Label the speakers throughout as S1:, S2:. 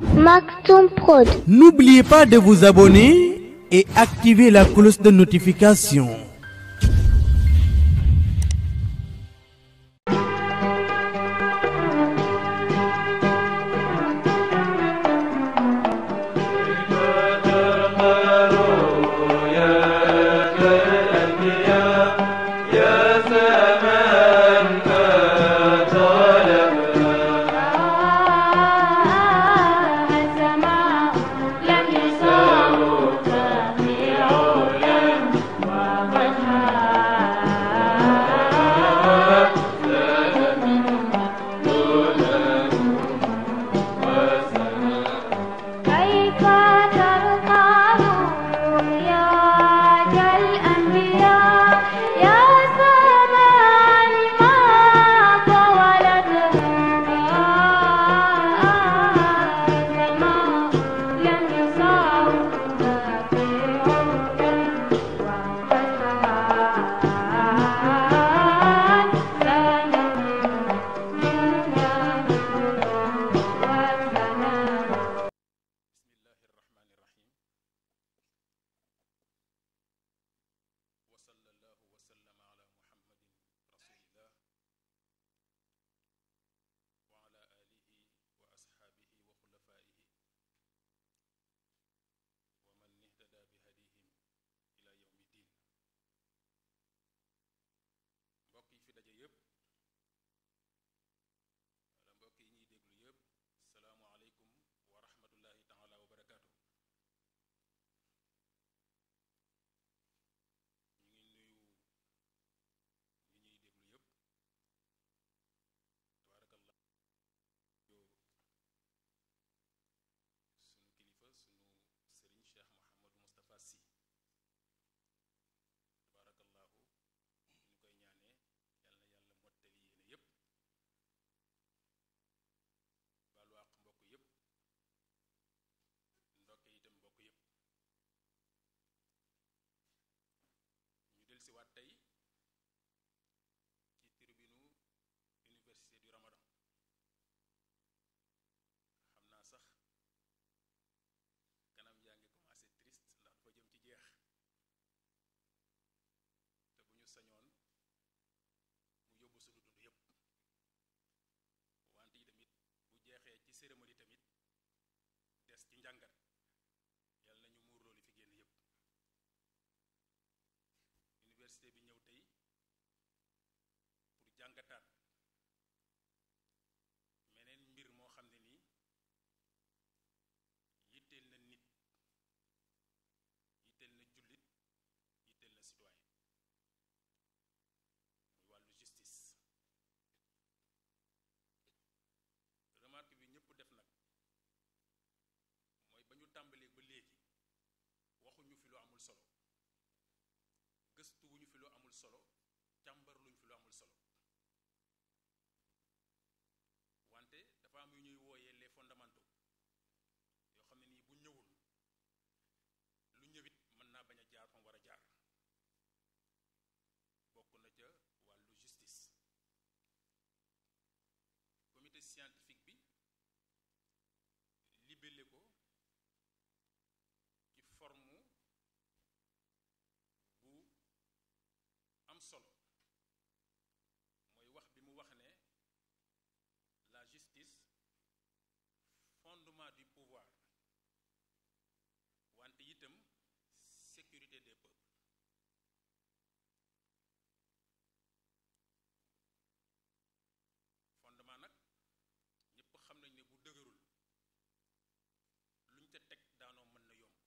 S1: Maktoum Prod.
S2: N'oubliez pas de vous abonner et activer la cloche de notification.
S3: السماء لم يساوك في علا وفتحا كيف ترقى رؤياك الأنبياء يا سماء ما طولتها سماء لم يساوك في عمر وفتحا سنة
S4: بسم الله الرحمن الرحيم وصلى الله وسلم على محمد رسول الله وعلى آله وأصحابه وخلفائه ومن اهتدى بهديهم إلى يوم الدين mbokk yi fi daje yépp wala mbokk yi ñuy déglu yépp salaamualeykum wa rahmatullahi taala wa barakaatu ñu ngi nuyu ñi ñuy déglu yépp tabaarakallah yoo sunu kilifa sunu sëriñ cheikh mohamadou moustapha si tabaarakallahu ñu koy ñaanee yal na yàlla mottali yéene yépp baalu àq mbokk yépp ndokke itam mbokk yépp ñu dellusiwaat tey ci tribunu université du Ramadan xam naa sax kanam yaa ngi commencé triste ndax dafa jëm ci jeex te bu ñu sañoon mu yóbbu sunu dund yépp wante yi tamit bu jeexee ci cérémonie tamit des ci njàngat yàlla nañu muur loolu fi génn yépp université bi ñëw tey pour jàngataat meneen mbir moo xam ne nii yitteel na nit yitteel na jullit yitteel na citoyen muy wàllu justice remarque bi ñëpp def nag mooy ba ñu tàmbalee ba léegi waxuñu fi lu amul solo gëstuwuñu fi lu amul solo càmbarluñ fi lu amul solo wante dafa am yu ñuy wooyee les fondamentaux yoo xam ne nii bu ñëwul lu ñëwit mën naa bañ a jaar fam war a jaar bokk na ca wàllu justice comité scientifique bi libellé ko ci forme bu am solo mooy wax bi mu wax ne la justice fondement du pouvoir wante itam sécurité des peuples fondement nag ñëpp xam nañ ne bu dëgërul luñ ca teg daanoo mën na yomb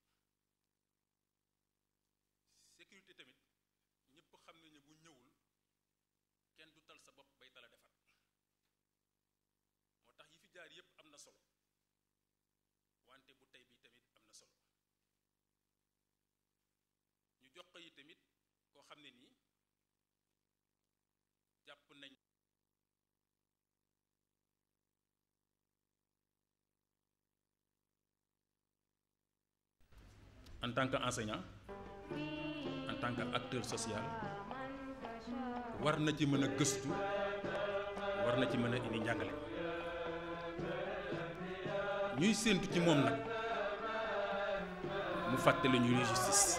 S4: sécurité tamit ñëpp xam nañ ne bu ñëwul kenn du tal sa bopp bay tala defar moo tax yi fi jaar yépp am na solo wante bu tey bi tamit am na solo ñu jox ko yi tamit koo xam ne nii jàpp nañ en tant qu'enseignant en tant qu'acteur social war na ci mën a gëstu war na ci mën a indi njàngale ñuy séentu ci moom nag mu fàttali ñu luy justice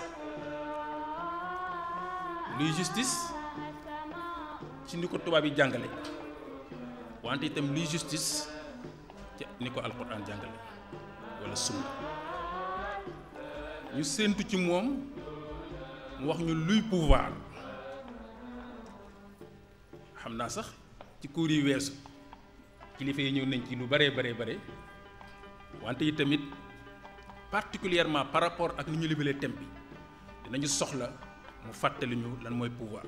S4: luy justice ci ni ko tubaab yi jàngale wante itam luy justice ci ni ko alquran jàngale wala sunna ñu séentu ci moom mu wax ñu luy pouvoir xam naa sax ci cours yi weesu kilifa yi ñëw nañ ci lu bare bare bare wante yi tamit particulièrement par rapport ak ni ñu libalee thème bi dinañu soxla mu fàttali ñu lan mooy pouvoir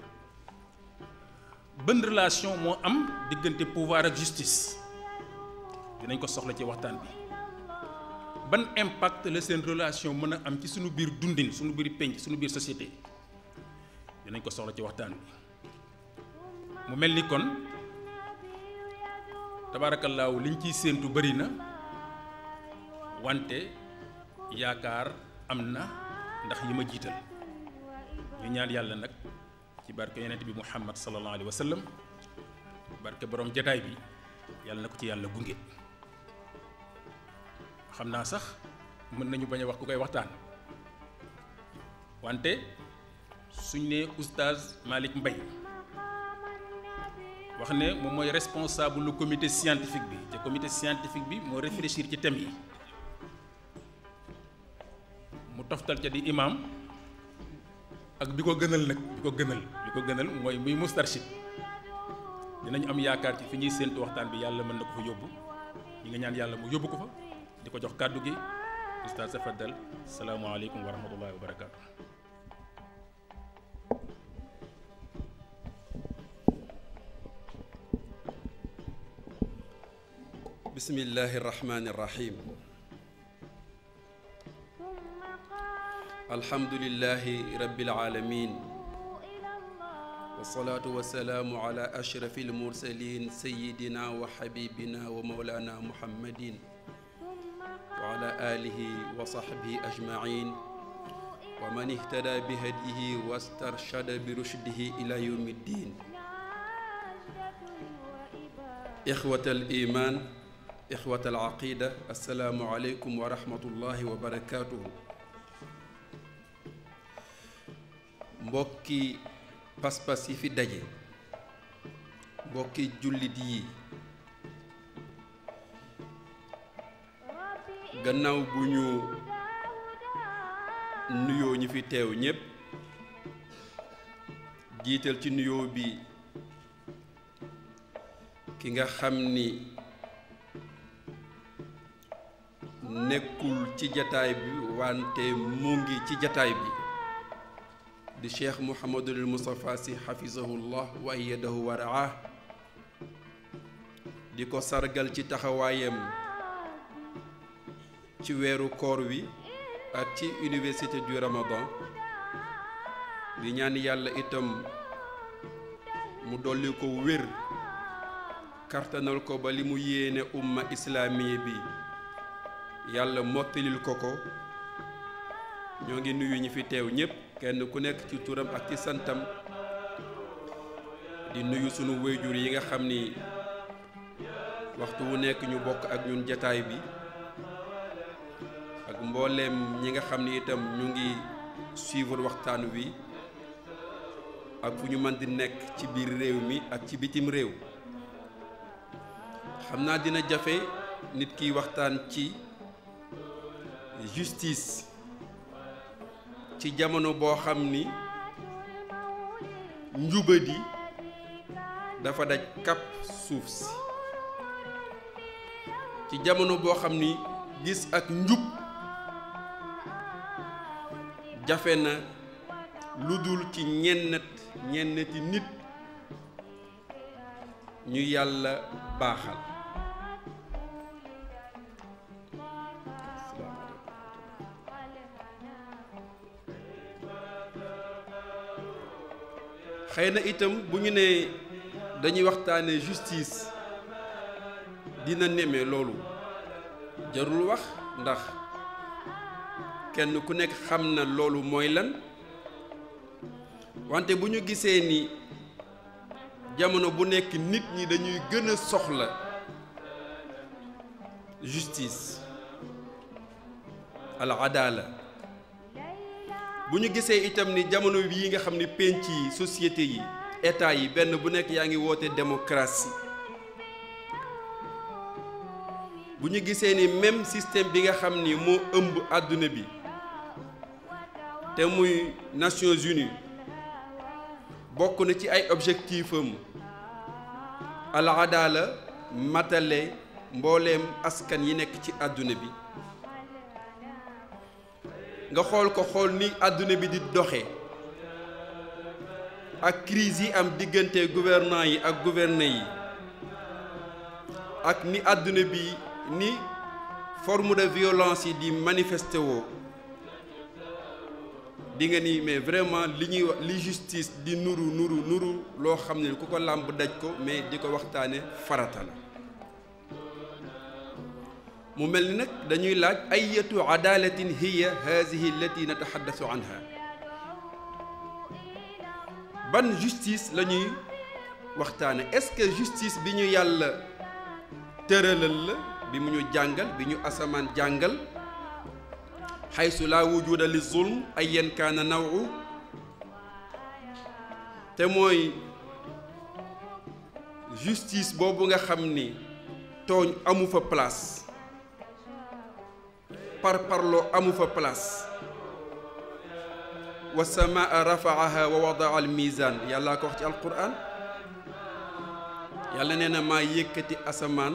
S4: ban relation moo am diggante pouvoir ak justice dinañ ko soxla ci waxtaan bi ban impact la seen relation mën a am ci suñu biir dundin suñu biir penc suñu biir société dinañ ko soxla ci waxtaan bi mu mel ni kon tabaarakallaahu liñ ciy séentu bëri na wante yaakaar am na ndax yi ma jiital ñu ñaan yàlla nag ci barke yonent bi muhammad sallallahu alayhi wa sallam barke borom jataay bi yàlla na ko ci yàlla gunge xam naa sax mën nañu bañ a wax ku koy waxtaan wante suñ ne oustaz Malick Mbaye wax ne moom mooy responsable lu comité scientifique bi te comité scientifique bi moo réfléchir ci thème yi mu toftal ca di imam ak bi ko gënal nag bi ko gënal bi ko gënal mooy muy mustarshid dinañ am yaakaar ci fi ñuy séentu waxtaan bi yàlla mën na ko fa yóbbu ñi nga ñaan yàlla mu yóbbu ko fa di ko jox kàddu gi oustaz tafaddal salaamaaleykum wa rahmatullahi wa barakaatu.
S1: bismillahi irrahmani irrahim alhamdulilahi rabbil alamin wasalaatu wasalaamu ala ashrafi almursalin sayidina wa xabibina wa maulana muhammadin wa ala alihi wa sahbihi ajmain wa man ihtada bi hadihi wastarshada bi rushdihi ila yawmi ddin ixwata al iman ixwata al aqida assalaamu aleykum wa rahmatullahi wa barakaatuhu mbokki pas-pas yi fi daje mbokki jullit yi gannaaw bu ñu nuyoo ñi fi teew ñépp jiital ci nuyoo bi ki nga xam ni nekkul ci jataay bi wante mu ngi ci jataay bi di cheikh mouhamadul moustapha si xafisahullah wa ayyadahu wa raah di ko sargal ci taxawaayam ci weeru koor wi ak ci université du ramadan di ñaan yàlla itam mu dolli ko wér kartanal ko ba li mu yéene umma islaamiya bi yàlla mottalil ko ko ñoo ngi nuyu ñi fi teew ñépp kenn ku nekk ci turam ak ci santam di nuyu sunu wéyjur yi nga xam ni waxtu wu nekk ñu bokk ak ñun jataay bi ak mbooleem ñi nga xam ni itam ñu ngi suivre waxtaan wi ak fu ñu mën di nekk ci biir réew mi ak ci bitim réew xam naa dina jafe nit kiy waxtaan ci justice ci jamono boo xam ni njubadi dafa daj kàpp suuf si ci jamono boo xam ni gis ak njub jafe na lu dul ci ñennat ñennati nit ñu yàlla baaxal xëy na itam bu ñu nee dañuy waxtaane justice dina neme loolu jarul wax ndax kenn ku nekk xam na loolu mooy lan wante bu ñu gisee ni jamono bu nekk nit ñi dañuy gën a soxla justice al adala bu ñu gisee itam ni jamono bii nga xam ni penc yi société yi état yi benn bu nekk yaa ngi woote démocratie bu ñu gisee ni même système bi nga xam ni moo ëmb àdduna bi te muy Nations Unies bokk na ci ay objectif am al adala matale mbooleem askan yi nekk ci àdduna bi nga xool ko xool ni àdduna bi di doxe ak crise yi am diggante gouvernants yi ak gouvernés yi ak ni àdduna bi ni forme de violence yi di manifesté woo di nga ni mais vraiment li ñuy wax li justice di nuru nuru nuru loo xam ne ku ko làmb daj ko mais di ko waxtaane farata la mu mel ni nag dañuy laaj ayatu adalatin hiya hazihi allati nataxaddasu anha ban justice la ñuy waxtaane est-ce que justice bi ñu yàlla tëralal la bi mu ñu jàngal bi ñu asamaan jàngal xaysu laa wujuda li zulm ayyan kaana nawu te mooy justice boobu nga xam ni tooñ amu fa place par parloo amu fa place wa samaa rafaaha wa wadaa al mizan yàllaa ko wax ci alquran yàlla nee na maa yëkkati asamaan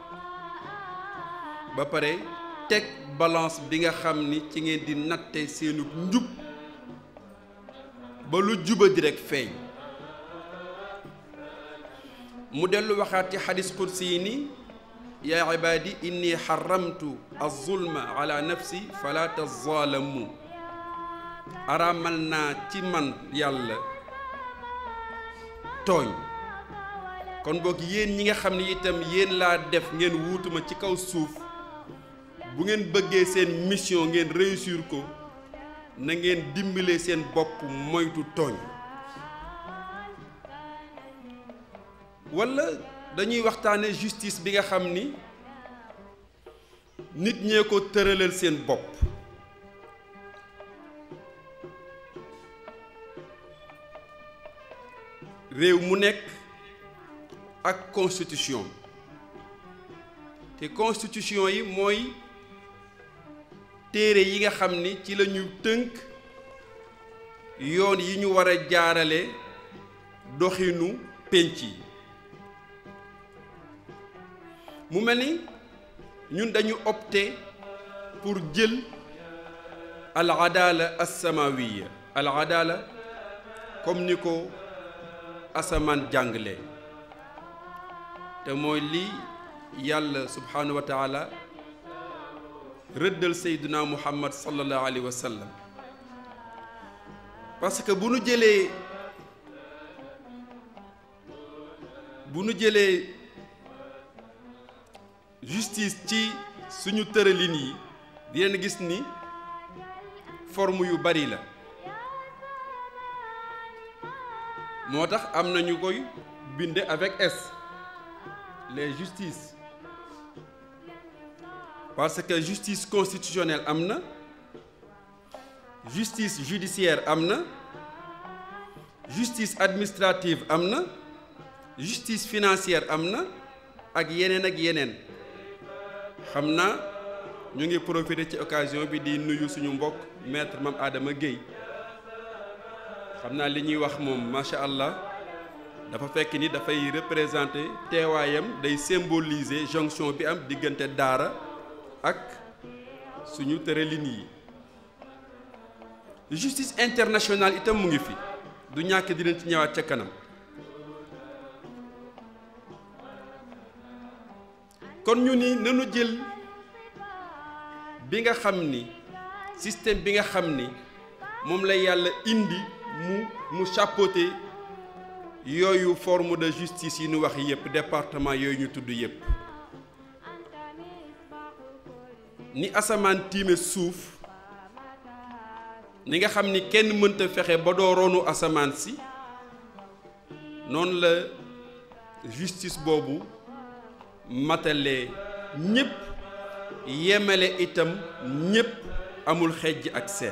S1: ba pare teg balance bi nga xam ni ci ngeen di natte seenu njub ba lu juba di rekk feeñ mu dellu waxaat ci xadis qudsi yi ni yaa ibaadi inni xaramtu azulma ala nafsi fala tazaalamu araamal naa ci man yàlla tooñ kon boog yéen ñi nga xam ne itam yéen laa def ngeen wuutuma ci kaw suuf bu ngeen bëggee seen mission ngeen réussir ko na ngeen dimbale seen bopp moytu tooñ walla dañuy waxtaane justice bi nga xam ni nit ñee ko tëralal seen bopp réew mu nekk ak constitution te constitution yi mooy téere yi nga xam ni ci la ñu tënk yoon yi ñu war a jaarale doxinu pénc yi mu mel ni ñun dañu opté pour jël al adala as-samawiya al adala comme ni ko asamaan jàngale te mooy li yàlla subhanahu wa taala rëddal sayduna muhammad sallallahu alayhi wa sallam parce que bu nu jëlee bu nu jëlee justice ci suñu tëralin yi di leen gis ni forme yu bari la moo tax am na ñu koy binde avec S les justices parce que justice constitutionnelle am na justice judiciaire am na justice administrative am na justice financière am na ak yeneen ak yeneen xam naa ñu ngi profiter ci occasion bi di nuyu suñu mbokk maître Mame Adama Guèye xam naa li ñuy wax moom macha allah dafa fekk ni dafay représenter teewaayam day symboliser jonction bi am diggante daara ak suñu tëralin yi justice internationale itam mu ngi fi du ñàkk di leen ci ñëwaat ca kanam kon ñu ni nanu jël bi nga xam ni système bi nga xam ni moom la yàlla indi mu mu chapeauté yooyu forme de justice yi ñu wax yépp département yooyu ñu tudd yépp ni asamaan tiime suuf ni nga xam ni kenn mënta fexe ba doo ronu asamaan si noonu la justice boobu matale ñépp yemale itam ñépp amul xejj ak seen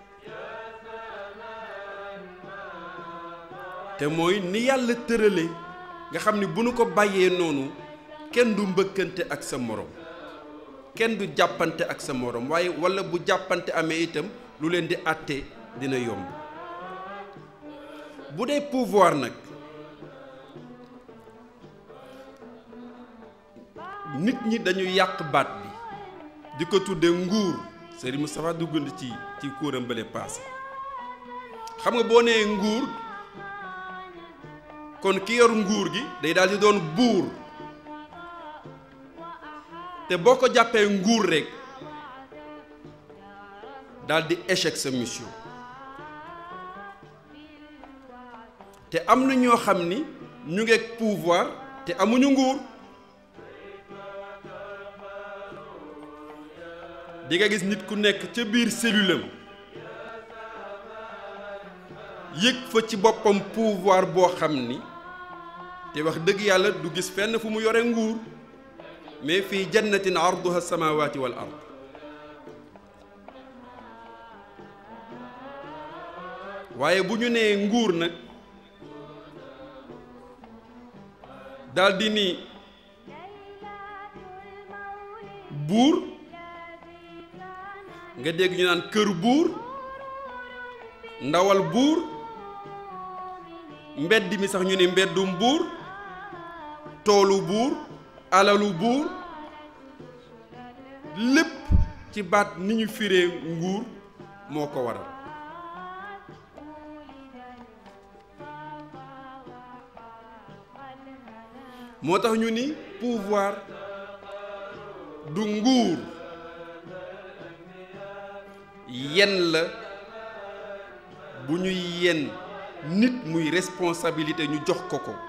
S1: te mooy ni yàlla tërale nga xam ni bu nu ko bàyyee noonu kenn du mbëkkante ak sa morom kenn du jàppante ak sa morom waaye walla bu jàppante amee itam lu leen di àtte dina yomb bu dee pouvoir nag nit ñi dañu yàq baat bi di ko tudde nguur Serigne Moustapha dugg na ci ci kuuram bële paase xam nga boo nee nguur kon ki yor nguur gi day daal di doon buur te boo ko jàppee nguur rekk daal di échec sa mission te am na ñoo xam ni ñu ngeeg pouvoir te amuñu nguur di nga gis nit ku nekk ca biir cellule am yëg fa ci boppam pouvoir boo xam ni te wax dëgg yàlla du gis fenn fu mu yore nguur mais fii jannatin arduha samawati wal ard waaye bu ñu nee nguur nag daldi ni buur nga dégg ñu naan kër buur ndawal buur mbedd mi sax ñu ni mbeddum buur toolu buur alalu buur lépp ci baat ni ñu firee nguur moo ko waral moo tax ñu ni pouvoir du nguur yen la bu ñuy yen nit muy responsabilité ñu jox ko ko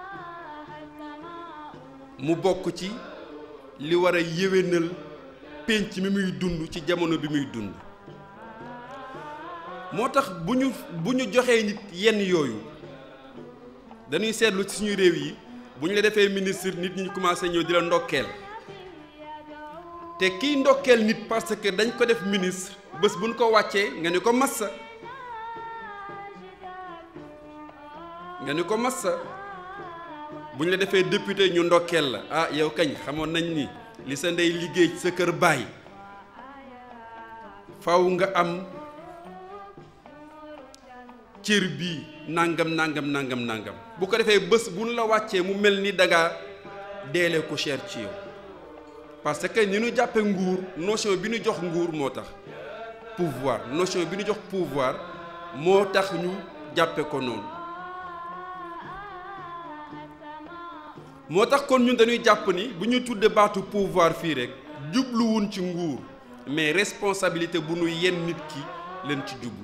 S1: mu bokk ci li war a yéwénal pénc mi muy dund ci jamono bi muy dund moo tax bu ñu bu ñu joxee nit yenn yooyu dañuy seetlu ci suñu réew yi bu ñu la defee ministre nit ñi commencé ñëw di la ndokkeel te kiy ndokkeel nit parce que dañ ko def ministre bés bu ñu ko wàccee nga ni ko massa nga ni ko massa bu ñu la defee député ñu ndokkeel la ah yow kañ xamoon nañ ni li sa ndey liggéey ci sa kër baay faw nga am cër bii nangam nangam nangam nangam bu ko defee bés bu ñu la wàccee mu mel ni dangaa deelee ko cher ci yow parce que ni ñu jàppe nguur notion bi ñu jox nguur moo tax pouvoir notion bi ñu jox pouvoir moo tax ñu jàppe ko noonu moo tax kon ñun dañuy jàpp ni bu ñuy tudde baatu pouvoir fii rek jubluwun ci nguur mais responsabilité bu nu yenn nit ki leen ci jublu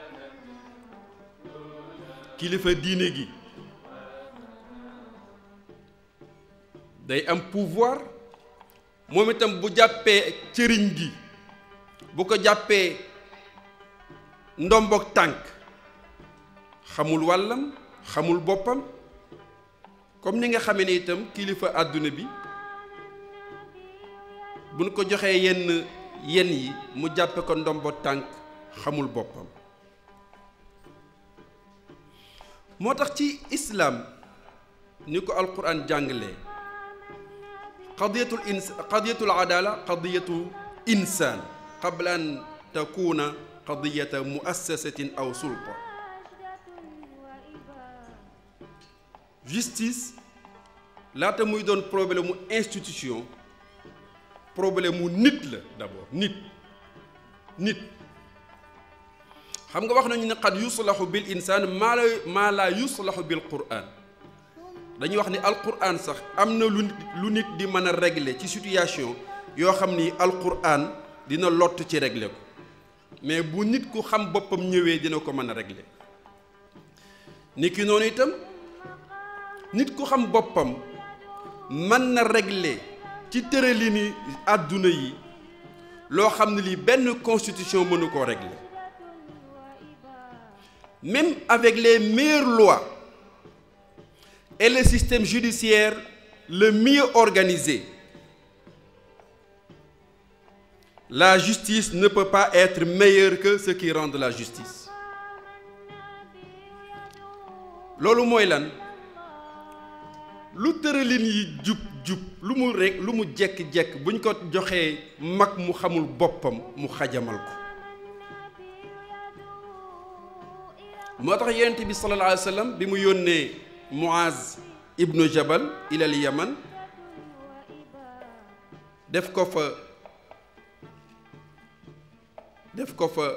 S1: kilifa diine gi day am pouvoir moom itam bu jàppee cëriñ gi bu ko jàppee ndombook tànk xamul wàllam xamul boppam comme ni nga xamee ne itam kilifa àdduna bi bu ñu ko joxee yenn yenn yi mu jàppe ko ndombo tànk xamul boppam moo tax ci islaam ni ko alquran jàngalee qadiyatul ins qadiyatul adala qadiyatu insaan qabla an takuna qadiyata muassasatin aw sulta justice laata muy doon problème mu institution problème mu nit la d'abord nit nit xam nga wax nañu ne qad yuslahu bil insaan maa la maa laa yuslahu bil quraan dañuy wax ni alquran sax am na lu lu nit di mën a régler ci situation yoo xam ni alquran dina lott ci régler ko mais bu nit ku xam boppam ñëwee dina ko mën a régler nit ki noonu itam nit ku xam boppam mën na régler ci tëralini àdduna yi loo xam ne lii benn constitution mënu koo régler même avec les meilleures lois et le système judiciaire le mieux organisé la justice ne peut pas être meilleure que ceux qui rendent la justice loolu mooy lan lu tëralin yi jub jub lu mu rek lu mu jekk-jekk buñ ko joxee mag mu xamul boppam mu xajamal ko moo tax yonent bi sallallahu alayhi wa sallam bi mu yónnee Muaz ibnu Jabal ilal Yaman def ko fa def ko fa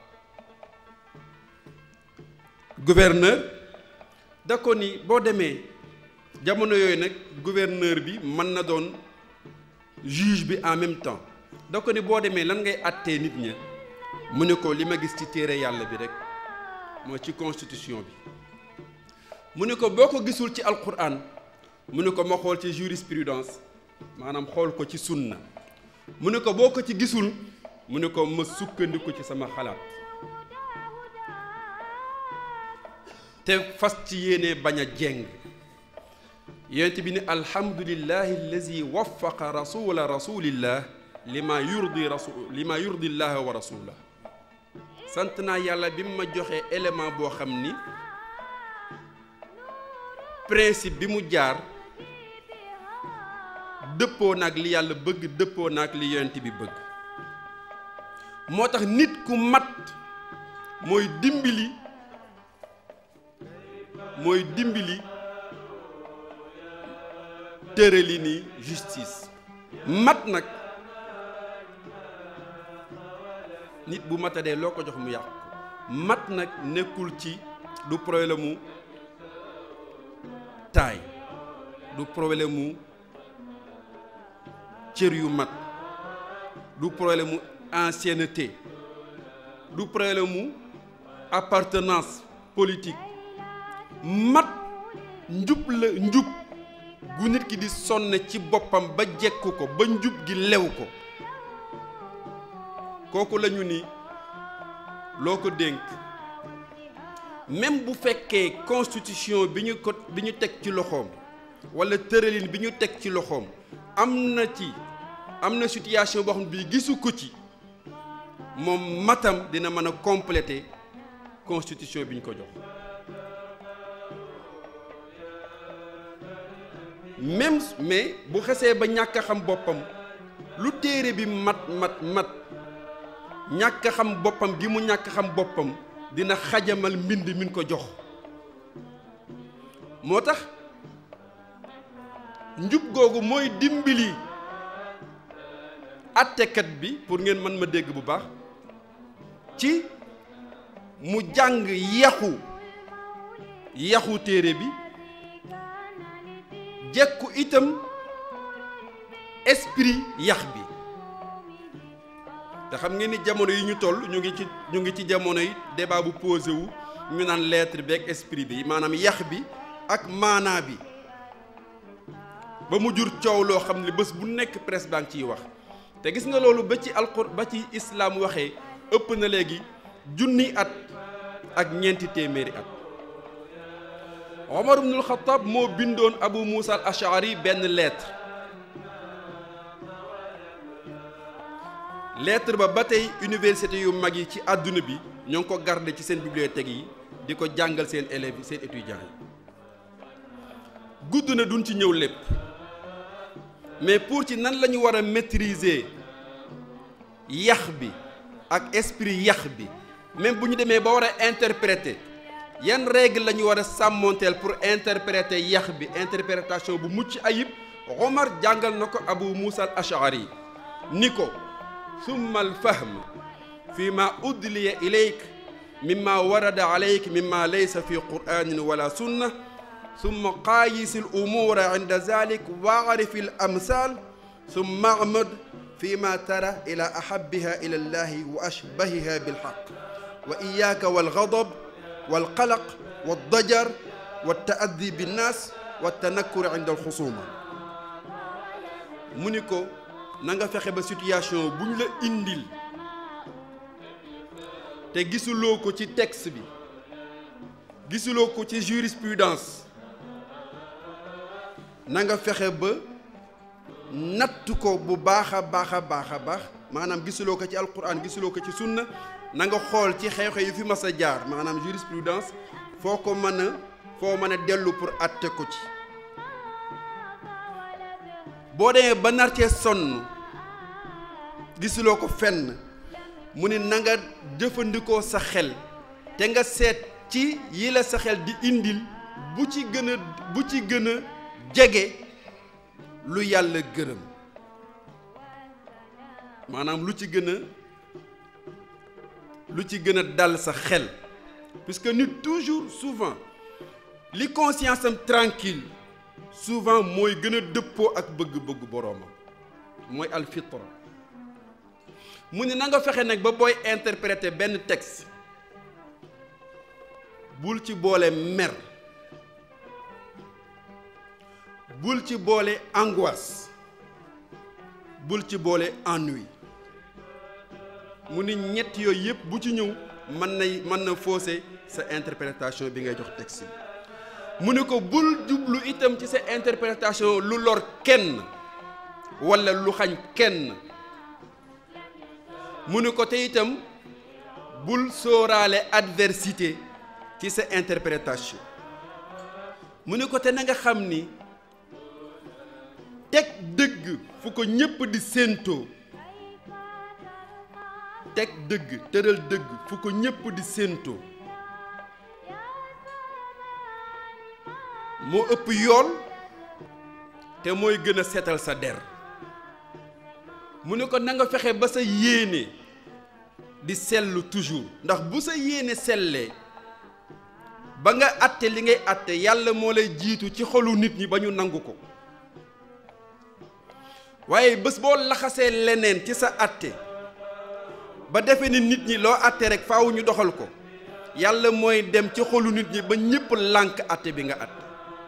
S1: gouverneur da ko ni boo demee jamono yooyu nag gouverneur bi mën na doon juge bi en même temps da ko ni boo demee lan ngay àttee nit ña mu ne ko li ma gis ci téere yàlla bi rek mooy ci constitution bi mu ne ko boo ko gisul ci alquran mu ne ko ma xool ci jurisprudence maanaam xool ko ci sunna mu ne ko boo ko ci gisul mu ne ko ma sukkandiku ci sama xalaat te fas ci yéene bañ a jeng yonent bi ni alhamdulillahi allazi waffaqa rasula rasulillah lima yurdi rasul lima yurdi llaha wa rasulah sant naa yàlla bi mu ma joxee élément boo xam ni principe bi mu jaar dëppoo naag li yàlla bëgg dëppoo naag li yonent bi bëgg moo tax nit ku mat mooy dimbali mooy dimbali tërali ni justice mat nag nit bu matadee loo ko jox mu yàq ko mat nag nekkul ci du problème mu taay du problème mu cër yu mat du problème mu ancienneté du problème mu appartenance politique mat njub la njub gu nit ki di sonne ci boppam ba jekk ko ba njub gi lew ko kooku lañu ni loo ko dénk même bu fekkee constitution bi ñu ko bi ñu teg ci loxoom walla tëralin bi ñu teg ci loxoom am na ci am na situation boo xam ne bii gisu ko ci moom matam dina mën a compléter constitution bi ñu ko jox même mais bu xesee ba ñàkk a xam boppam lu téere bi mat mat mat ñàkk a xam boppam gi mu ñàkk a xam boppam dina xajamal mbind min ko jox moo tax njub googu mooy dimbali attekat bi pour ngeen mën ma dégg bu baax ci mu jàng yaxu yaxu téere bi jekku itam esprit yax bi te xam ngeen ni jamono yi ñu toll ñu ngi ci ñu ngi ci jamono yi débat bu posé wu ñu naan lettre bi ak esprit bi maanaam yax bi ak maanaa bi ba mu jur coow loo xam ne bés bu nekk presse baa ngi ciy wax te gis nga loolu ba ci alxur ba ci islaam waxee ëpp na léegi junni at ak ñeenti téeméeri at Omar ibnul Xattaab moo bindoon Abu Muusa al Ashari benn lettre lettre ba ba tey université yu mag yi ci àdduna bi ñoo ngi ko garder ci seen bibliothèque yi di ko jàngal seen élèves yi seen étudiants yi gudd na duñ ci ñëw lépp mais pour ci nan la ñu war a maîtriser yax bi ak esprit yax bi même bu ñu demee ba war a interpréter yan règle la ñu war a sàmmonteel pour interpréter yax bi interprétation bu mucc ayib Omar jàngal na ko Abu Muusa al Ashari ni ko summa al fahm fi ma udliya ilayk mimma warada alayk mimma laysa fi qur'anin wala sunna summa qaayis al umura inda zalik waarif al amsal summa amad fi ma tara ila ahabbiha ila allahi wa ashbahiha bilhaq wa iyaka walgadab walqalaq waldajar waltaaddi binnas waltanakkur inda alxusuma mu ni ko na nga fexe ba situation bu ñu la indil te gisuloo ko ci texte bi gisuloo ko ci jurisprudence na nga fexe ba natt ko bu baax a baax a baax a baax maanaam gisuloo ko ci alquran gisuloo ko ci sunna na nga xool ci xew-xew yu fi mas a jaar maanaam jurisprudence foo ko mën a foo mën a dellu pour atte ko ci boo demee ba nar cee sonn gisuloo ko fenn mu ni na nga jëfandikoo sa xel te nga seet ci yi la sa xel di indil bu ci gën a bu ci gën a jege lu yàlla gërëm maanaam lu ci gën a lu ci gën a dal sa xel puisque nit toujours souvent li conscience am tranquille souvent mooy gën a dëppoo ak bëgg-bëgg boroomam mooy alfitra mu ne na nga fexe nag ba booy interpréter benn texte bul ci boole mer bul ci boole angoisse bul ci boole ennui mu ni ñett yooyu yëpp bu ci ñëw mën na mën na fausser sa interprétation bi ngay jox texte bi mu ne ko bul jublu itam ci sa interprétation lu lor kenn walla lu xañ kenn mu ne ko te itam bul sóoraale adversité ci sa interprétation mu ne ko te na nga xam ni teg dëgg fu ko ñépp di séentoo teg dëgg tëral dëgg fu ko ñépp di séentoo moo ëpp yool te mooy gën a seetal sa der mu ne ko na nga fexe ba sa yéene di sellu toujours ndax bu sa yéene sellee ba nga àtte li ngay àtte yàlla moo lay jiitu ci xolu nit ñi ba ñu nangu ko waaye bés boo laxasee leneen ci sa àtte ba defe ni nit ñi loo àtte rek faaw ñu doxal ko yàlla mooy dem ci xolu nit ñi ba ñépp lànk àtte bi nga àtte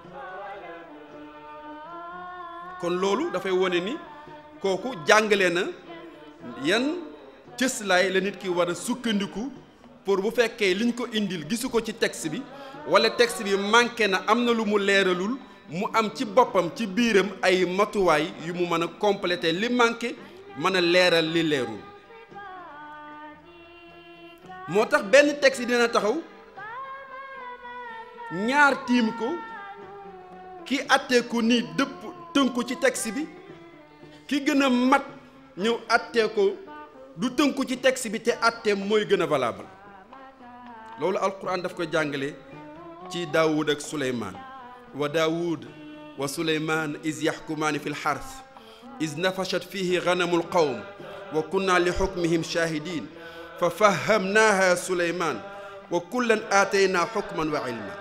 S1: kon loolu dafay wone ni kooku jàngale na yan cëslaay la nit ki war a sukkandiku pour bu fekkee liñ ko indil gisu ko ci texte bi walla texte bi manqué na am na lu mu leeralul mu am ci boppam ci biiram ay matuwaay yu mu mën a compléter li manqué mën a leeral li leerul moo tax benn texte dina taxaw ñaar tiim ko ki àttee ko nii dëpp tënku ci texte bi ki gën a mat ñëw àttee ko du tënku ci texte bi te àttee mooy gën a valable loolu alquran daf ko jàngale ci daawud ak suleymaan wa daawud wa suleymaan is yaxkumaani fi lxars is nafashat fihi ganamu lqawm wa kunna li xukmihim shahidin fa fahamnaaha suleymaan wa kullan aataynaa xukman wa ilma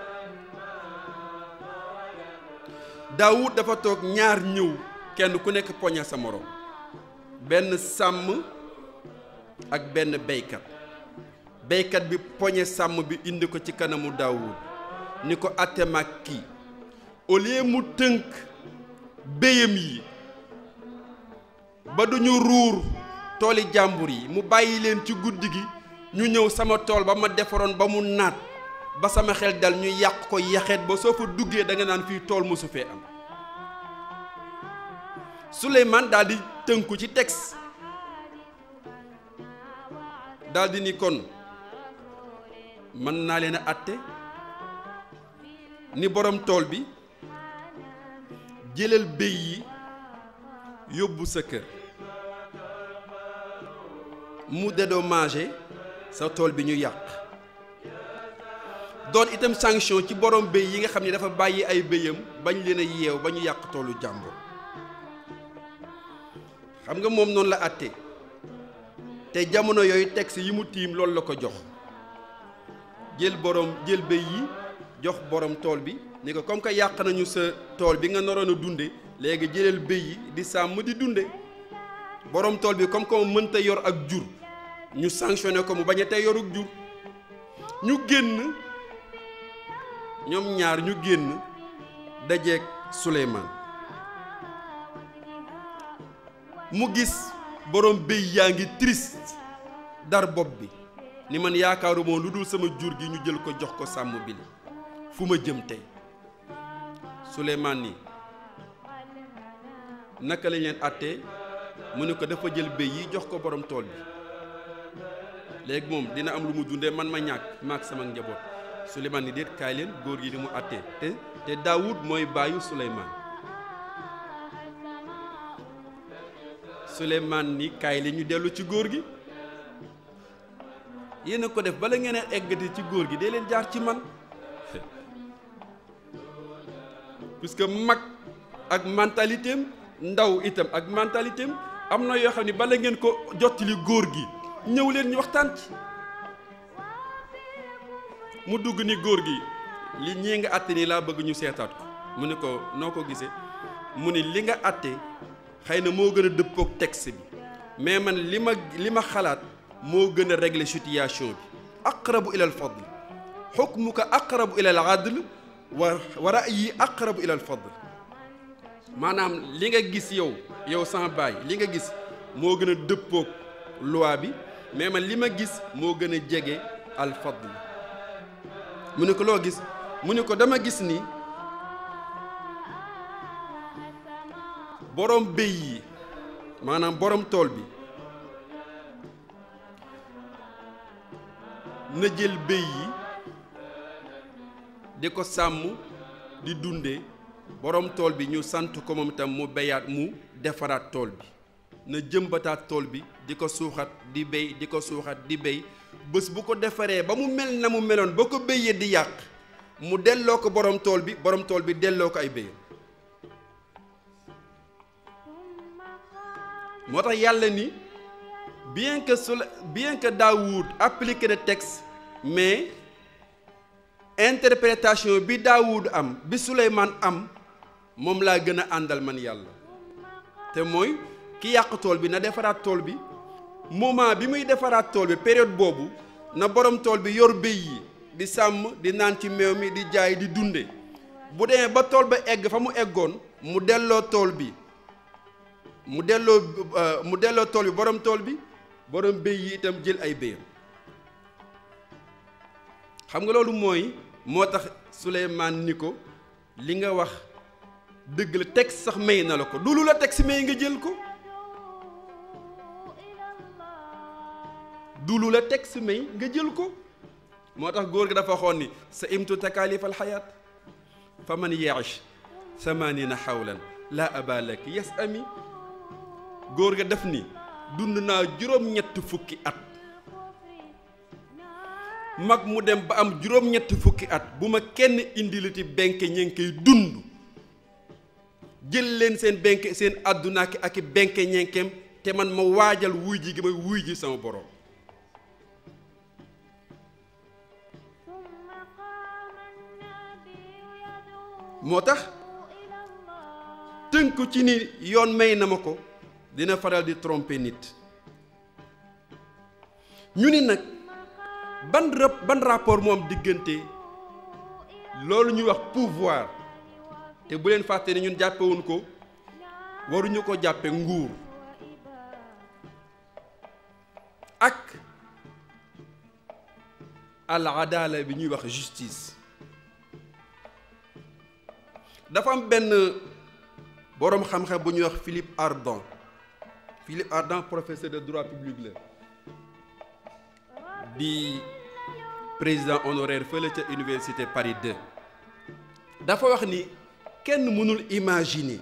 S1: daawud dafa toog ñaar ñëw kenn ku nekk poñe sa moroom benn sàmm ak benn beykat beykat bi poñe sàmm bi indi ko ci kanamu daawud ni ko atte mag kii au lieu mu tënk béyam yi ba duñu ruur tooli jàmbur yi mu bàyyi leen ci guddi gi ñu ñëw sama tool ba ma defaroon ba mu naat ba sama xel dal ñu yàq ko yaxeet ba soo fa duggee da nga naan fii tool mosu fee am Souleymane daal di tënku ci texte daal di ni kon mën naa leen a àtte ni borom tool bi jëlal béy yi yóbbu sa kër mu dédommagé sa tool bi ñu yàq doon itam sanction ci borom béy yi nga xam ne dafa bàyyi ay béyam bañ leen a yeew ba ñu yàq toolu jàmbur xam nga moom noonu la àtte te jamono yooyu texte yi mu tiim loolu la ko jox jël borom jël béy yi jox borom tool bi ni ko comme que yàq nañu sa tool bi nga naroon a dunde léegi jëlal béy yi di sàmm di dunde borom tool bi comme que mënta yor ak jur ñu sanctionné ko mu bañ a tey yoruk jur ñu génn ñoom ñaar ñu génn dajeeg Souleymane mu gis borom béy yaa ngi triste dar bopp bi ni man yaakaaru moom lu dul sama jur gi ñu jël ko jox ko sàmm bi li fu ma jëm tey Souleymane ni naka lañ leen àttee mu ne ko dafa jël béy yi jox ko borom tool bi léegi moom dina am lu mu dundee man ma ñàkk maak sama njaboot Souleymane ni déet kaay leen góor gi di mu àttee te te Daawud mooy baayu Souleymane Souleymane ni kaay leen ñu dellu ci góor gi yéen a ko def bala ngeen a eggati ci góor gi dee leen jaar ci man puisque mag ak mentalité am ndaw itam ak mentalité am am na yoo xam ne bala ngeen ko jottali góor gi ñëw leen ñu waxtaan ci mu dugg ni góor gi li ñii nga àtte nii laa bëgg ñu seetaat ko mu ne ko noo ko gisee mu ni li nga àtte xëy na moo gën a dëppook texte bi mais man li ma li ma xalaat moo gën a régler situation bi aqrabu ila al fadl xukmuka aqrabu ila al adl wa wa ra'yi aqrabu ila al fadl maanaam li nga gis yow yow sama baay li nga gis moo gën a dëppook loi bi mais man li ma gis moo gën a jege al fadl mu ne ko loo gis mu ne ko dama gis ni borom béy yi maanaam borom tool bi na jël béy yi di ko sàmm di dunde borom tool bi ñu sant ko moom itam mu béyaat mu defaraat tool bi na jëmbataat tool bi di ko suuxat di béy di ko suuxat di béy bés bu ko defaree ba mu mel na mu meloon ba ko béyee di yàq mu delloo ko borom tool bi borom tool bi delloo ko ay béyam moo tax yàlla ni bien que su bien que Daoud appliqué le texte mais interprétation bi Daoud am bi Souleymane am moom laa gën a àndal man yàlla te mooy ki yàq tool bi na defaraat tool bi moment bi muy defaraat tool bi période boobu na borom tool bi yor béy yi di sàmm di naan ci meew mi di jaay di dunde bu demee ba tool ba egg fa mu eggoon mu delloo tool bi mu delloo mu delloo tool bi borom tool bi borom béy yi itam jël ay béyam xam nga loolu mooy moo tax Souleymane ni ko li nga wax dëgg la texte sax may na la ko du lu la texte may nga jël ko du lu la texte may nga jël ko moo tax góor gi dafa waxoon ni sa imtu takalif alxayaat fa man yaish samanina xawlan laa aba lak yes ami góor ga def ni dund naa juróom-ñett fukki at mag mu dem ba am juróom-ñett fukki at bu ma kenn indilati benk ña ngi koy dund jël leen seen benk seen àdduna ak ak benk ñenkeem te man ma waajal wuy ji gi may wuy ji sama borom moo tax tënku ci ni yoon may na ma ko dina faral di tromper nit ñu ni nag ban rap ban rapport moom diggante loolu ñuy wax pouvoir te bu leen fàtte ni ñun jàppewuñ ko waruñu ko jàppe nguur ak al adala bi ñuy wax justice dafa am benn boroom xam-xam bu ñuy wax Philippe Ardant Philippe Ardant professeur de droit public la di président honoraire fële ca université Paris 2 dafa wax ni kenn mënul imaginer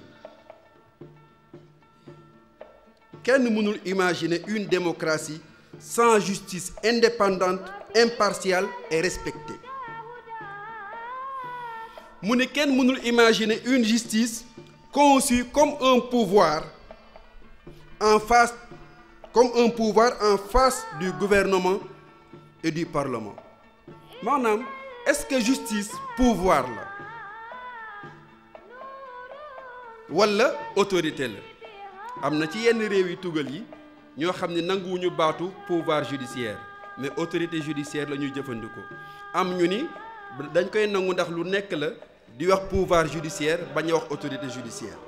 S1: kenn mënul imaginer une démocratie sans justice indépendante impartiale et respectée mu ne kenn mënul imaginer une justice conçue comme un pouvoir en face comme un pouvoir en face du gouvernement et du parlement maanaam est-ce que justice pouvoir la walla autorité la am na ci yenn réew yi tugal yi ñoo xam ne nanguwuñu baatu pouvoir judiciaire mais autorité judiciaire la ñuy jëfandikoo am ñu ni dañ koy nangu ndax lu nekk la di wax pouvoir judiciaire bañ a wax autorité judiciaire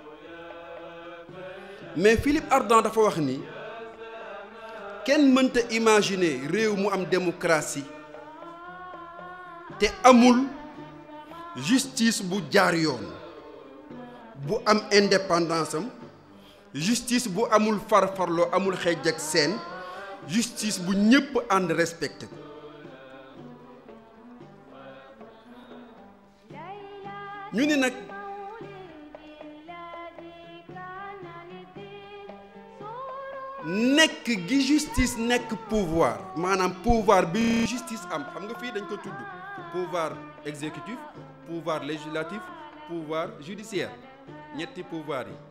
S1: mais Philippe Ardant dafa wax ni kenn mënta imaginer réew mu am démocratie te amul justice bu jaar yoon bu am indépendance am justice bu amul farfarloo amul xeej ak seen justice bu ñépp ànd respecté ko ñu ni nag nekk gi justice nekk pouvoir maanaam pouvoir bi justice am xam nga fii dañ ko tudd pouvoir exécutif pouvoir législatif pouvoir judiciaire ñetti pouvoir yi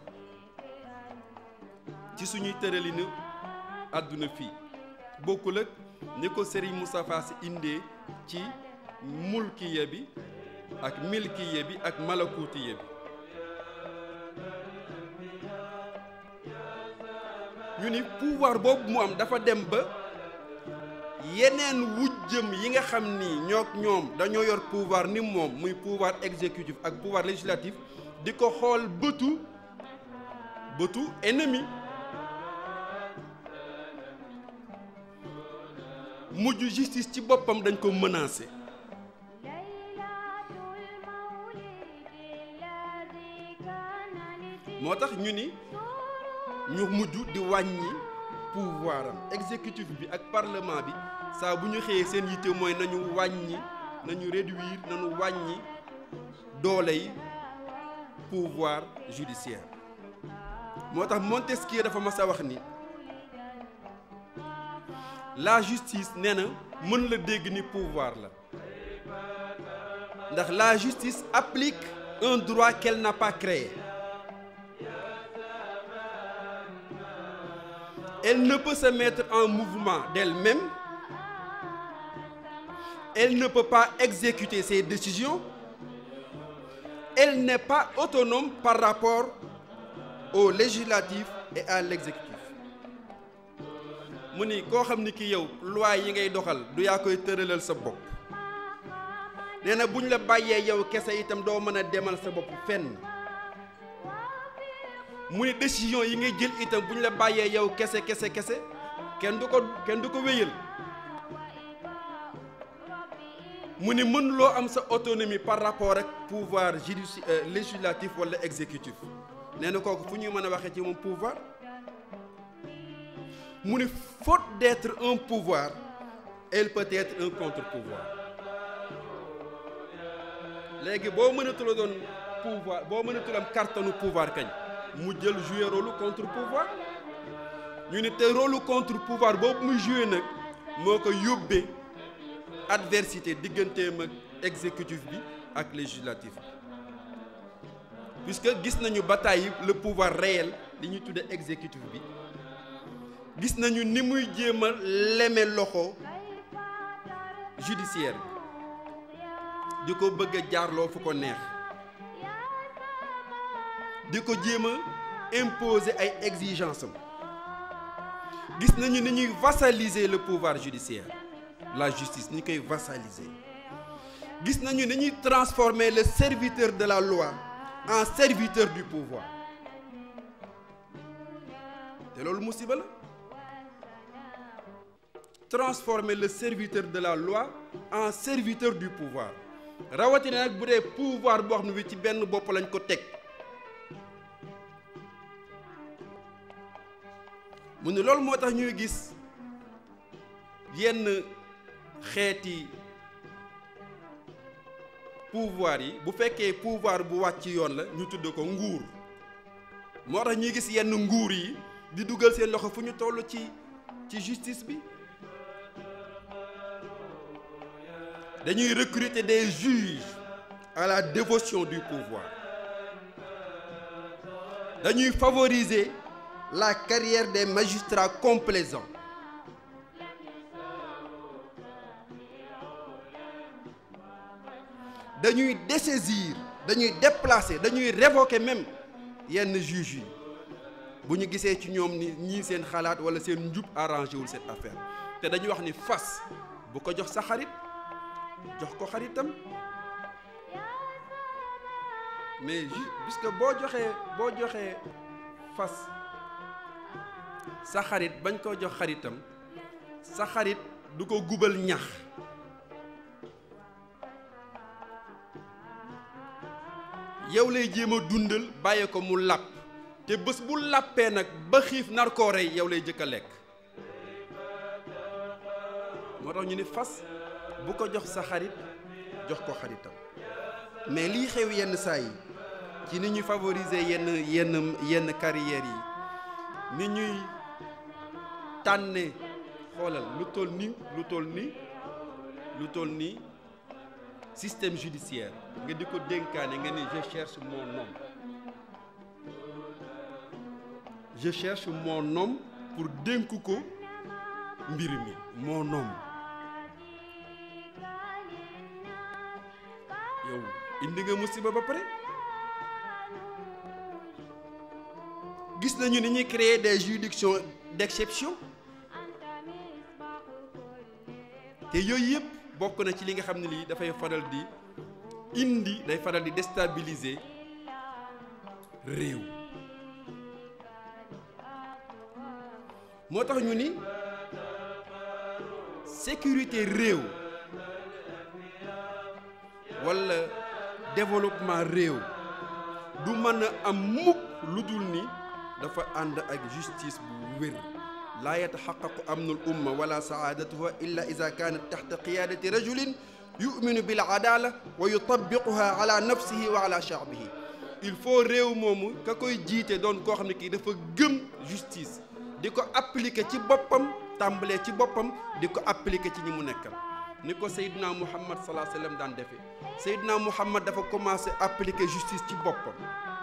S1: ci suñuy tëralinu àdduna fii bokkul ak ni ko Serigne Moustapha Sy indee ci mulkiya bi ak milkiya bi ak malakutiya bi ñu ni pouvoir boobu mu am dafa dem ba yeneen wujjëm yi nga xam ni ñoo ñoom dañoo yor pouvoir ni moom muy pouvoir exécutif ak pouvoir législatif di ko xool bëtu bëtu ennemi mujj justice ci boppam dañ ko menacé moo tax ñu ni ñu mujj di wàññi pouvoir am exécutif bi ak parlement bi saa bu ñu xëyee seen yitte mooy nañu wàññi nañu réduire nañu wàññi doole yi pouvoir judiciaire moo tax Montesquieu dafa mas a wax ni la justice nee na mën la dégg ni pouvoir la ndax la justice applique un droit qu'elle n'a pas créé Elle ne peut se mettre en mouvement d'elle-même. Elle ne peut pas exécuter ses décisions. Elle n'est pas autonome par rapport au législatif et à l'exécutif. mu ni koo xam ni ki yow loi yi ngay doxal du yaa koy tëralal sa bopp nee na bu ñu la bàyyee yow kese itam doo mën a demal sa bopp fenn mu ni décision yi ngay jël itam bu ñu la bàyyee yow kese kese kese kenn du ko kenn du ko wéyal mu ni mën loo am sa autonomie par rapport ak pouvoir judici législatif wala exécutif nee na kooku fu ñuy mën a waxee ci moom pouvoir mu ni faute d'être un pouvoir elle peut être un contre-pouvoir léegi boo mënatula doon pouvoir boo mënatul am cartonu pouvoir kañ mu jël jouer rôle contre pouvoir ñu ni te rôle contre pouvoir boobu muy jouer nag moo ko yóbbee adversité digganteem ak exécutif bi ak législatif bi puisque gis nañu bataille le pouvoir réel li ñuy tudde exécutif bi gis nañu ni muy jéem a leme loxo judiciaire bi di ko bëgg a jaarloo fu ko neex di ko jéem a imposer ay exigences am gis nañu ni ñuy vassaliser le pouvoir judiciaire la justice ni koy vassaliser gis nañu ni ñuy transformer le serviteur de la loi en serviteur du pouvoir te loolu musiba la transformer le serviteur de la loi en serviteur du pouvoir rawatina nag bu dee pouvoir boo xam ne bi ci benn bopp lañ ko teg mu ne loolu moo tax ñuy gis yenn xeeti pouvoir yi bu fekkee pouvoir bu wàcc yoon la ñu tudd ko nguur moo tax ñuy gis yenn nguur yi di dugal seen loxo fu ñu toll ci ci justice bi dañuy recruter des juges à la dévotion du pouvoir dañuy favoriser la carrière des magistrats complaisants dañuy dessaisir dañuy déplacer dañuy révoquer même yenn juges yi bu ñu gisee ci ñoom ni ñii seen xalaat walla seen njub arrangé wul cette affaire te dañuy wax ni fas bu ko jox sa xarit jox ko xaritam mais ju puisque boo joxee boo joxee fas sa xarit bañ koo jox xaritam sa xarit du ko gubal ñax yow lay jéem a dundal bàyyi ko mu làpp te bés bu làppee nag ba xiif nar koo rey yow lay jëkk a lekk moo tax ñu ni fas bu ko jox sa xarit jox ko xaritam mais lii xew yenn saa yi ci ni ñuy favoriser yenn yenn yenn carrières yi ni ñuy tànne xoolal lu toll ni lu toll ni lu toll ni système judiciaire nga di ko dénkaane nga ni je cherche mon homme je cherche mon homme pour dénk ko mbir mi mon homme yow indi nga musiba ba pare gis nañu ni ñuy créer des juridictions d'exception te yooyu yëpp bokk na ci li nga xam ne lii dafay faral di indi day faral di déstabiliser réew moo tax ñu ni sécurité réew walla développement réew du mën a am mukk lu dul ni dafa ànd ak justice bu wér laa yataxaqaqu amnul umma wala saadatuha illa ida kanat taxta qiyadati rajulin yuminu bil adala wa yutabiquha ala nafsihi wa ala shaabihi il faut réew moomu ka koy jiite doon koo xam ne kii dafa gëm justice di ko appliquer ci boppam tàmbalee ci boppam di ko appliquer ci ñi mu nekkal ni ko Seydina Muhammad salaa sallam daan defee Seydina Muhammad dafa commencé appliquer justice ci boppam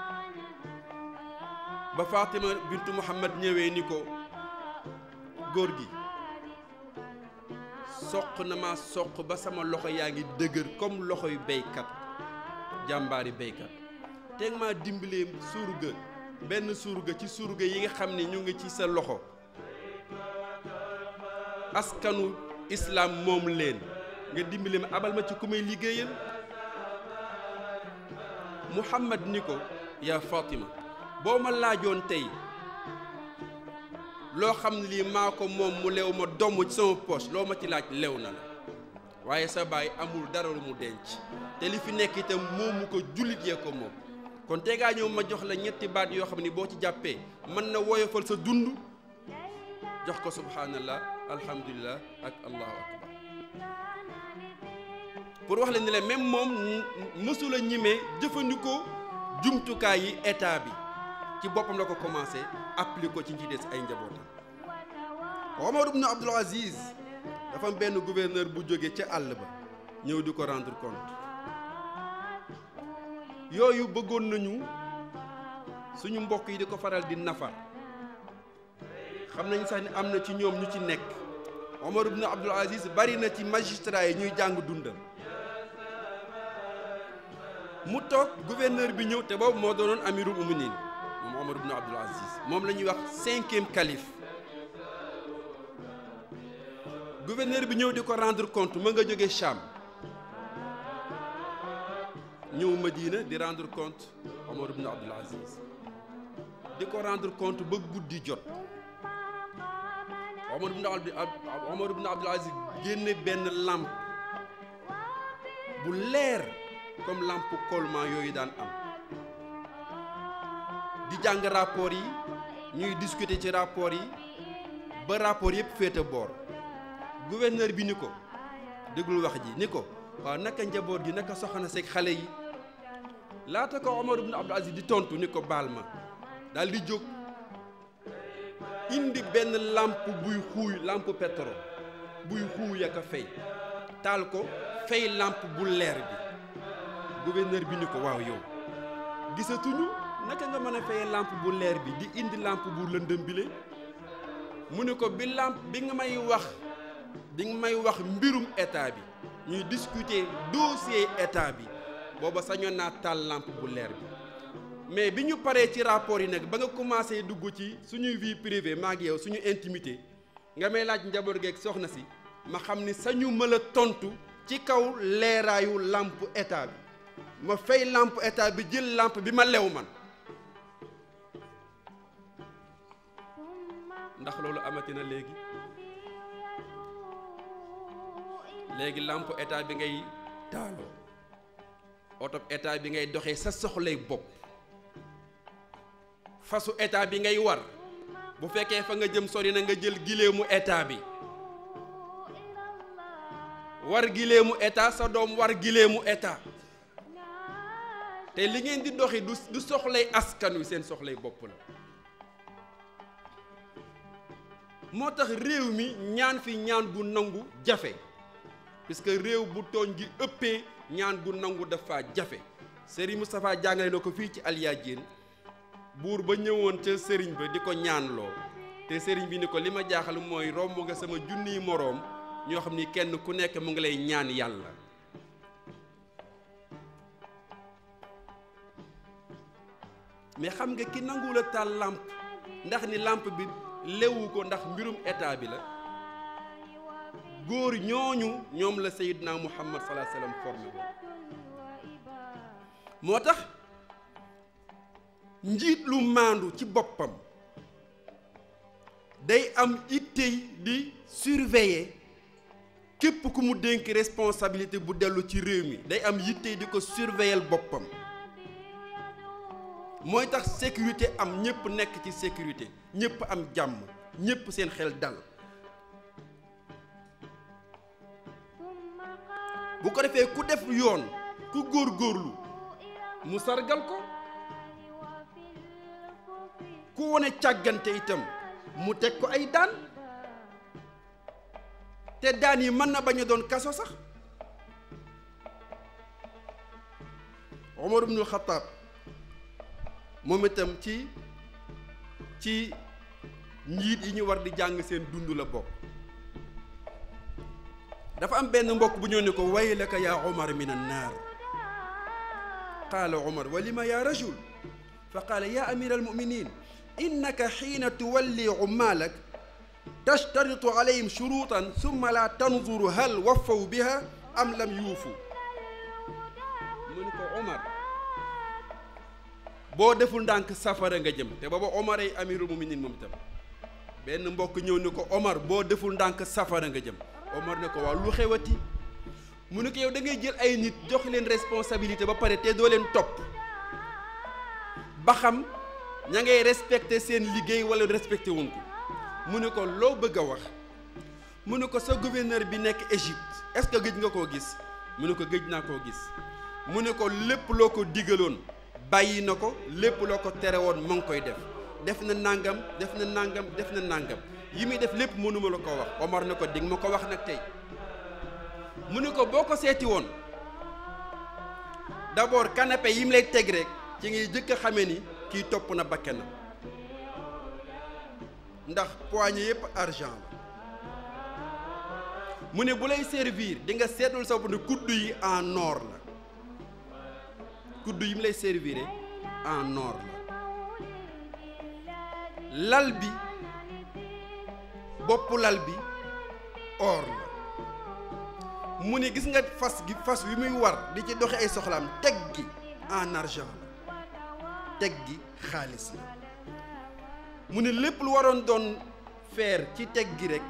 S1: ba Fatima bintu Muhammad ñëwee ni ko góor gi soq na ma soq ba sama loxo yaa ngi dëgër comme loxo yu béykat jàmbaari béykat teg maa dimbalee surga benn surga ci surga yi nga xam ne ñu ngi ci sa loxo askanu islam moom leen nga dimbali ma abal ma ci ku may liggéeyal Muhammad ni ko yaa Fatima boo ma laajoon tey loo xam ne lii maa ko moom mu lew ma domm ci sama poche loo ma ci laaj lew na la waaye sa baay amul dara lu mu denc te li fi nekk itam moomu ko jullit yee ko moom kon te ngaa ñëw ma jox la ñetti baat yoo xam ni boo ci jàppee mën na woyofal sa dund jox ko subhanallah alhamdulillah ak allahu akbar pour wax la ni la même moom mësula ñimee jëfandikoo jumtukaay yi état bi ci boppam la ko commencé appliqué ko ci ñi des ay njabootam Omar ibn Abdul Aziz dafa am benn gouverneur bu jóge ca àll ba ñëw di ko rendre compte yooyu bëggoon nañu suñu mbokk yi di ko faral di nafar xam nañ sax ni am na ci ñoom ñu ci nekk Omar ibn Abdul Aziz bari na ci magistrat yi ñuy jàng dundam mu toog gouverneur bi ñëw te boobu moo doonoon amirul muminin moom Omar ibn Abdul Aziz moom la ñuy wax cinquième calife gouverneur bi ñëw di ko rendre compte ma nga jóge Cham ñëw Madina di rendre compte Omar ibn Abdul Aziz di ko rendre compte ba guddi jot Omar ibn Abdul Omar ibn Abdul Aziz génne benn lampe bu leer comme lampe collement yooyu daan am di jàng rapport yi ñuy discuter ci rapport yi ba rapport yëpp féete boor gouverneur bi ni ko déglul wax ji ni ko waaw naka njaboot gi naka soxna seeg xale yi laata ko Omar ibn Abdul Aziz di tontu ni ko baal ma daal di jóg indi benn lampe buy xuuy lampe pétrole buy xuuy ak a fay taal ko fay lampe bu leer bi gouverneur bi ni ko waaw yow gisatuñu naka nga mën a fayee lampe bu leer bi di indi lampe bu lëndëm bile mu ne ko bi lampe bi nga may wax bi nga may wax mbirum état bi ñuy discuter dossier état bi booba sañoon naa taal lampe bu leer bi mais bi ñu paree ci rapport yi nag ba nga commencé dugg ci suñuy vie privée maa ngi yow suñu intimité nga may laaj njaboot geeg soxna si ma xam ni sañu ma la tontu ci kaw leeraayu lampe état bi ma fay lampe état bi jël lampe bi ma lew man ndax loolu amati na léegi léegi lampe état bi ngay taaloo oto état bi ngay doxee sa soxlay bopp fasu état bi ngay war bu fekkee fa nga jëm sori na nga jël gileemu état bi war gileemu état sa doom war gileemu état te li ngeen di doxi du du soxlay askan wi seen soxlay bopp la moo tax réew mi ñaan fi ñaan gu nangu jafe puisque réew bu tooñ gi ëppee ñaan gu nangu dafa jafe Serigne Moustapha jàngale na ko fii ci Alyaajin buur ba ñëwoon ca sëriñ ba di ko ñaanloo te sëriñ bi ni ko li ma jaaxal mooy romb nga sama junniy moroom ñoo xam ni kenn ku nekk mu ngi lay ñaan yàlla mais xam nga ki nanguwul a taal làmp ndax ni làmp bi lewu ko ndax mbirum état bi la góor ñooñu ñoom la Seydina Muhammad salaa salaam formé woon moo tax njiit lu maandu ci boppam day am ittey di surveiller képp ku mu dénk responsabilité bu dellu ci réew mi day am yittey di ko surveiller boppam mooy tax sécurité am ñëpp nekk ci sécurité ñëpp am jàmm ñëpp seen xel dal bu ko defee ku def yoon ku góorgóorlu mu sargal ko ku wone càggante itam mu teg ko ay daan te daan yi mën na bañ a doon kaso sax Omar ibnul Xataab moom itam ci ci njiit yi ñu war di jàng seen dund la bokk dafa am benn mbokk bu ñëw ne ko waylaka yaa Omar min annaar qaala Omar wa lima yaa rajul fa qaala yaa amira almuminin innaka xiina tuwalli umaalak tashtaritu alayhim shuruutan summa laa tanzuru hal waffaw biha am lam yuufu mu ni ko Omar boo deful ndànk safara nga jëm te booba Omar ay amirul muminin moom itam benn mbokk ñëw ni ko Omar boo deful ndànk safara nga jëm Omar ne ko waaw lu xewati mu ne ko yow da ngay jël ay nit jox leen responsabilité ba pare te doo leen topp ba xam ña ngay respecté seen liggéey wala respecté wuñ ko mu ne ko loo bëgg a wax mu ne ko sa gouverneur bi nekk Égypte est-ce que gëj nga koo gis mu ne ko gëj naa koo gis mu ne ko lépp loo ko digaloon bàyyi na ko lépp loo ko tere woon mu ngi koy def def na nangam def na nangam def na nangam yi muy def lépp mënuma la ko wax Omar ne ko dig ma ko wax nag tey mu ne ko boo ko seeti woon d'abord canapé yi mu lay teg rek ci ngay jëkk a xamee ni kii topp na bakkenam ndax poignée yëpp argent la mu ne bu lay servir di nga seetul sa bopp ne kudd yi en or la kudd yi mu lay servir en or la lal bi boppu lal bi or la mu ne gis nga fas gi fas wi muy war di ci doxe ay soxlaam teg gi en argent la teg gi xaalis la mu ne lépp lu waroon doon feer ci teg gi rek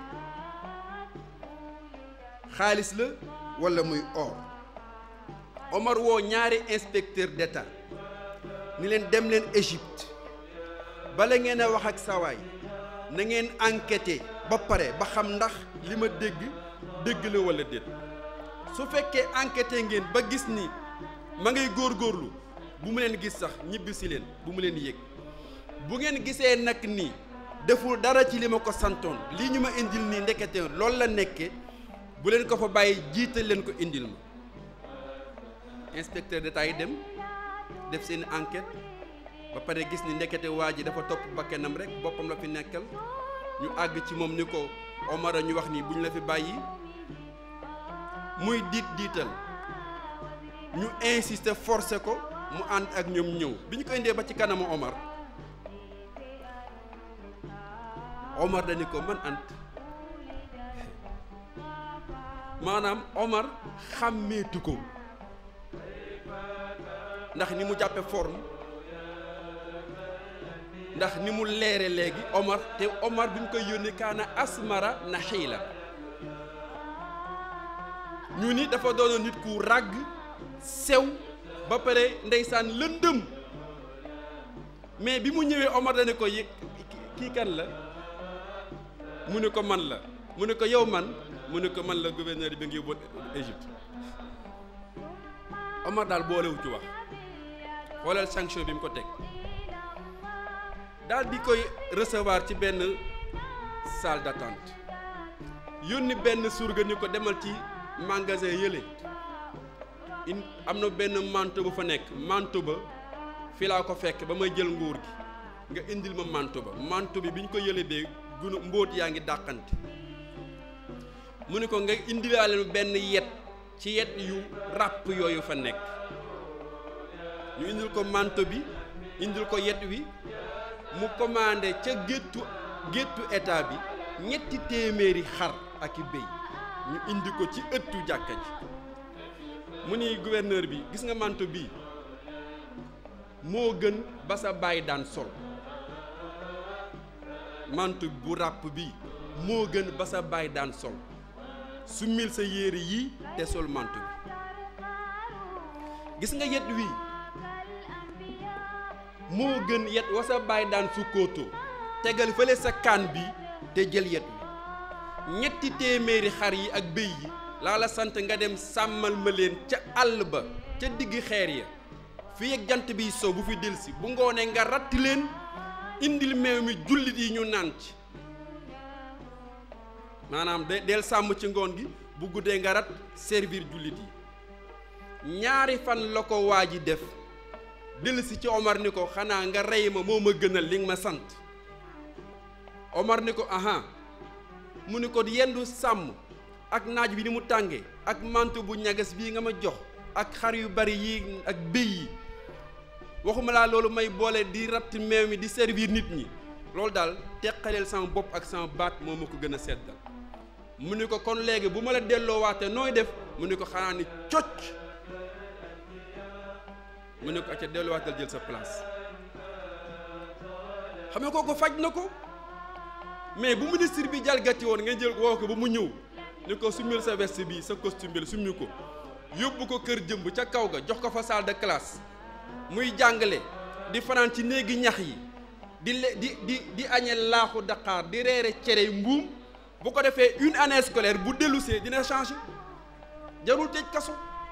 S1: xaalis la walla muy or Omar woo ñaari inspecteur d'état ni leen dem leen Égypte bala ngeen a wax ak sawaay na ngeen enquêter ba pare ba xam ndax li ma dégg dégg la walla déet su fekkee enquêter ngeen ba gis ni ma ngay góorgóorlu bu mu leen gis sax ñibbi si leen bu mu leen yëg bu ngeen gisee nag ni deful dara ci li ma ko santoon lii ñu ma indil nii ndekete loolu la nekke bu leen ko fa bàyyi jiital leen ko indil ma inspecteur d'état yi dem def seen enquête ba pare gis ni ndekete waa ji dafa topp bakkenam rek boppam la fi nekkal ñu àgg ci moom ni ko Omar a ñu wax ni bu ñu la fi bàyyi muy diit diital ñu insister forcer ko mu ànd ak ñoom ñëw bi ñu ko indee ba ci kanamu Omar Omar dañu ko man ant maanaam Omar xàmmeetu ko ndax ni mu jàppe forme ndax ni mu leere léegi Omar te Omar bi mu koy yónni kaana asmara na xiila ñu ni dafa doonoon nit ku ràgg sew ba pare ndeysaan lëndëm mais bi mu ñëwee Omar dane ko yëg kii kan la mu ne ko man la mu ne ko yow man mu ne ko man la gouverneur bi nga yóbboon Égypte Omar daal boolewu ci wax xoolal sanction bi mu ko teg daal di koy recevoir ci benn salle d'attente yónni benn surga ni ko demal ci magasin yële in am na benn manteau bu fa nekk manteau ba fi laa ko fekk ba may jël nguur gi nga indil ma manteau ba manteau bi bi ñu ko yële bee gunu mbóot yaa ngi dàqante mu ne ko nga indilaale benn yet ci yet yu ràpp yooyu fa nekk ñu indil ko manteau bi indil ko yet wi mu commandé ca géttu géttu état bi ñetti téeméeri xar ak i béy ñu indi ko ci ëttu jàkka ji mu ni gouverneur bi gis nga manteau bii moo gën ba sa baay daan sol manteau bu ràpp bii moo gën ba sa baay daan sol summil sa yére yii te sol manteau bi gis nga yet wii moo gën yet wa sa baay daan sukkootoo tegal fële sa kaan bi te jël yet wi ñetti téeméeri xar yi ak béy yi laa la sant nga dem sàmmal ma leen ca àll ba ca digg xeer ya fii ak jant biy sow bu fi delsi bu ngoonee nga ratt leen indil meew mi jullit yi ñu naan ci maanaam de del sàmm ci ngoon gi bu guddee nga rat servir jullit yi ñaari fan la ko waa ji def delsi ci Omar ni ko xanaa nga rey ma moo ma gënal li nga ma sant Omar ni ko aha mu ni ko yendu sàmm ak naaj bi ni mu tàngee ak manteau bu ñagas bii nga ma jox ak xar yu bari yi ak béy yi waxuma laa loolu may boole di ratt meew mi di servir nit ñi loolu daal teqaleel sama bopp ak sama baat moo ma ko gën a seddal mu ni ko kon léegi bu ma la delloo waate nooy def mu ni ko xanaa ni cocc mu ni ko acca delloowaatal jël sa place xam nga kooku faj na ko mais bu ministre bi jalgati woon nga jël woo ko ba mu ñëw ni ko summil sa veste bi sa costume bi la summi ko yóbbu ko kër jëmb ca kaw ga jox ko fa salle de classe muy jàngale di fanaan ci néegi ñax yi di le di di di añe laaxu daqaar di reere cere mbuum bu ko defee une année scolaire bu dellusee dina changer jarul tëj kaso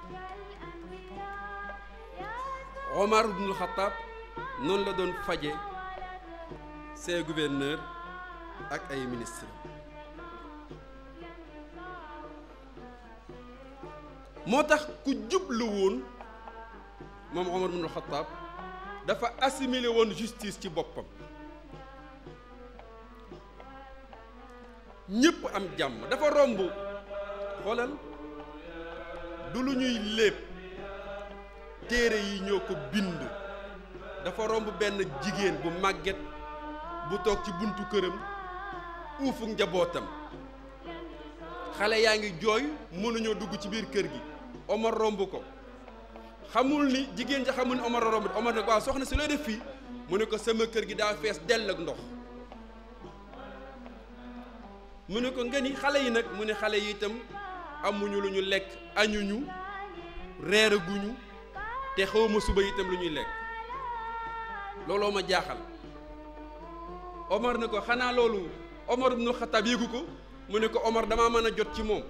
S1: Omar ibnul Xattaab noonu la doon faje ses gouverneurs ak ay ministres moo tax ku jublu woon moom Omar ibnul Xattaab dafa assimilé woon justice ci boppam ñëpp am jàmm dafa romb xoolal du lu ñuy lépp téere yi ñoo ko bind dafa romb benn jigéen bu màgget bu toog ci buntu këram uufu njabootam xale yaa ngi jooy mënuñoo dugg ci biir kër gi Omar romb ko xamul ni jigéen ja xamul ni Omar romb Omar ne ko waaw soxna si looy def fii mu ne ko sama kër gi daa fees dell ak ndox mu ne ko nga ni xale yi nag mu ne xale yi itam amuñu lu ñu lekk añuñu reeraguñu te xawma suba itam lu ñuy lekk looloo ma jaaxal Omar ne ko xanaa loolu Omar ibnu Xataab yéegu ko mu ne ko Omar damaa mën a jot ci moom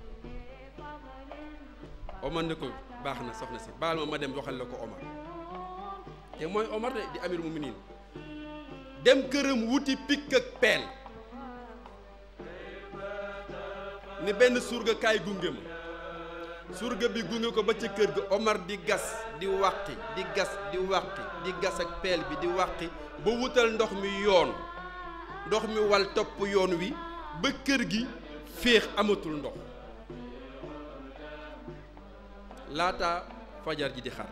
S1: Omar ne ko baax na soxna si baal ma ma dem waxal la ko Omar te mooy Omar de di amir muminin dem këram wuti pikk ak peel ni benn surga kaay gunge ma surga bi gunge ko ba ci kër ga Omar di gas di wàqi di gas di wàqi di gas ak peel bi di wàqi ba wutal ndox mi yoon ndox mi wal topp yoon wi ba kër gi féex amatul ndox laata fajar ji di xar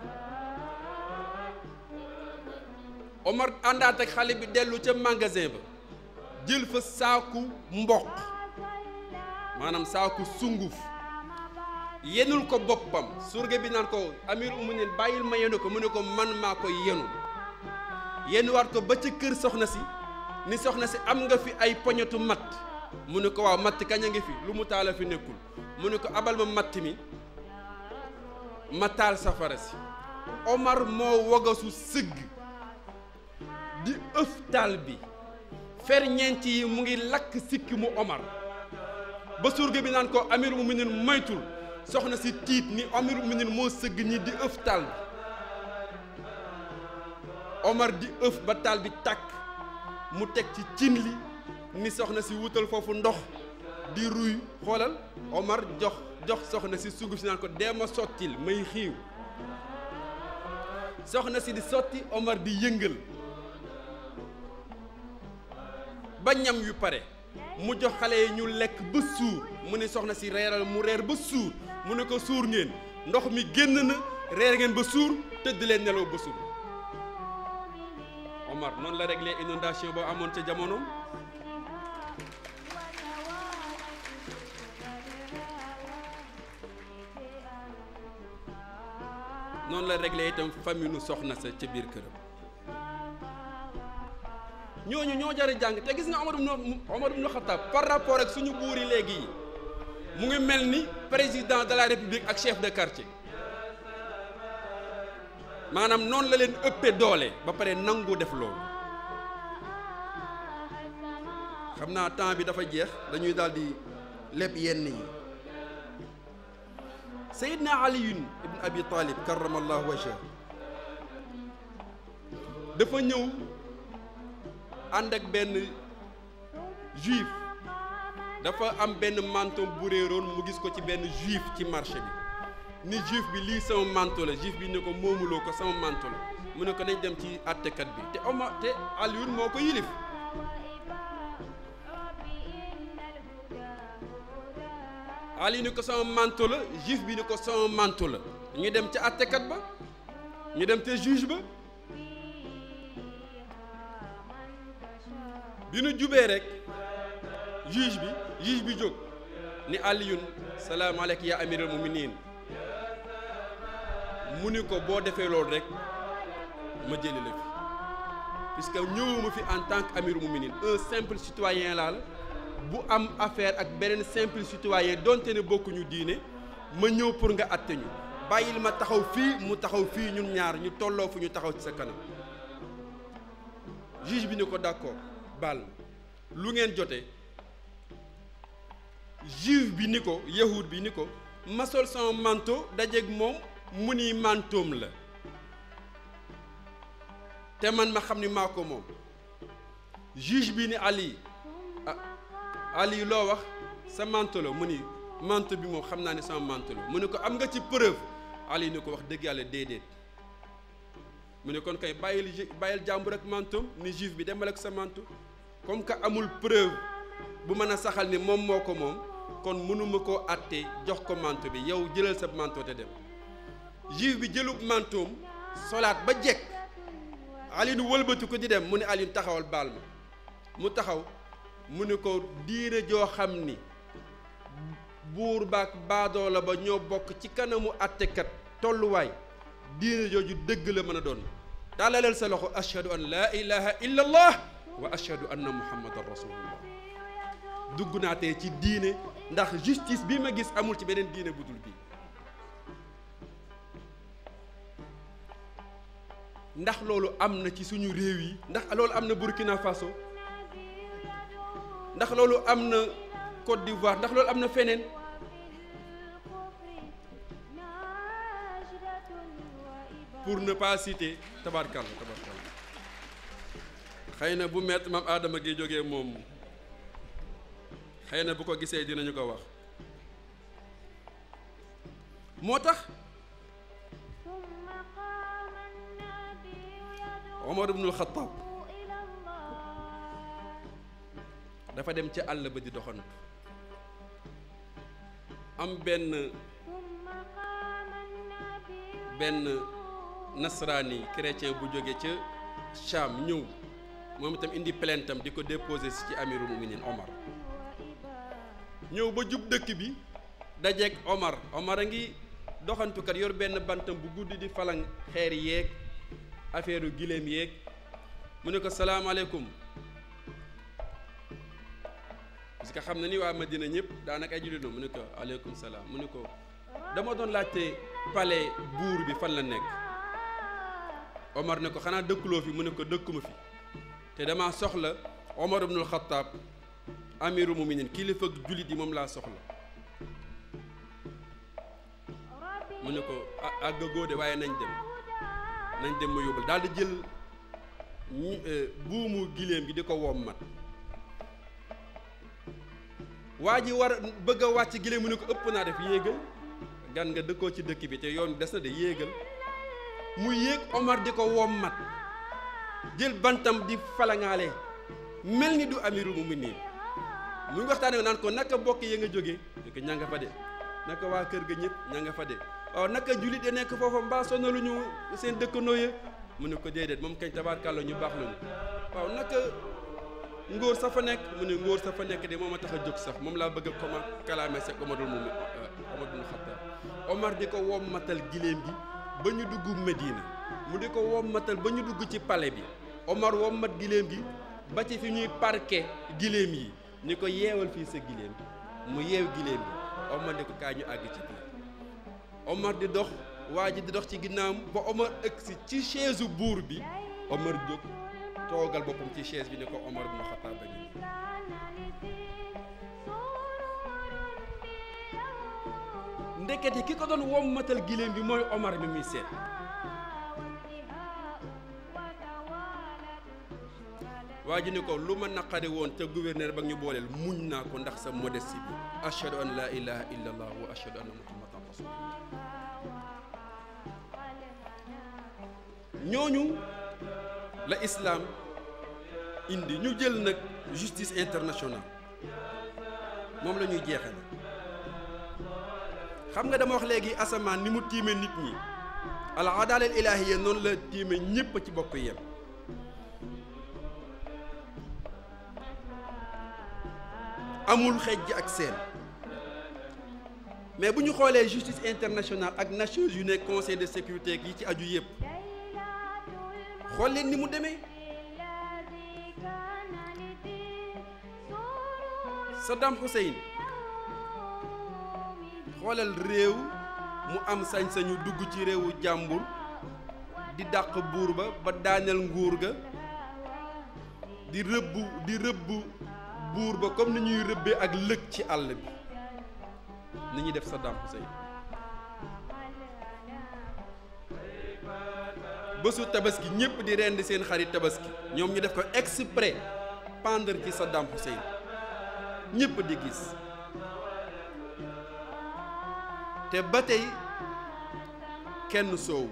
S1: Omar àndaat ak xale bi dellu ca magasin ba jël fa saaku mboq maanaam saaku sunguf yenul ko boppam surga bi naan ko amir uminin bàyyil ma yenu ko mu ne ko man maa ko yenu yenuwaat ko ba ca kër soxna si ni soxna si am nga fi ay poñetu matt mu ne ko waaw matt kañ a ngi fi lu mu taala fi nekkul mu ne ko abal ma matt mi ma taal safara si Omar moo wagasu sëgg di ëf taal bi ferñeent yi mu ngi lakk sikki mu Omar ba surga bi naan ko amirul muminin moytul soxna si tiit ni amirul muminin moo sëgg ñi di ëf taal bi Omar di ëf ba taal bi tàkk mu teg ci cin li ni soxna si wutal foofu ndox di ruy xoolal Omar jox jox soxna si sunguf si naan ko dee ma sottil may xiiw soxna si di sotti Omar di yëngal ba ñam yu pare mu jox xale yi ñu lekk ba suur mu ne soxna si reeral mu reer ba suur mu ne ko suur ngeen ndox mi génn na reer ngeen ba suur tëdd leen nelaw ba suur Omar noonu la réglé inondation ba amoon ca jamono noonu la réglé itam famille nu soxna sa ca biir këram ñooñu ñoo jar a jàng te gis nga Omar ibn Omar ibn Khattab par rapport ak suñu buur yi léegi yi mu ngi mel ni président de la république ak chef de quartier maanaam noonu la leen ëppee doole ba pare nangu def loolu xam naa temps bi dafa jeex dañuy daal di leb yenn yi Seydina Aliyun ibn Abi Talib karamallahu wajha dafa ñëw ànd ak benn juif dafa am benn manteau bu réeroon mu gis ko ci benn juif ci marché bi ni juif bi lii sama manteau la juif bi ne ko moomuloo ko sama manteau la mu ne ko nañ dem ci àttekat bi te Omar te Aliyun moo ko yilif Ali ni ko sama manteau la juif bi ni ko sama manteau la ñu dem ca àttekat ba ñu dem te juge ba bi nu jubee rek juge bi juge bi jóg ni Aliyun salaamaaleykum yaa amiral muminin mu ni ko boo defee loolu rek ma jëli la fi puisque ñëwuma fi en tant que amiral muminin un simple citoyen laa la bu am affaire ak beneen simple citoyen donte ne bokkuñu diine ma ñëw pour nga atte ñu bàyyil ma taxaw fii mu taxaw fii ñun ñaar ñu tolloo fu ñu taxaw ci sa kanam juge bi ni ko d'accord baal ma lu ngeen jotee juif bi ni ko yahud bi ni ko ma sol sama manteau dajeeg moom mu ni mantoom la te man ma xam ni maa ko moom juge bi ni Ali ah Ali loo wax sa manteau la mu ni manteau bi moom xam naa ne sama manteau la mu ne ko am nga ci preuve Ali ni ko wax dëgg yàlla déedéet mu ne kon kay bàyyil bàyyil jàmbur ak manteau ni juif bi demal ak sa manteau comme que amul preuve bu mën a saxal ni moom moo ko moom kon mënuma koo àtte jox ko manteau bi yow jëlal sa manteau te dem juif bi jëlub mantoom solaat ba jekk Alioune wëlbati ko di dem mu ne Alioune taxawal baal ma mu taxaw mu ne ko diine joo xam ni buur baak baadoola ba ñoo bokk ci kanamu àttekat tolluwaay diine jooju dëgg la mën a doon tàllaleel sa loxo ashhadu an laa ilaha illa allah wa ashhadu anna muhammadan rasulullah dugg naa tey ci diine ndax justice bi ma gis amul ci beneen diine budul bii ndax loolu am na ci suñu réew yi ndax loolu am na Burkina Faso ndax loolu am na Côte d'Ivoire ndax loolu am na feneen pour ne pas citer tabarkalla tabarkalla xëy na bu met maam Adama gi jógee moom xëy na bu ko gisee dinañu ko wax moo tax Omar ibnul Xattaab dafa dem ca àll ba di doxantu am benn benn nasraani chrétien bu jóge ca Cham ñëw moom itam indi plainte am di ko déposé si ci amirul muminin Omar ñëw ba jub dëkk bi dajeeg Omar Omar a ngi doxantukat yor benn bantam bu guddi di falang xeer yeeg affaire giléem yeeg mu ne ko salaamaaleykum parce que xam na ni waa Madina ñëpp daanaka ay jullit mu ne ko aleykum salaam mu ne ko dama doon laajte palais buur bi fan la nekk Omar ne ko xanaa dëkkuloo fi mu ne ko dëkkuma fi te dama soxla Omar ibnul Xattaab amiru muminin kilifa jullit yi moom laa soxla mu ne ko ah àggagoo de waaye nañ dem nañ dem ma yóbbal daal di jël ñi buumu giléem gi di ko wommat waa ji war bëgg a wàcc giléem mu ne ko ëpp naa def yéegal gan nga dëkkoo ci dëkk bi te yoon des na de yéegal mu yéeg Omar di ko wommat jël bantam di falangaale mel ni du amiru muminin mu ngi waxtaanee naan ko naka bokk ya nga jógee ne ko ña nga fa de naka waa kër ga ñëpp ña nga fa de waaw naka jullit ya nekk foofa mbaa sonaluñu seen dëkkandoo ya mu ne ko déedéet moom kañ tabaarkàlla ñu baax lañu waaw naka ngóor sa fa nekk mu ne ngóor sa fa nekk de moom a tax a jóg sax moom laa bëgg a koma kalaame sek Omarul mu Omar bin Xattaab Omar di ko wommatal giléem gi ba ñu dugg Medina mu di ko wommatal ba ñu dugg ci palais bi Omar wommat giléem gi ba ci fi ñuy parquet giléem yi ni ko yeewal fii sa giléem mu yeew giléem gi Omar di ko kaay ñu àgg ci biir Omar di dox waa ji di dox ci ginnaawam ba Omar ëgsi ci chaise buur bi Omar jóg toogal boppam ci chaise bi ni ko Omar bin Xattaab ba ngi ndekete ki ko doon wommatal giléem bi mooy Omar mi muy seet waa ji ni ko lu ma naqari woon te gouverneur ba ñu booleel muñ naa ko ndax sa modestie bi ashhadu an la ilaha illa allah wa ashhadu anna muhammadan rasulullah ñooñu la islam indi ñu jël nag justice internationale moom la ñuy jeexal xam nga dama wax léegi asamaan ni mu tiime nit ñi al adala al ilahiya noonu la tiime ñépp ci bokk yem amul xejj ak seen mais bu ñu xoolee justice internationale ak Nations Unies conseil de sécurité yi ci aju yépp xool leen ni mu demee Saddam Hussein xoolal réew mu am sañ-sañu dugg ci réewu jàmbur di dàq buur ba ba daaneel nguur ga di rëbb di rëbb buur ba comme ni ñuy rëbbee ak lëg ci àll bi ni ñuy def Saddam Hussein bésu tabaski ñëpp di rendi seen xarit tabaski ñoom ñu def ko exprès pendre ci Saddam Hussein ñëpp di gis te ba tey kenn soowu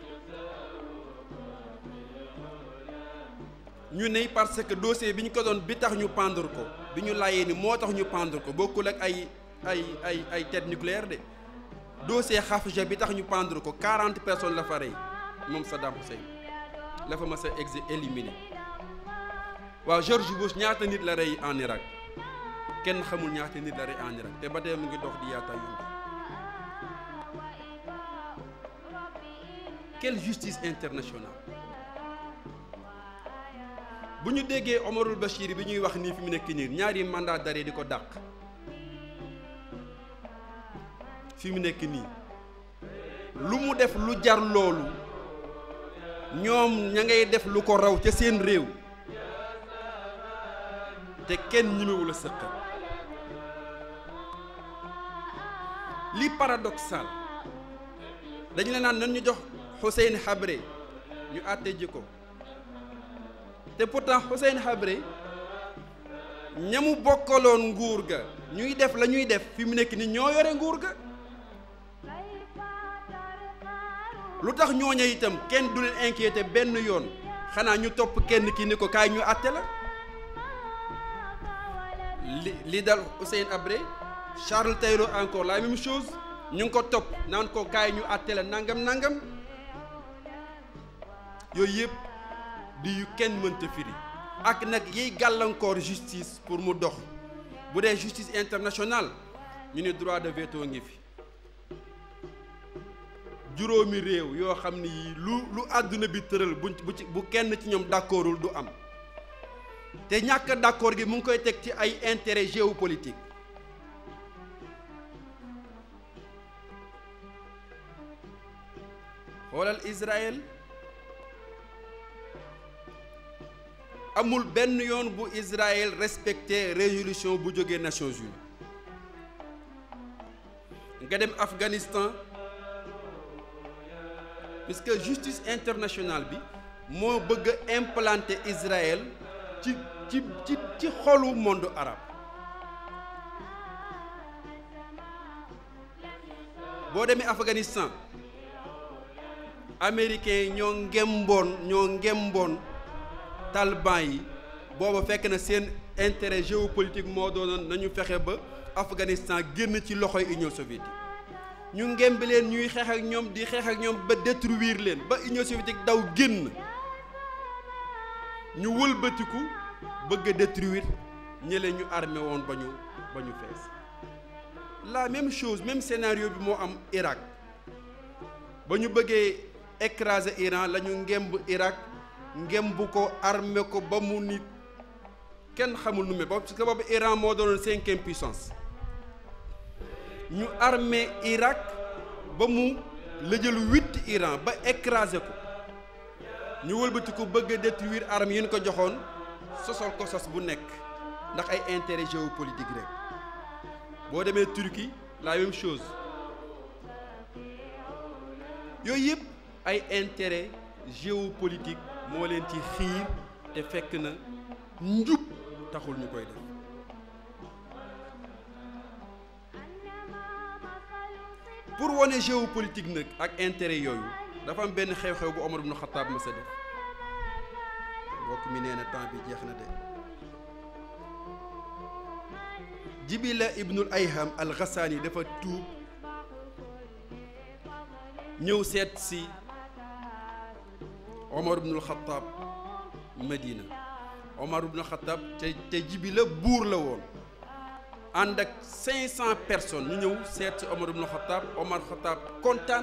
S1: ñu ne parce que dossier bi ñu ko doon bi tax ñu pendre ko bi ñu laajee ni moo tax ñu pendre ko bokkul ak ay ay ay ay tête nucléaire de dossier Hafja bi tax ñu pendre ko 40 personnes la fa rey moom Saddam Hussein la fa mas a exe éliminé waaw George Bush ñaata nit la rey en Irak kenn xamul ñaata nit la rey en Irak te ba tey mu ngi dox di yaata yungi quelle justice internationale bu ñu déggee Omarul Bachir bi ñuy wax nii fi mu nekk nii ñaari mandat d'arrêt di ko dàq fi mu nekk nii lu mu def lu jar loolu ñoom ña ngay def lu ko raw ca seen réew te kenn ñimewul a sëqal li paradoxal dañu la naan nan ñu jox Hussein Habré ñu àtte ji ko te pourtant Hussein Habré ñamu bokkaloon nguur ga ñuy def la ñuy def fi mu nekk ni ñoo yore nguur ga lu tax ñooña itam kenn du leen inquiété benn yoon xanaa ñu topp kenn ki ni ko kaay ñu àtte la li li dal Hussein Habré Charles Taylor encore la même chose ñu ngi ko topp naan ko kaay ñu àtte la nangam nangam yooyu yëpp di yu kenn mënta firi ak nag yiy gàllankoor justice pour mu dox bu dee justice internationale ñu ne droit de veto ngi fi juróomi réew yoo xam ni yii lu lu àdduna bi tëral bu bu ci bu kenn ci ñoom d'accordul du am te ñàkk d'accord gi mu ngi koy teg ci ay intérêt géopolitique xoolal Israël amul benn yoon bu Israël respecté résolution bu jógee Nations Unies nga dem Afghanistan puisque justice internationale bi moo bëgg a implanter Israël ci ci ci ci xolu monde arabe boo demee Afghanistan américains yi ñoo ngemboon ñoo ngemboon taliban yi booba fekk na seen intérêt géopolitique moo doonoon nañu fexe ba Afghanistan génn ci loxoy Union soviétique ñu ngemb leen ñuy xeex ak ñoom di xeex ak ñoom ba détruire leen ba Union soviétique daw génn ñu wëlbatiku bëgg a détruire ñële ñu armé woon ba ñu ba ñu fees la même chose même scénario bi moo am Irak ba ñu bëggee écraser Iran la ñu ngemb Irak ngemb ko armé ko ba mu nit kenn xamul nu me ba parce que boobu Iran moo doonoon cinquième puissance ñu armé Irak ba mu la jël huit Iran ba écrasé ko ñu wëlbati ko bëgg a détruire armes yi ñu ko joxoon sosol ko sos bu nekk ndax ay intérêt géopolitique rek boo demee Turquie la même chose yooyu yëpp ay intérêt géopolitique moo leen ci xiir te fekk na njub taxul ñu koy def pour wane géopolitique nag ak intérêt yooyu dafa am benn xew-xew bu Omar ibn Khattab ma sa def mbokk mi nee na temps bi jeex na de Jibila ibnul Ayham al Ghassani dafa tuub ñëw seet si Omar ibnul Khattab Medina Omar ibnul Khattab te te Jibila buur la woon ànd ak 500 personnes ñu ñëw seet si Omar ibnul Khattab Omar Khattab kontaan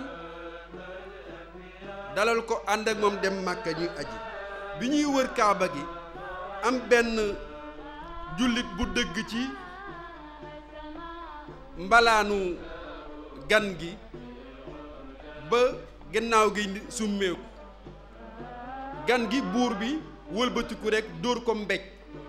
S1: dalal ko ànd ak moom dem Màkka ñuy aji bi ñuy wër Kaaba gi am benn jullit bu dëgg ci mbalaanu gan gi ba gannaaw gi summeeku gan gi buur bi wëlbatiku rekk dóor ko mbéj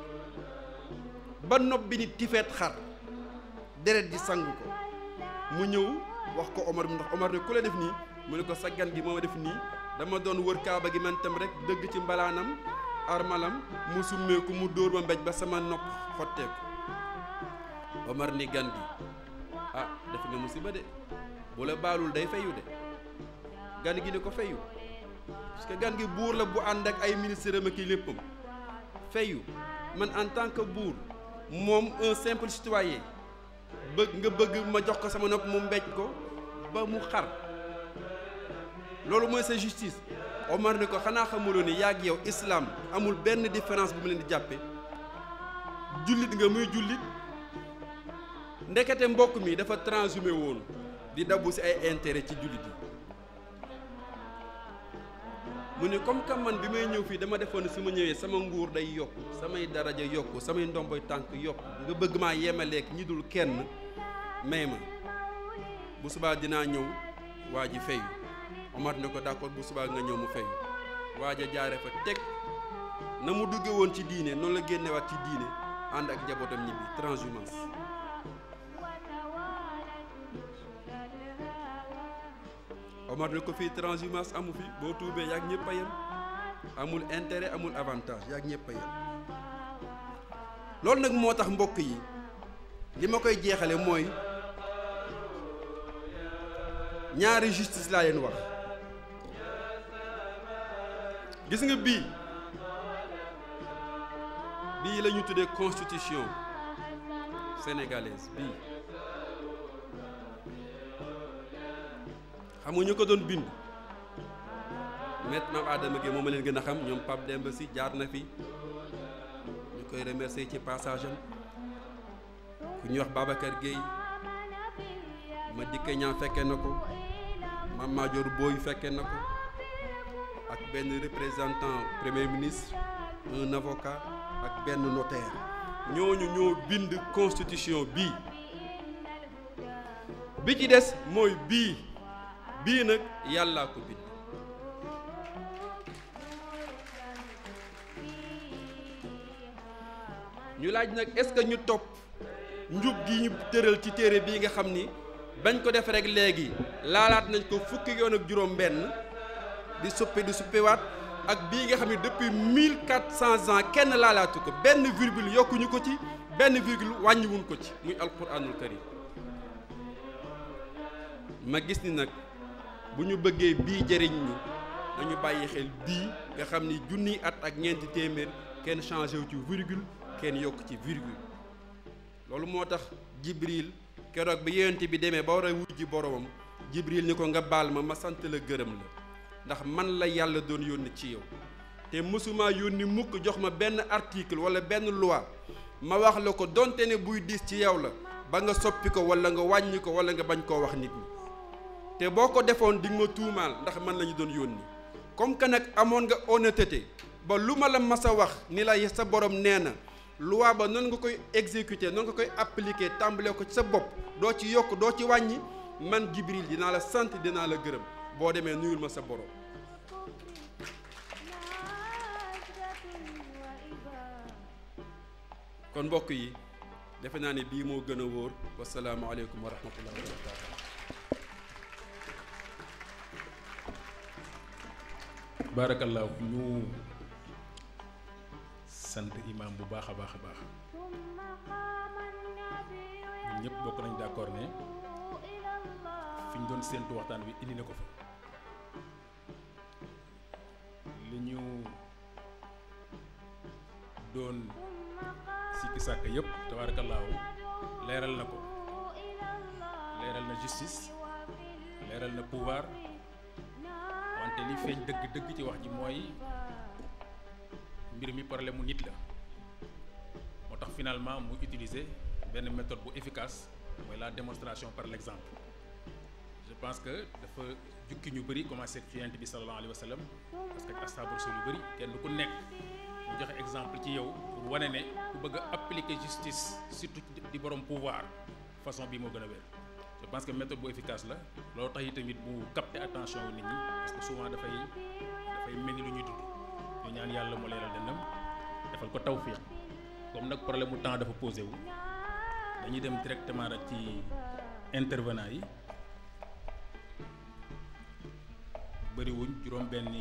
S1: ba nopp bi ni tifeet xar deret ji sang ko mu ñëw wax ko Omar bi ndax Omar ne ku la def nii mu ne ko sa gan gi moo ma def nii dama doon wër kaaba gi man tam rek dëgg ci mbalaanam armalam mu summeeku mu dóor ma mbéj ba sama nopp xotteeku Omar ni gan gi ah def nga musiba de bu la baalul day fayu de gan gi ni ko fayu parce que gan gi buur la bu ànd ak ay ministre am ak i léppam fayu man en tant que buur moom un simple citoyen bëgg nga bëgg ma jox ko sama nopp mu mbéj ko ba mu xar loolu mooy sa justice Omar ni ko xanaa xamuloo ni yàgg yow islam amul benn différence bu mu leen di jàppe jullit nga muy jullit ndekete mbokk mi dafa transhumé woon di dabbu ci ay intérêt ci jullit yi mu ne comme que man bi may ñëw fii dama defoon ne su ma ñëwee sama nguur day yokk samay daraja yokk samay ndomboy tànk yokk nga bëgg maa yemaleek ñi dul kenn may ma bu subaa dinaa ñëw waa ji fayu Omar ne ko d'accord bu subaa nga ñëw mu fayu waa ja jaare fa teg na mu dugge woon ci diine noonu la génnewaat ci diine ànd ak njabootam ñibbi transhumance Omar ne ko fii transhumance amu fi boo tuubee yaag ñëpp a yem amul intérêt amul avantage yaag ñëpp a yem loolu nag moo tax mbokk yi li ma koy jeexale mooy ñaari justice laa leen wax gis nga bii bii la ñu tuddee constitution sénégalaise bii xam nga ñu ko doon bind maître Mame Adama Gueye moom ma leen gën a xam ñoom Pape Demba Sy jaar na fi ñu koy remercier ci passage am ku ñuy wax Babacar Gueye ma dikke ñaan fekke na ko Mame Madior Boye fekke na ko ak benn représentant premier ministre un avocat ak benn notaire ñooñu ñoo bind constitution bii bi ci des mooy bii bii nag yàllaa ko bind ñu laaj nag est-ce que ñu topp njub gi ñu tëral ci téere bii nga xam ni bañ ko def rek léegi laalaat nañ ko fukki yoon ak juróom benn di suppi di suppiwaat ak bii nga xam ne depuis mille quatre cents ans kenn laalaatu ko benn virgule yokkuñu ko ci benn virgule wàññiwuñ ko ci muy alquranul karim ma gis ni nag bu ñu bëggee bii jëriñ ñu nañu bàyyi xel bii nga xam ni junniy at ak ñeenti téeméer kenn changé wu ci virgule kenn yokk ci virgule loolu moo tax jibril keroog bi yonent bi demee ba war a wujji boromam jibril ni ko nga baal ma ma sant la gërëm la ndax man la yàlla doon yónni ci yow te mësuma yónni mukk jox ma benn article wala benn loi ma wax la ko donte ne buy diis ci yow la ba nga soppi ko wala nga wàññi ko wala nga bañ koo wax nit ñi te boo ko defoon di nga ma tuumaal ndax man la ñu doon yónni comme que nag amoon nga honnêteté ba lu ma la mas a wax ni la sa borom nee na loi ba noonu nga koy exécuter noonu nga koy appliquer tàmbalee ko ci sa bopp doo ci yokk doo ci wàññi man Jibril dinaa la sant dinaa la gërëm boo demee nuyul ma sa borom. kon mbokk yi defe naa ne bii moo gën a wóor wasalaamaaleykum wa rahmatullahi wa barakatu
S4: baarakallaahu ñu sant imaam bu baax a baax a baax ñun ñëpp bokk nañ d'accord ne fi ñu doon séentu waxtaan bi indi na ko fa li ñu doon sikki sàkk yëpp tabaarakallaahu leeral na ko leeral na justice leeral na pouvoir wante li feeñ dëgg dëgg ci wax ji mooy mbir mi problème mu nit la moo tax finalement mu utiliser benn méthode bu efficace mooy la démonstration par l'exemple je pense que dafa jukki ñu bëri commencé ci yonent bi sallallahu alayhi wa sallam parce que astaabu rasul yu bëri kenn ku nekk mu joxe exemple ci yow pour wane ne ku bëgg a appliquer justice surtout di borom pouvoir façon bi moo gën a wér je pense que méthode bu efficace la loolu tax yi tamit bu capter attention wu nit ñi parce que souvent dafay dafay mel ni lu ñuy tudd ñu ñaan yàlla mu leeral dënnam defal ko tawfiq comme nag problème mu temps dafa posé wu dañuy dem directement rek ci intervenant yi bëriwuñ juróom benni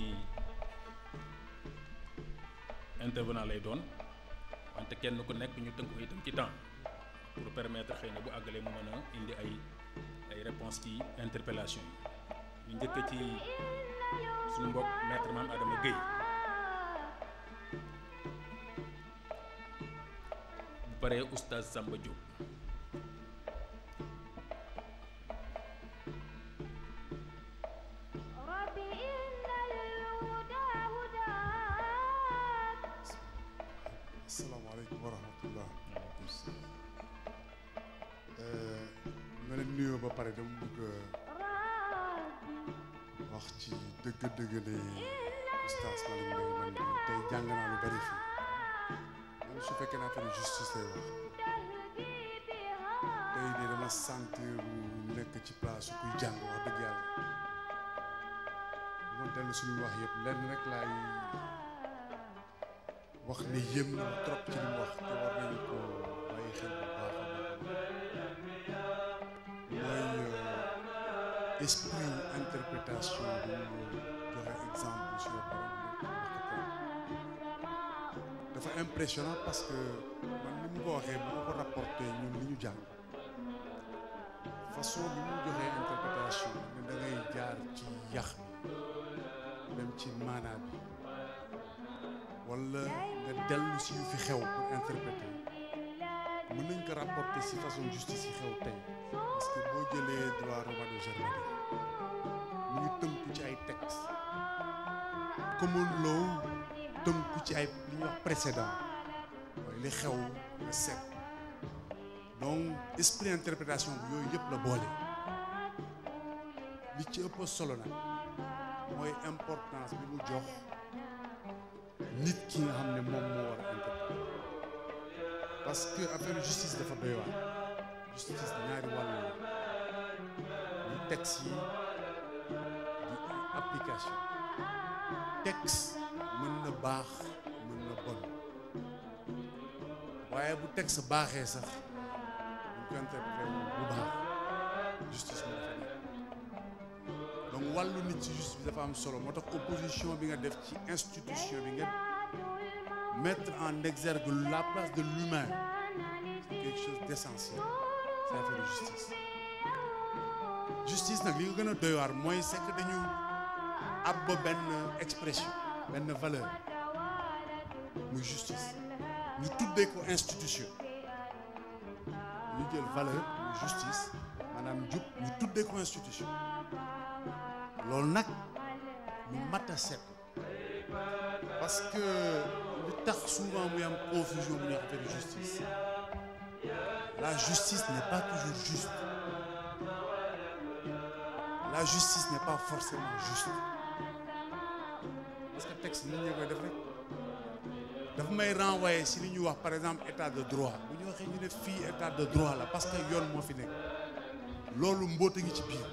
S4: intervenant lay doon wante kenn ku nekk ñu tënk ko itam ci temps pour permettre xëy na bu àggalee mu mën a indi ay ay réponses ci interpellation yi ñu njëkk ci suñu mbokk maître Mame Adama Guèye bu paree oustaz Samba Diop
S5: asalaamaaleykum wa rahmatullah ma leen nuyoo ba pare dama bëgg wax ci dëgg-dëgg ne oustaz Malick Mbaye man de tey jàng naa lu bari fii man su fekkee naa affaire justice lay wax tey de dama sentir mu nekk ci place kuy jàng wax dëgg yàlla moom dellu suñu wax yëpp lenn rek laay wax ne yéem na ma trop ci li mu wax te war nañu ko bàyyi xel bu baax a baax mooy esprit interprétation bi mu joxe exemple sur le borom dafa impressionnant parce que man ni mu ko waxee bu ma ko rapporté ñun li ñu jàng façon bi mu joxee interprétation ne da ngay jaar ci yax bi dem ci maanaa bi wala nga dellu si yu fi xew pour interpréter mën nañ ko rapporter si façon justice yi xew tey parce que boo jëlee droit romano-germanique mu ngi tënku ci ay textes common law tënku ci ay li ñuy wax précédent mooy li xew nga seet donc esprit interprétation bi yooyu yëpp la boole li ci ëpp solo nag mooy importance bi mu jox nit ki nga xam ne moom moo war a interpréter parce que affaire justice dafa doy waar justice ñaari wàll la di texte yi di application texte mën na baax mën na bon waaye bu texte baaxee sax buñ ko interprété bu baax justice moo dafa nekk donc wàllu nit ci justice bi dafa am solo moo tax opposition bi nga def ci institution bi nga mettre en exergue la place de l'humain c'est quelque chose d'essentiel c'est affaire de justice justice nag li nga gën a doy waar mooy c'est que dañu ab benn expression benn valeur muy justice ñu tuddee ko institution ñu jël valeur muy justice maanaam jub ñu tuddee ko institution loolu nag lu mat a set parce que li tax souvent muy am confusion bu ñuy wax affaire justice la justice n'est pas toujours juste la justice n'est pas forcément juste parce que texte nit ñi koy def rek dafa may renvoyer si li ñuy wax par exemple état de droit bu ñu waxee ñu ne fii état de droit la parce que yoon moo fi nekk loolu mbóota ngi ci biir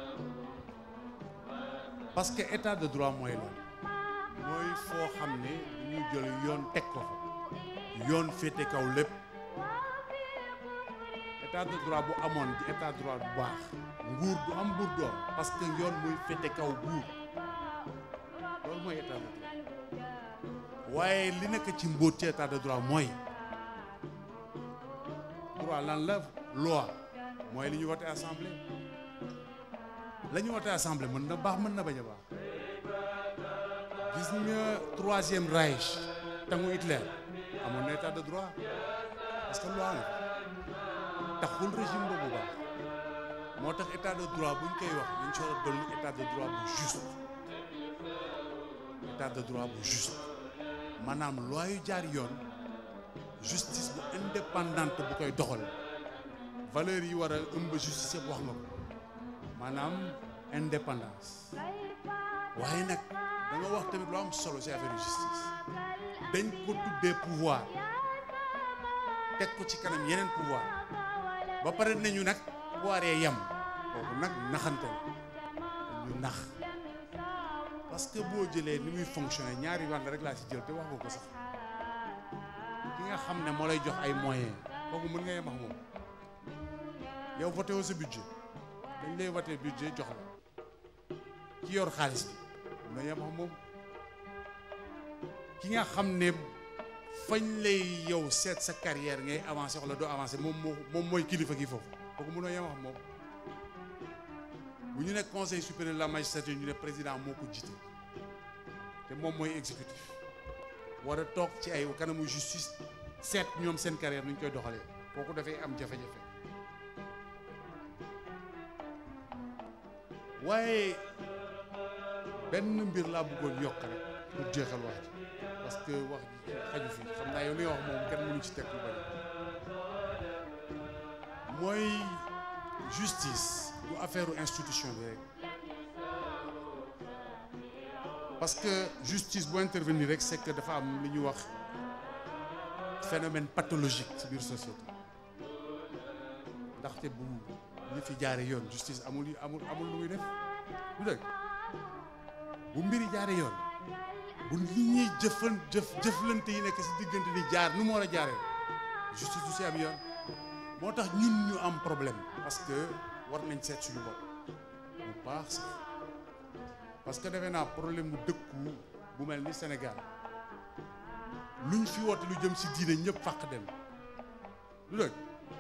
S5: parce que état de droit mooy loolu mooy foo xam ne dañuy jël yoon teg ko fa yoon féete kaw lépp état de droit bu amoon di état de droit bu baax nguur du am buur doom parce que yoon muy féete kaw buur loolu mooy état de droit waaye li nekk ci mbóot ci état de droit mooy droit lan la loi mooy li ñu voté assemblée la ñu voté assemblée mën na baax mën na bañ a baax gis nga troisième Reich tangu Hitler amoon na état de droit parce que loi la taxul régime boobu baax moo tax état de droit buñ koy wax dañ ci war a dolli état de droit bu juste état de droit bu juste maanaam loi yu jaar yoon justice bu indépendante bu koy doxal valeur yi war a ëmb justice yëpp wax nga ko maanaam indépendance waaye nag da nga wax tamit lu am solo ci affaire justice dañ ko tuddee pouvoir teg ko ci kanam yeneen pouvoir ba pare nañu nag pouvoir yee yem kooku nag naxante la ñu nax parce que boo jëlee ni muy fonctionner ñaari wàll rek laa ci jël te wax nga ko sax ki nga xam ne moo lay jox ay moyens kooku mën nga yem ak moom yow voté woo sa budget dañ lay voté budget jox la ki yor xaalis bi mën nga yem ak moom ki nga xam ne fañ lay yow seet sa carrière ngay avancer wala doo avancer moom moo moom mooy kilifa gi foofu kooku mënoo yem ak moom bu ñu nekk conseil supérieur de la magistrature ñu ne président moo ko jiite te moom mooy exécutif war a toog ci ay kanamu justice seet ñoom seen carrière nu ñu koy doxalee kooku dafay am jafe-jafe waaye benn mbir laa bëggoon yokk rek pour jeexal wax ji parce que wax ji xaju fi xam naa yow li nga wax moom kenn mënu ci teg lu bari mooy justice du affaire institution bi rek parce que justice bu intervenir rek c'est que dafa am li ñuy wax phénomène pathologique ci biir société ndaxte bu ñu fi jaare yoon justice amul amul amul lu muy def du dëgg bu mbiri jaare yoon bu li ñuy jëfan jëf jëflante yi nekk ci diggante ni jaar nu mu war a jaaree justice du ci am yoon moo tax ñun ñu am problème parce que war nañ seet suñu bopp bu baax sax parce que defe naa problème bu dëkku bu mel ni Sénégal luñ fi woote lu jëm ci diine ñëpp fàq dem lu dëgg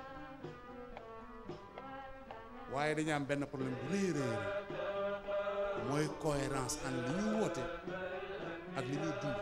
S5: waaye dañu am benn problème bu rëy rëy mooy cohérence en li ñuy woote ak li ñuy dund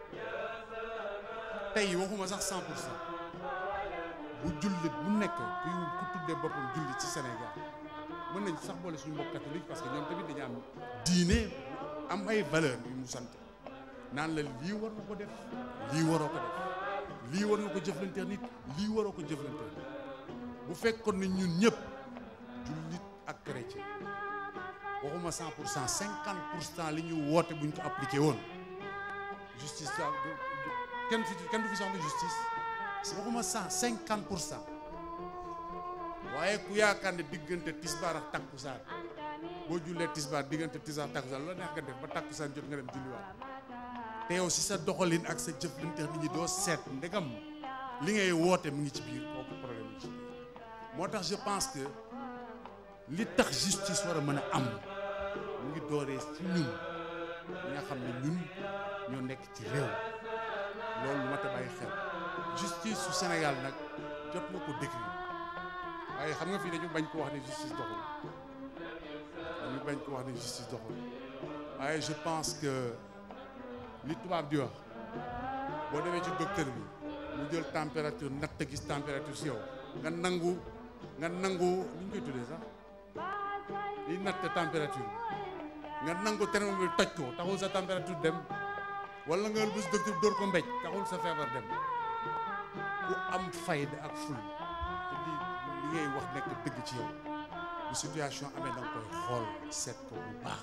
S5: tey waxuma sax cent pour cent bu jullit bu nekk kuy ku tuddee boppam jullit ci Sénégal mën nañ sax boole suñu mbokk catholique parce que ñoom tamit dañu am diine am ay valeur yu mu sant naan la lii war nga ko def lii waroo ko def lii war nga ko jëflanteel nit lii waroo ko jëflanteel bu fekkoon ne ñun ñëpp jullit ak chrétien waxuma cent pour cent cinquante pour cent li ñu woote buñ ko appliqué woon justice da kenn fi kenn du fi soxla justice waxuma cent cinquante pour cent waaye ku yaakaar ne diggante tisbaar ak takkusaan boo jullee tisbaar diggante tisbaar ak takkusaan la neex nga def ba takkusaan jot nga dem julliwaat te yow si sa doxalin ak sa jëflante nit ñi doo seet ndegam li ngay woote mu ngi ci biir kooku problème mu ngi ci biir moo tax je pense que li tax justice war a mën a am mu ngi dooree ci ñun ñi nga xam ne ñun ñoo nekk ci réew loolu mat a bàyyi xel justice su Sénégal nag jot na ko décrire waaye xam nga fii dañu bañ ko wax ne justice doxul dañu bañ ko wax ne justice doxul waaye je pense que li tubaab di wax boo demee ci docteur bi mu jël température natt gis température si yow nga nangu nga nangu li ñu koy tuddee sax li natt température nga nangu thermomètre toj ko taxul sa température dem wala nga bés docteur dóor ko mbéj taxul sa feebar dem ku am fayda ak ful te li li ngay wax nekk dëgg ci yow bu situation amee da nga koy xool seet ko bu baax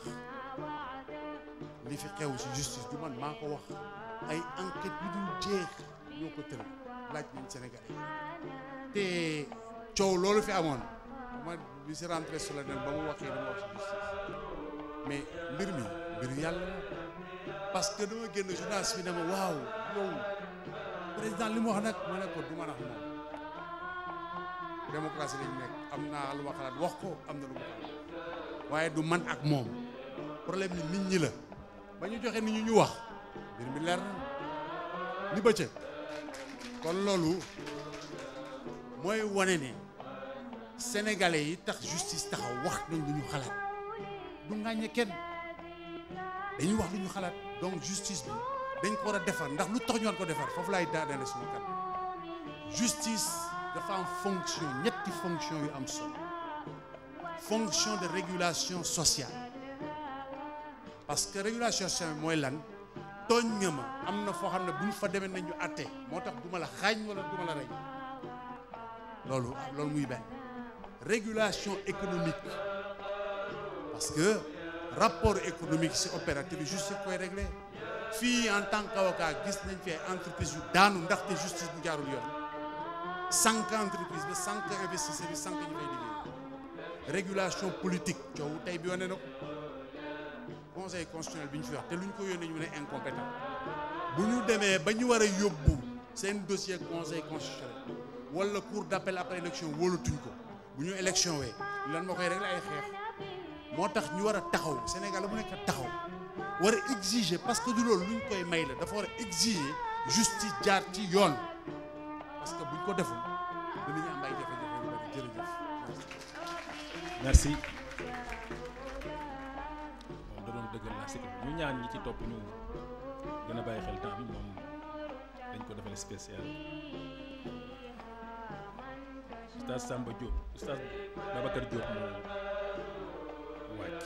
S5: li fi xew ci justice du man maa ko wax ay enquête yu dul jeex ñoo ko tëral laaj nañ Sénégalais yi te coow loolu fi amoon ma bi si rentrée solennelle ba mu waxee dama wax ci justice mais mbir mi mbir yàlla la parce que dama génn journaliste bi ne ma waaw yow président li mu wax nag ma ne ko du ma nax moom démocratie lañ nekk am naa lu ma xalaat wax ko am na lu ma xalaat waaye du man ak moom problème ni nit ñi la ba ñu joxe nit ñi ñu wax mbir mi leer na ni bëccëg kon loolu mooy wane ne sénégalais yi tax justice taxaw wax nañ lu ñu xalaat du ngàññe kenn dañuy wax lu ñu xalaat donc justice bi dañ ko war a defar ndax lu tax ñu war ko defar foofu laay daaneel suñu kat justice dafa am fonction ñetti fonction yu am solo fonction de régulation sociale parce que régulation sociale mooy lan tooñ nga ma am na foo xam ne bu ñu fa demee nañu àtte moo tax du ma la xaañ wala du ma la rey loolu loolu muy benn régulation économique parce que rapport économique si opérateur bi justice koy réglé fii en tant qu'avocat gis nañ fi ay entreprise yu daanu ndaxte justice bu jaarul yoon sànq entreprise ba sànq investisseur yi sànq ñu fay liggéey régulation politique coow tey bi wane na ko conseil constitutionnel bi ñu fi wax te lu ñu ko yónnee ñu ne incompétent bu ñu demee ba ñu war a yóbbu seen dossier conseil constitutionnel wala cour d'appel après élection wóolatuñ ko bu ñu élection wee lan moo koy régler ay xeex moo tax ñu war a taxaw Sénégal la mu nekk taxaw war a exiger parce que du loolu lu ñu koy may la dafa war a exiger justice jaar ci yoon parce que buñ ko deful dinañu am ay jafe-jafe yu bari jërëjëf.
S4: merci moom da doon dëggal la si ñu ñaan ñi ci topp ñu gën a bàyyi xel temps bi moom dañ ko defal spécial oustaz Samba Diop oustaz Babacar Diop moo wàcc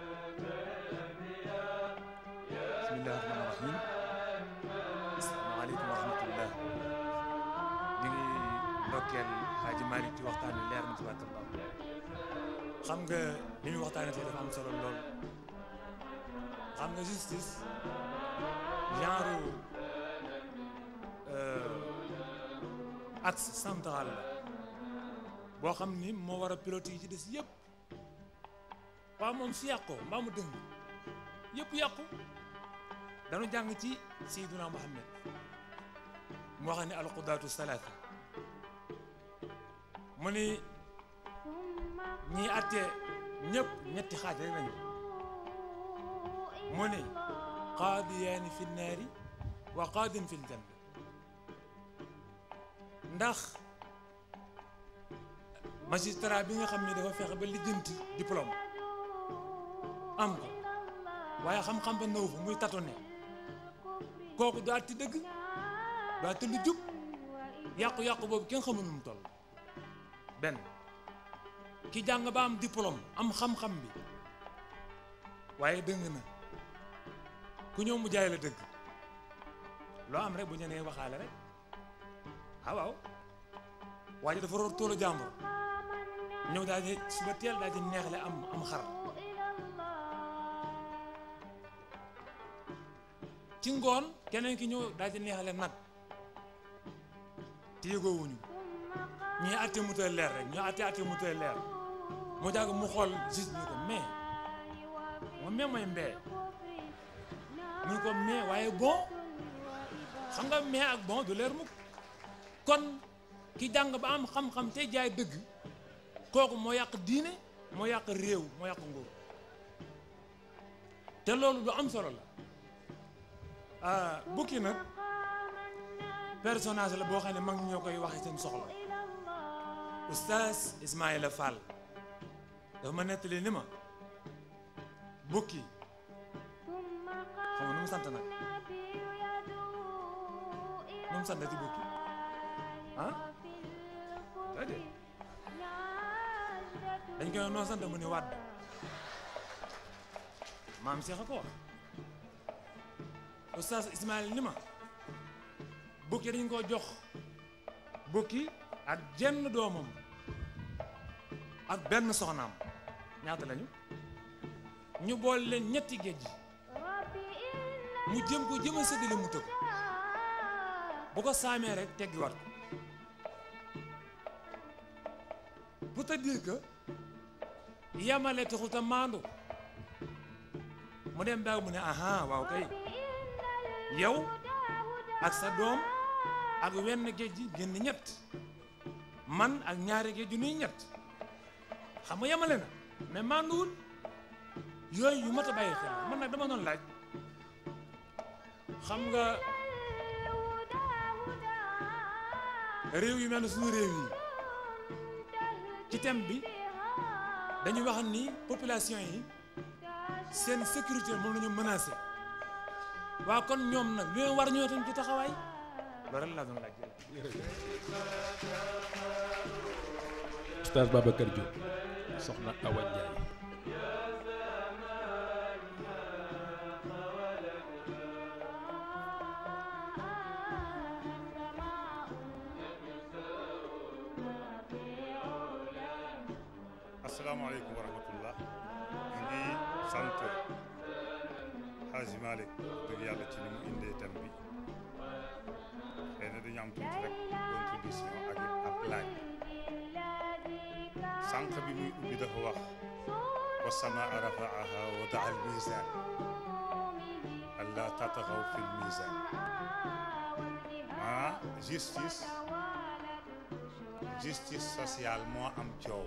S6: bismillahi rahmaani rahim asalaamaaleykum wa rahmatullah ñu ngi ndokkeel Xaaji Malick ci waxtaan wi leer na tabarakallah xam nga li ñu waxtaanee tey dafa am solo lool xam nga justice genre axe central la boo xam ni moo war a pilote yi ci des yëpp waaw moom su yàqoo mbaa mu dëng yëpp yàqu dañu jàng ci Seydina Muhammad mu wax ne alqudaatu salaata mu ni ñii àtte ñëpp ñetti xaaj rek lañu mu ni qaadiyaani fi naari wa qaadin fi ljanna ndax magistrat bi nga xam ne dafa fexe ba lijjanti diplôme am ko waaye xam-xam ba nëw fa muy tatone kooku du àtte dëgg du àtte lu jub yàqu-yàqu boobu kenn xamul nu mu toll benn ki jàng ba am diplôme am xam-xam bi waaye dëng na ku ñëw mu jaay la dëgg loo am rek bu ñu nee waxaale rek ah waaw waa ji dafa roor toolu jàmbur ñëw daal di suba teel daal di neexle am am xar ci ngoon keneen ki ñëw daal di neexle nag te yëgoowuñu ñii àtte mu tëdd leer rek ñoo àtte àtte mu tëdd leer mu jàgg mu xool gis ñu ko mais moom mais mooy mbee mu ne ko mais waaye bon xam nga mais ak bon du leer mukk kon ki jàng ba am xam-xam tey jaay dëgg kooku moo yàq diine moo yàq réew moo yàq nguur te loolu lu am solo la ah bukki nag personnage la boo xam ne mag ñoo koy waxe seen soxla oustaz Ismaïla Fall dafa ma nettali ni ma bukki xam nga nu mu sant nag nu mu sant ci bukki ah déedéet dañ koy noo sant mu ni wàdd maam Cheikh a ko wax oustaz Ismaïla ni ma bukki dañ ko jox bukki ak jenn doomam ak benn soxnaam ñaata lañu ñu boole leen ñetti géej mu jëm ko jëm a séddale mu tëgg bu ko saamee rek teggiwaat ko pour te dire que yamale taxul ta maandu mu dem baag mu ne aha waaw kay yow ak sa doom ak wenn géej gi génn ñett man ak ñaari géej ju nuy ñett xam nga yemale na mais mànduwul yooyu yu mat a bàyyi xel man nag dama doon laaj xam nga réew yu mel ne suñu réew yi ci thème bi dañu wax ni population yi seen sécurité moom la ñu menacé waa kon ñoom nag lu leen war ñoo tam ci taxawaay loolu rek laa doon laaj
S4: Oustaz Babacar Diop soxna Awa Ndiaye
S7: asalaamaaleykum wa rahmatullah ñu ngi sant Hadji Malick dëgg yàlla ci ni mu indee thème bi xëy na dañu am tuuti rek contribution ak ab laaj sànq bi muy ubbi dafa wax wa samaa rafaaha wa daa al mizan alla tatagaw fi l mizan ah justice justice sociale moo am coow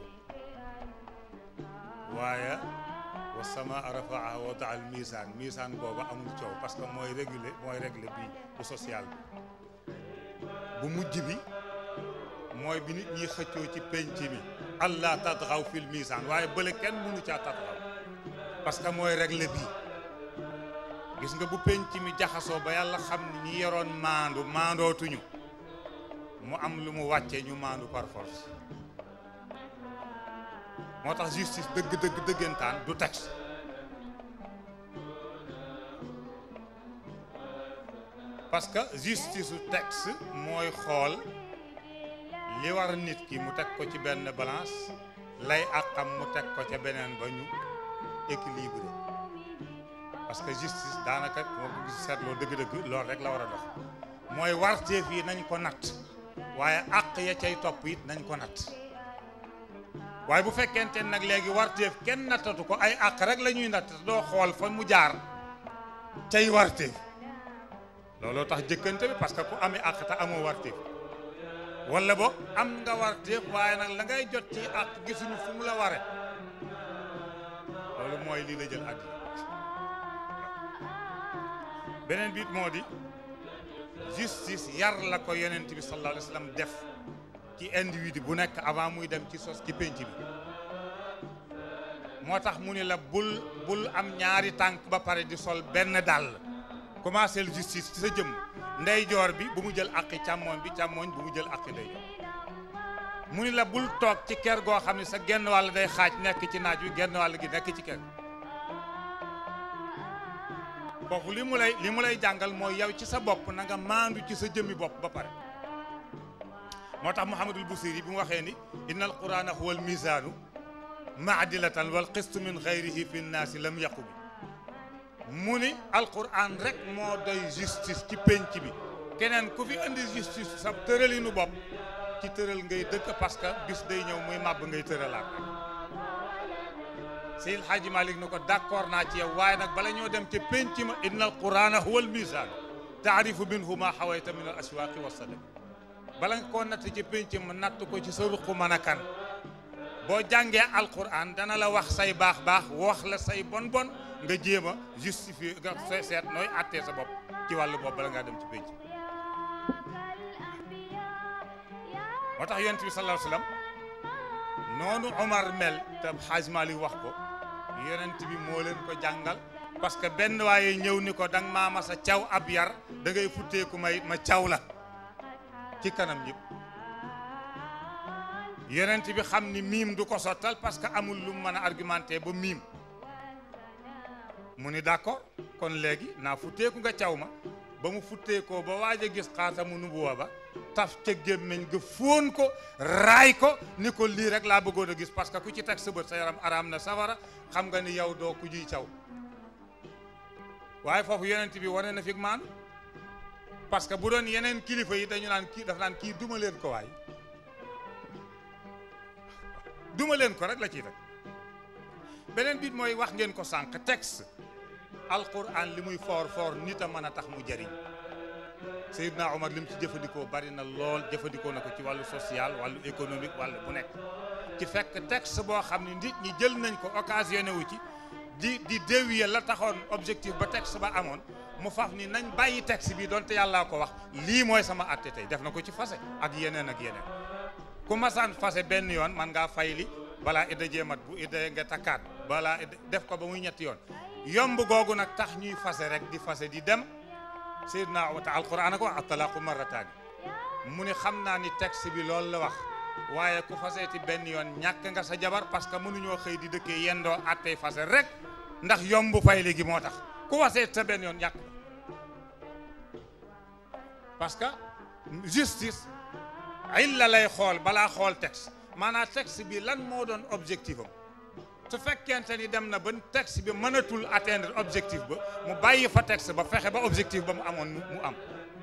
S7: waaye wa samaa rafaaha wa daa al mizan mizan boobu amul coow parce que mooy réguler mooy régler bi bu social bi bu mujj bi mooy bi nit ñi xëccoo ci penc mi allah tatxaw fil misaan waaye bële kenn mënu caa tatxaw parce que mooy régler bii gis nga bu penc mi jaxasoo ba yàlla xam ni ñi yoroon maandu maandootuñu mu am lu mu wàccee ñu maandu par force moo tax justice dëgg dëgg dëggantaan du texte parce que justice su texte mooy xool li war nit ki mu teg ko ci benn balance lay àqam mu teg ko ca beneen ba ñu équilibré parce que justice daanaka moo ko gis seetloo dëgg-dëgg loolu rek la war a dox mooy warteef yi nañ ko natt waaye àq ya cay topp it nañ ko natt waaye bu fekkente nag léegi warteef kenn nattatu ko ay àq rek la ñuy natt te doo xool fa mu jaar cay warteef looloo tax jëkkante bi parce que ku amee àq te amoo warteef wala boog am nga warteef waaye nag la ngay jot ci àq gisuñu fu mu la ware loolu mooy lii la jël àddina beneen biit moo di justice yar la ko yonent bi sallallahu alayhi wa sallam def ci individu bu nekk avant muy dem ci sos ci pénc bi moo tax mu ni la bul bul am ñaari tànk ba pare di sol benn dàll commencé le justice ci sa jëm ndeyjoor bi bu mu jël àqi càmmooñ bi càmmooñ bu mu jël àqi ndeyjoor mu ni la bul toog ci kër goo xam ne sa genn wàll day xaaj nekk ci naaj wi genn wàll gi nekk ci kër foofu li mu lay li mu lay jàngal mooy yow ci sa bopp na nga maandu ci sa jëmmi bopp ba pare moo tax Muhammadul Busiri bi mu waxee ni inna al qurana huwa al misaanu maadilatan wal qistu min xayrihi fi nnaasi lam yaqu bi mu ni alquran rek moo doy justice ci penc bi keneen ku fi indi justice sa tëralinu bopp ci tëral ngay dëkk parce que bis day ñëw muy màbb ngay tëralaat rek Seydi El Hadji Malick ni ko d'accord naa ci yow waaye nag bala ñoo dem ca penc ma inna alqurana huwa al misaan taarifu minhu ma xawayta min al aswaaqi wa sadaq bala nga koo natt ci pénc mu natt ko ci sa ruq mën a kan boo jàngee alquran dana la wax say baax baax wax la say bon bon nga jéem a justifier nga se- seet nooy attee sa bopp ci wàllu bopp bala ngaa dem ci pénc moo tax yonent bi sallallahu alayhi wasallam noonu Omar mel te Xaaj Maalik wax ko yonent bi moo leen ko jàngal parce que benn waaye ñëw ni ko danga maa ma sa caw ab yar da ngay futteeku may ma caw la ci kanam ñëpp yonent bi xam ni miim du ko sottal parce que amul lu mu mën a argumenté ba miim mu ni d'accord kon léegi naa futteeku nga caw ma ba mu futteekoo ba waaj a gis xaatamu nubuwa ba taf ca gémmiñ nga fóon ko raay ko ni ko lii rek laa bëggoon a gis parce que ku ci teg sa bët sa yaram araam na safara xam nga ni yow doo ku jiy caw waaye foofu yonent bi wane na fi maanu parce que bu doon yeneen kilifa yi dañu naan kii dafa naan kii duma leen ko waay duma leen ko rek la ciy teg beneen bit mooy wax ngeen ko sànq texte alquran li muy foor foor nit a mën a tax mu jariñ Seydina Omar li mu ci jëfandikoo bari na lool jëfandikoo na ko ci wàllu social wàllu économique wàllu bu nekk ci fekk texte boo xam ne nit ñi jël nañ ko occasionné wu ci di di déwier la taxoon objectif ba texte ba amoon mu faf ni nañ bàyyi texte bi donte yàllaa ko wax lii mooy sama atte tey def na ko ci fase ak yeneen ak yeneen ku masaan fase benn yoon man ngaa fay li balaa idda jéemat bu idda nga takkaat balaa idda def ko ba muy ñetti yoon yomb googu nag tax ñuy fase rek di fase di dem Seydina wata alquran ko wax atalaaqu marrataani mu ni xam naa ni texte bi loolu la wax waaye ku faseeti benn yoon ñàkk nga sa jabar parce que mënuñoo xëy di dëkkee yendoo attey fase rek ndax yomb fay léegi moo tax ku faseeti sa benn yoon ñàkk parce que justice illa lay xool balaa xool texte maanaam texte bi lan moo doon objectif am su fekkente ni dem na ba texte bi mënatul atteindre objectif ba mu bàyyi fa texte ba fexe ba objectif ba mu amoon mu am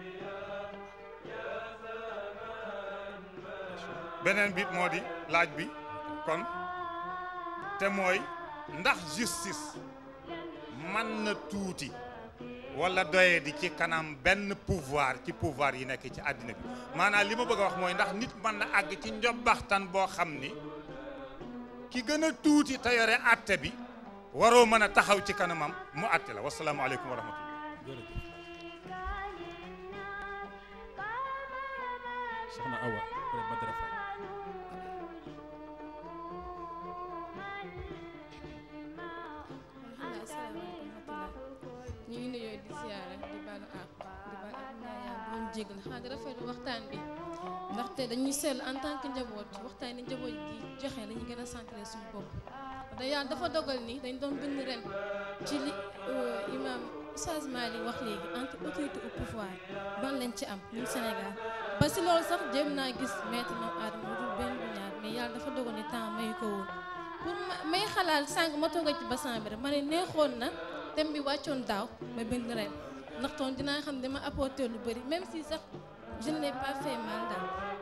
S7: beneen bit moo di laaj bi kon te mooy ndax justice mën na tuuti wala doye di ci kanam benn pouvoir ci pouvoir yi nekk ci àddina bi maanaam li ma bëgg a wax mooy ndax nit mën na àgg ci njobbaxtan boo xam ni ki gën a tuuti te yore àtte bi waroo mën a taxaw ci kanamam mu àtte la wasalaamaaleykum wa rahmatullah
S4: soxna Awa après Badara Fall
S8: alhamdulilah asalaamaaleykum wa rahmatulah ñu ngi nuyoo di siyaare di baalu àq di baalu àq ñaa yaa doon jégal xanaa di rafetlu waxtaan bi ndaxte dañuy seetlu en tant que njaboot waxtaan ni njaboot di joxe la ñu gën a centré suñu bopp da yàlla dafa dogal ni dañ doon bind ren ci li imam Oustaz Malick wax léegi entre autorité au pouvoir ban lañ ci am ñun Sénégal ba si loolu sax jéem naa gis maître Mame Adama lu dul benn bu ñaar mais yàlla dafa dogal ni temps mayu ko woon pour ma may xalaat sànq ma toog ci bassin bi rek ma ne neexoon na thème bi wàccoon daaw ma bind ren ndax toon dinaa xam dama apporté lu bëri même si sax je ne l'ai pas fait mal daal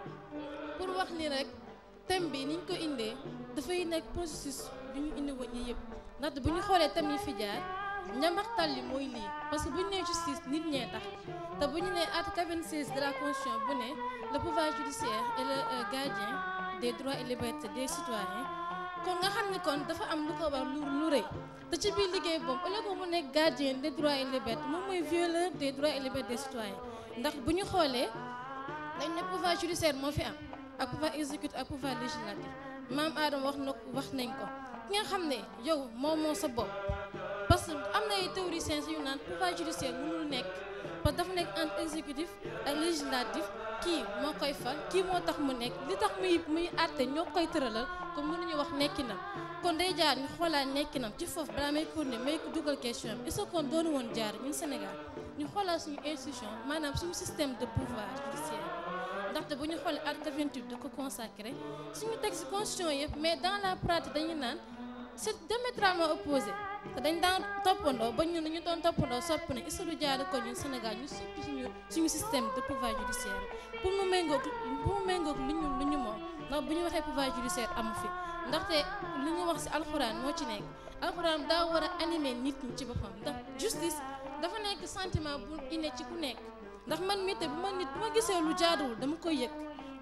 S8: pour wax ni rek thème bi niñ ko indee dafay nekk processus bi ñu indi woon yi yëpp ndaxte bu ñu xoolee thème yi fi jaar njambaxtal li mooy lii parce que bu ñu nee justice nit ñee tax te bu ñu nee article 96 de la constitution bu ne le pouvoir judiciaire est le euh, gardien des droits et libertés des citoyens kon nga xam ni kon dafa am lu ko war lu lu rëy te ci biir liggéey boobu au lieu que mu nekk gardien des droits et libertés moom mooy violeur des droits et libertés des citoyens ndax bu ñu xoolee dañ ne pouvoir judiciaire moo fi am ak pouvoir exécutif ak pouvoir législatif maam Adama wax na wax nañ ko ki nga xam ne yow moom moo sa bopp parce que am na ay théoriciens yu naan pouvoir judiciaire mënul nekk parce que dafa nekk entre exécutif ak législatif kii moo koy fal kii moo tax mu nekk li tax muy muy àtte ñoo koy tëralal comme mënuñu wax nekkinam kon day jaar ñu xoolaat nekkinam ci foofu balaa may continuer may ko dugal question bi est-ce que kon doonu woon jaar ñun Sénégal ñu xoolaat suñu institution maanaam suñu système de pouvoir judiciaire ndaxte bu ñu xoolee article 28 da ko consacré suñu texte constitution yëpp mais dans la pratique dañu naan c'est diamétralement opposé te dañ daan toppandoo ba ñun dañu doon toppandoo sopp ne est-ce que du jaar ko ñun Sénégal ñu soppi suñu suñu système de pouvoir judiciaire pour mu méngoog pour mu méngoog lu ñu lu ñu moom ndax bu ñu waxee pouvoir judiciaire amu fi ndaxte li ñu wax ci alxuraan moo ci nekk alxuraan daa war a animer nit ñi ci boppam ndax justice dafa nekk sentiment bu inné ci ku nekk ndax man mii te bu ma nit bu ma gisee lu jaaduwul dama koy yëg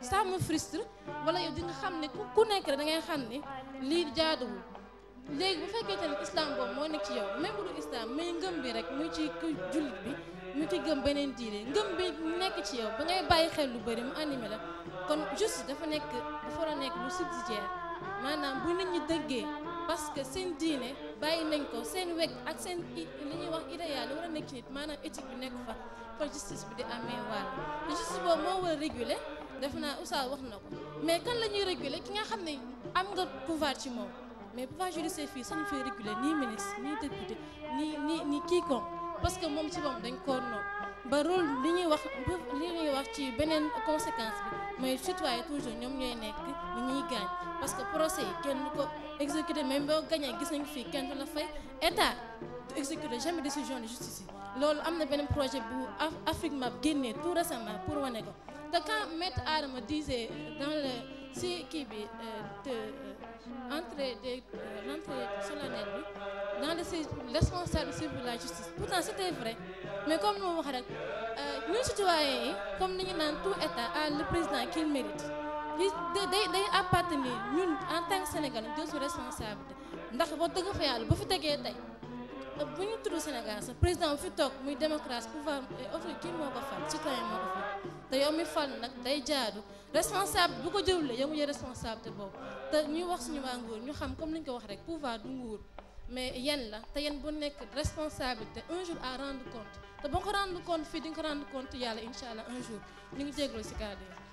S8: ça me frustre wala yow di nga xam ne ku ku nekk rek da ngay xam ne lii jaaduwul léegi bu fekkee tamit islam boobu moo nekk ci yow même bu du islam mais ngëm bi rek muy ci ku jullit bi mu ci gëm beneen diine ngëm bi nekk ci yow ba ngay bàyyi xel lu bëri mu animé la kon juste dafa nekk dafa war a nekk lu subsidiaire maanaam bu nit ñi dëggee parce que seen diine bàyyi nañ ko seen weg ak seen li ñuy wax idéal li war a nekk ci nit maanaam éthique bi nekk fa fa justice bi di amee wàll te justice boobu moo war a réguler def naa Oustaz wax na ko mais kan la ñuy réguler ki nga xam ne am nga pouvoir ci moom mais pouvoir judiciaire fii sañu fay réguler ni ministre ni député ni ni ni quiconque parce que moom ci moom dañ koo noonu ba rôle li ñuy wax li ñuy wax ci beneen conséquence bi mooy citoyen toujours ñoom ñooy nekk ñi ñuy gaañ parce que procès yi kenn du ko exécuté même boo gañee gis nañ fii kenn du la fay état du exécuté jamais décision de justice yi loolu am na beneen projet bu Afrique Map génnee tout récemment pour wane ko te quand maître Adama disait dans le si kii bi de entrée de l'entrée solennelle bi dans le responsable suivre la justice pourtant c'était vrai mais comme nu ma wax rek ñun citoyens yi comme ni ñu naan tout état a le président qu'il mérite li day day appartenir ñun en tant que Sénégalais jël su responsabilité ndax ba dëgg fa yàlla bu fi tegee tey bu ñu tudd Sénégal sax président bu fi toog muy démocratie pouvoir autorité kii moo ko fal citoyen moo ko fal te yow mi fal nag day jaadu responsable bu ko jëwlee yow mu jël responsabilité boobu te ñuy wax suñu waa nguur ñu xam comme ni ñu ko wax rek pouvoir du nguur mais yéen la te yéen bu nekk responsabilité un jour à rendre compte te boo ko rendre compte fii di nga ko rendre compte yàlla incha allah un jour ñu ngi jégalu si kàddu yi.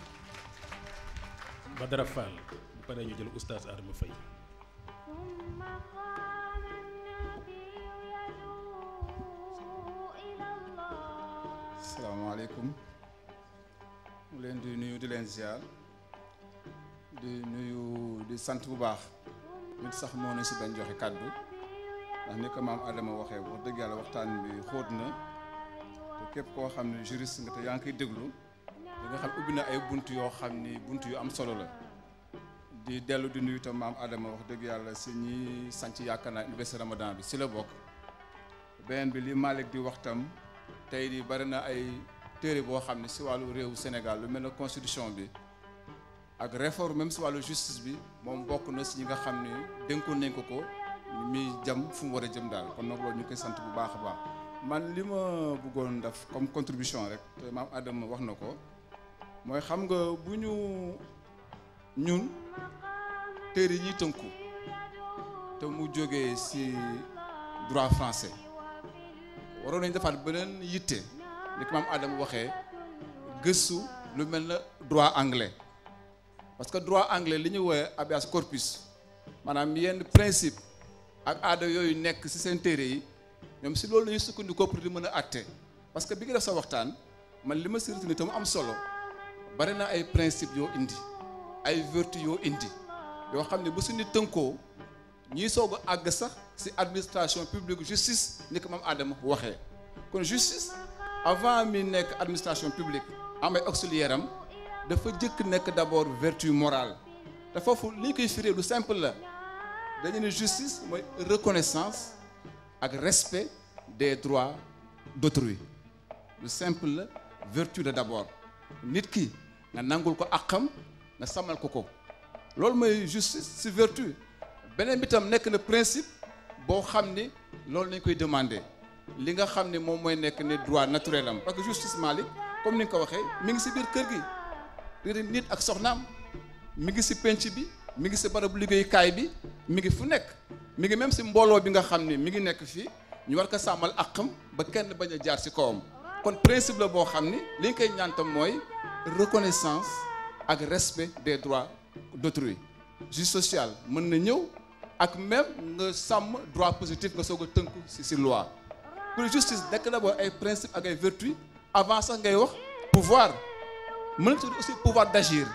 S4: Badara Fall bu paree ñu jël oustaz Adama Faye
S3: ثم قام النبي يدعو إلى الله
S9: salaamaaleykum mu leen di nuyu di leen ziar di nuyu di sant bu baax nit sax moo ne si bañ joxe kàddu ndax ni ko maam Adama waxee wax dëgg yàlla waxtaan bi xóot na te képp koo xam ne juriste nga te yaa ngi koy déglu di nga xam ubbi na ay bunt yoo xam ni bunt yu am solo la di dellu di nuyu tam maam Adama wax dëgg yàlla si ñi sanc yaakaar naa université Ramadan bi si la bokk beneen bi li Malick di wax tam tey di bari na ay téere boo xam ne si wàllu réewu Sénégal lu mel ne constitution bi ak réforme même si wàllu justice bi moom bokk na si ñi nga xam ne dénkoon nañ ko ko mi jëm fu mu war a jëm daal kon nag loolu ñu koy sant bu baax a baax man li ma bëggoon def comme contribution rek te maam Adama wax na ko mooy xam nga bu ñu ñun téere yi ñuy tënku te mu jógee si droit français waroon nañ defaat beneen yitte ni ko maam Adama waxee gëstu lu mel na droit anglais parce que droit anglais li ñu woowee habeas corpus maanaam yenn principe ak aada yooyu nekk ci seen téere yi ñoom si loolu la ñuy sukkandikoo pour di mën a àtte parce que bi nga def sa waxtaan man li ma si retenir te mu am solo bari na ay principe yoo indi ay vertu yoo indi yoo xam ne bu suñu tënkoo ñiy soog a àgg sax ci administration publique justice ni ko maam Adama waxee kon justice avant mi nekk administration publique am ay auxiliaire am dafa jëkk nekk d'abord vertu morale te foofu li ñu koy firee lu simple la dañu ne justice mooy reconnaissance ak respect des droits d'autrui lu simple la vertu la d'abord nit ki nga nangul ko àqam nga samal ko ko loolu mooy justice ci vertu beneen bi tam nekk na principe boo xam ni loolu nañ koy demander li nga xam ne moom mooy nekk ne droit naturel am parce que justice Malick comme ni nga ko waxee mi ngi ci biir kër gi biir nit ak soxnaam mi ngi ci penc bi mi ngi ci barabu liggéeyukaay bi mi ngi fu nekk mi ngi même ci mbooloo bi nga xam ne mi ngi nekk fii ñu war ko sàmmal àqam ba kenn bañ a jaar ci kawam kon principe la boo xam ni li nga koy ñaan tam mooy reconnaissance ak respect des droits d'autrui justice sociale mën na ñëw ak même nga sàmm droit positif nga soog a tënku ci ci loi pour justice nekk d'abord ay principe ak ay vertu avant sax ngay wax pouvoir mën na tudd aussi pouvoir d'agir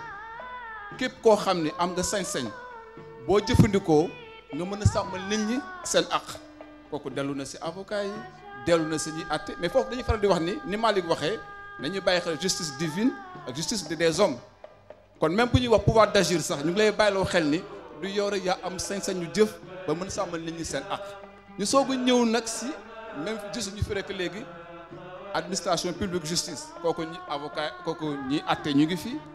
S9: képp koo xam ni am nga sañ-sañ boo jëfandikoo nga mën a sàmmal nit ñi seen àq kooku dellu na ci avocat yi dellu na ci ñuy àtte mais foofu dañuy faral di wax ni ni Malick waxee nañuy bàyyi xel justice divine ak justice des hommes kon même bu ñuy wax pouvoir d'agir sax ñu ngi lay bàyyiloo xel ni du yow rek yaa am sañ-sañu jëf ba mën a sàmmal nit ñi seen àq ñu soog a ñëw nag ci même juste ñu fi rek léegi administration publique justice kooku ñi avocat kooku ñi àtte ñu ngi fi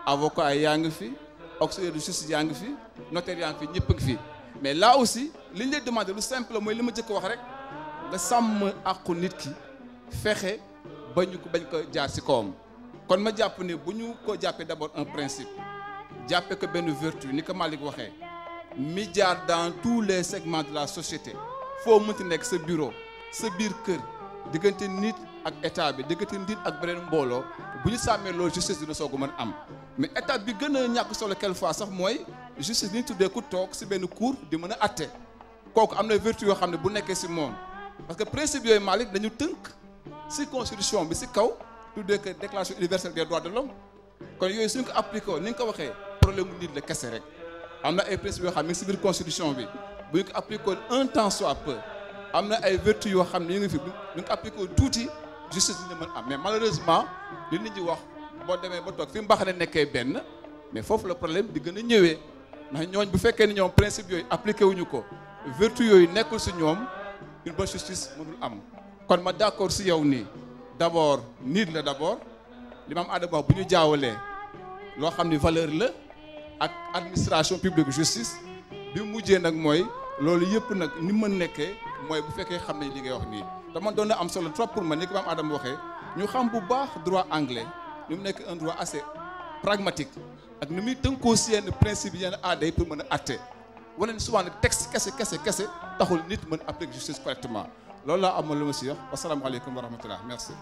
S9: avocat yaa ngi fi auxiliaire de justice yaa ngi fi notaire yaa ngi fi ñëpp a ngi fi mais là aussi li ñu lay demandé lu simple mooy li ma jëkk wax rek nga sàmm àqu nit ki fexe ba ñu ko bañ ko jaar ci kawam kon ma jàpp ne bu ñu ko jàppee d'abord un principe jàppee ko benn vertu ni ko Malick waxee mi jaar dans tous les segments de la société foo mënti nekk sa bureau sa biir kër diggante nit ak état bi diggante nit ak beneen mbooloo bu ñu sàmmee loolu justice dina soog a mën am mais état bi gën a ñàkk solo quelquefois sax mooy justice li ñu tuddee ku toog ci benn cour di mën a atte kooku am na vertu yoo xam ne bu nekkee ci moom parce que principe yooyu Malick dañu tënk ci constitution bi ci kaw tuddee que déclaration universelle des droits de l'homme kon yooyu suñ ko appliqué ni nga ko waxee problème mu nit la kese rek am na ay principes yoo xam ne ci biir constitution bi bu ñu ko appliqué un temps soit peu am na ay vertu yoo xam ne ñu ngi fi bu ñu ko appliqué tuuti justice dina mën am mais malheureusement li nit ñi wax boo demee ba toog fi mbax ne nekkee benn mais foofu la problème di gën a ñëwee ndax ñooñ bu fekkee ni ñoom principe yooyu appliqué wuñu ko vertu yooyu nekkul ci ñoom une bonne justice mënul am kon ma d'accord ci yow nii d'abord nit la d'abord li ma am aadama wax bu ñu jaawalee loo xam ni valeur la ak administration publique justice bi mujjee nag mooy loolu yëpp nag ni mën nekkee mooy bu fekkee xam nañ li ngay wax nii dama doon na am solo trop pour man ni ko maam Adama waxee ñu xam bu baax droit anglais ni mu nekk un droit assez pragmatique ak ni muy tënkoo si yenn principe yenn aada yi pour mën a atte wane ni souvent nag texte kese kese kese taxul nit mën appliquer justice correctement loolu laa amoon lu ma si wax wasalaamaaleykum wa rahmatullah merci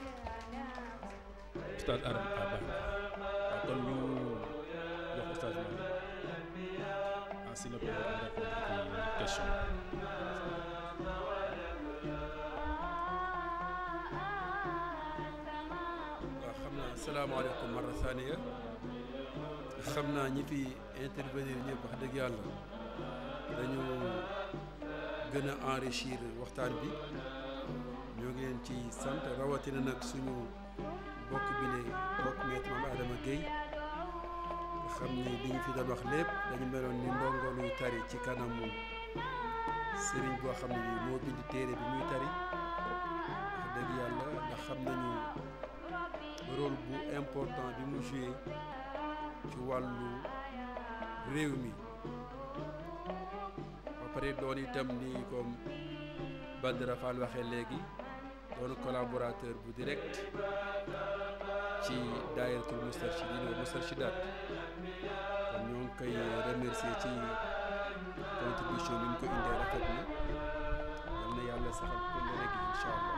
S4: Oustaz Adam ah baax na waaw kon ñu jox Oustaz Malick ah si la ko répondre ci question
S1: waaw xam naa salaamaaleykum marra thaniya xam naa ñi fi intervenir ñëpp wax dëgg yàlla dañu gën a enrichir waxtaan bi ñoo ngi leen ci sant rawatina nag suñu bokk bi ne bokk maître Mame Adama Guèye nga xam ni li ñu fi doon wax lépp dañu meloon ni ndongo luy tari ci kanamu sëriñ boo xam ne bii moo bind téere bi muy tari wax dëgg yàlla ndax xam nañu rôle bu important bi mu joué ci wàllu réew mi ba pare doon itam ni comme Badara Fall waxee léegi doon collaborateur bu direct ci daayiratul Moustarchidine wa Moustarchidaat kon ñoo ngi koy remercier ci contribution bi mu ko indee rafet na yal na yàlla saxal ko léegi incha allah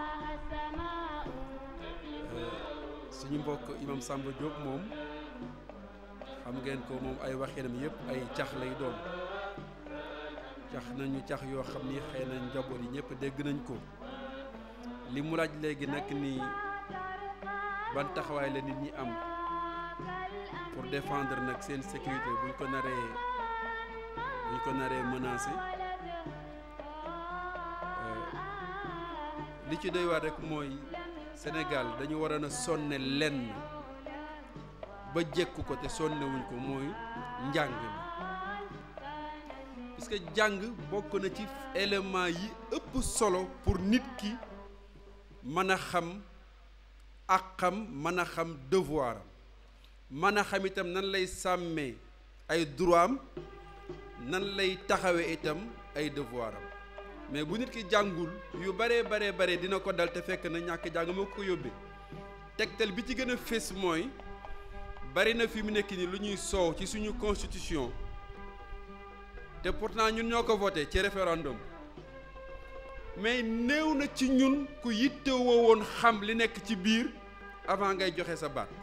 S1: suñu mbokk imam Samba Diop moom xam ngeen ko moom ay waxinam yëpp ay cax lay doon cax nañu cax yoo xam ni xëy na njaboot yi ñëpp dégg nañ ko li mu laaj léegi nag ni ban taxawaay la nit ñi am pour défendre nag seen sécurité buñ ko naree buñ ko naree menacé li ci doy waar rek mooy Sénégal dañu waroon a sonne lenn ba jekku ko te sonnewuñ ko mooy njàng mi parce que jàng bokk na ci élément yi ëpp solo pour nit ki mën a xam ak xam mën a xam devoir am mën a xam itam nan lay sàmmee ay droit am nan lay taxawee itam ay devoir am mais bu nit ki jàngul yu baree baree bare dina ko dal te fekk na ñàkk jàng moo ko yóbbee tegtal bi ci gën a fés mooy bari na fi mu nekk ni lu ñuy soow ci suñu constitution te pourtant ñun ñoo ko voté ci référendum mais néew na ci ñun ku yittewoo woon xam li nekk ci biir avant ngay joxe sa baat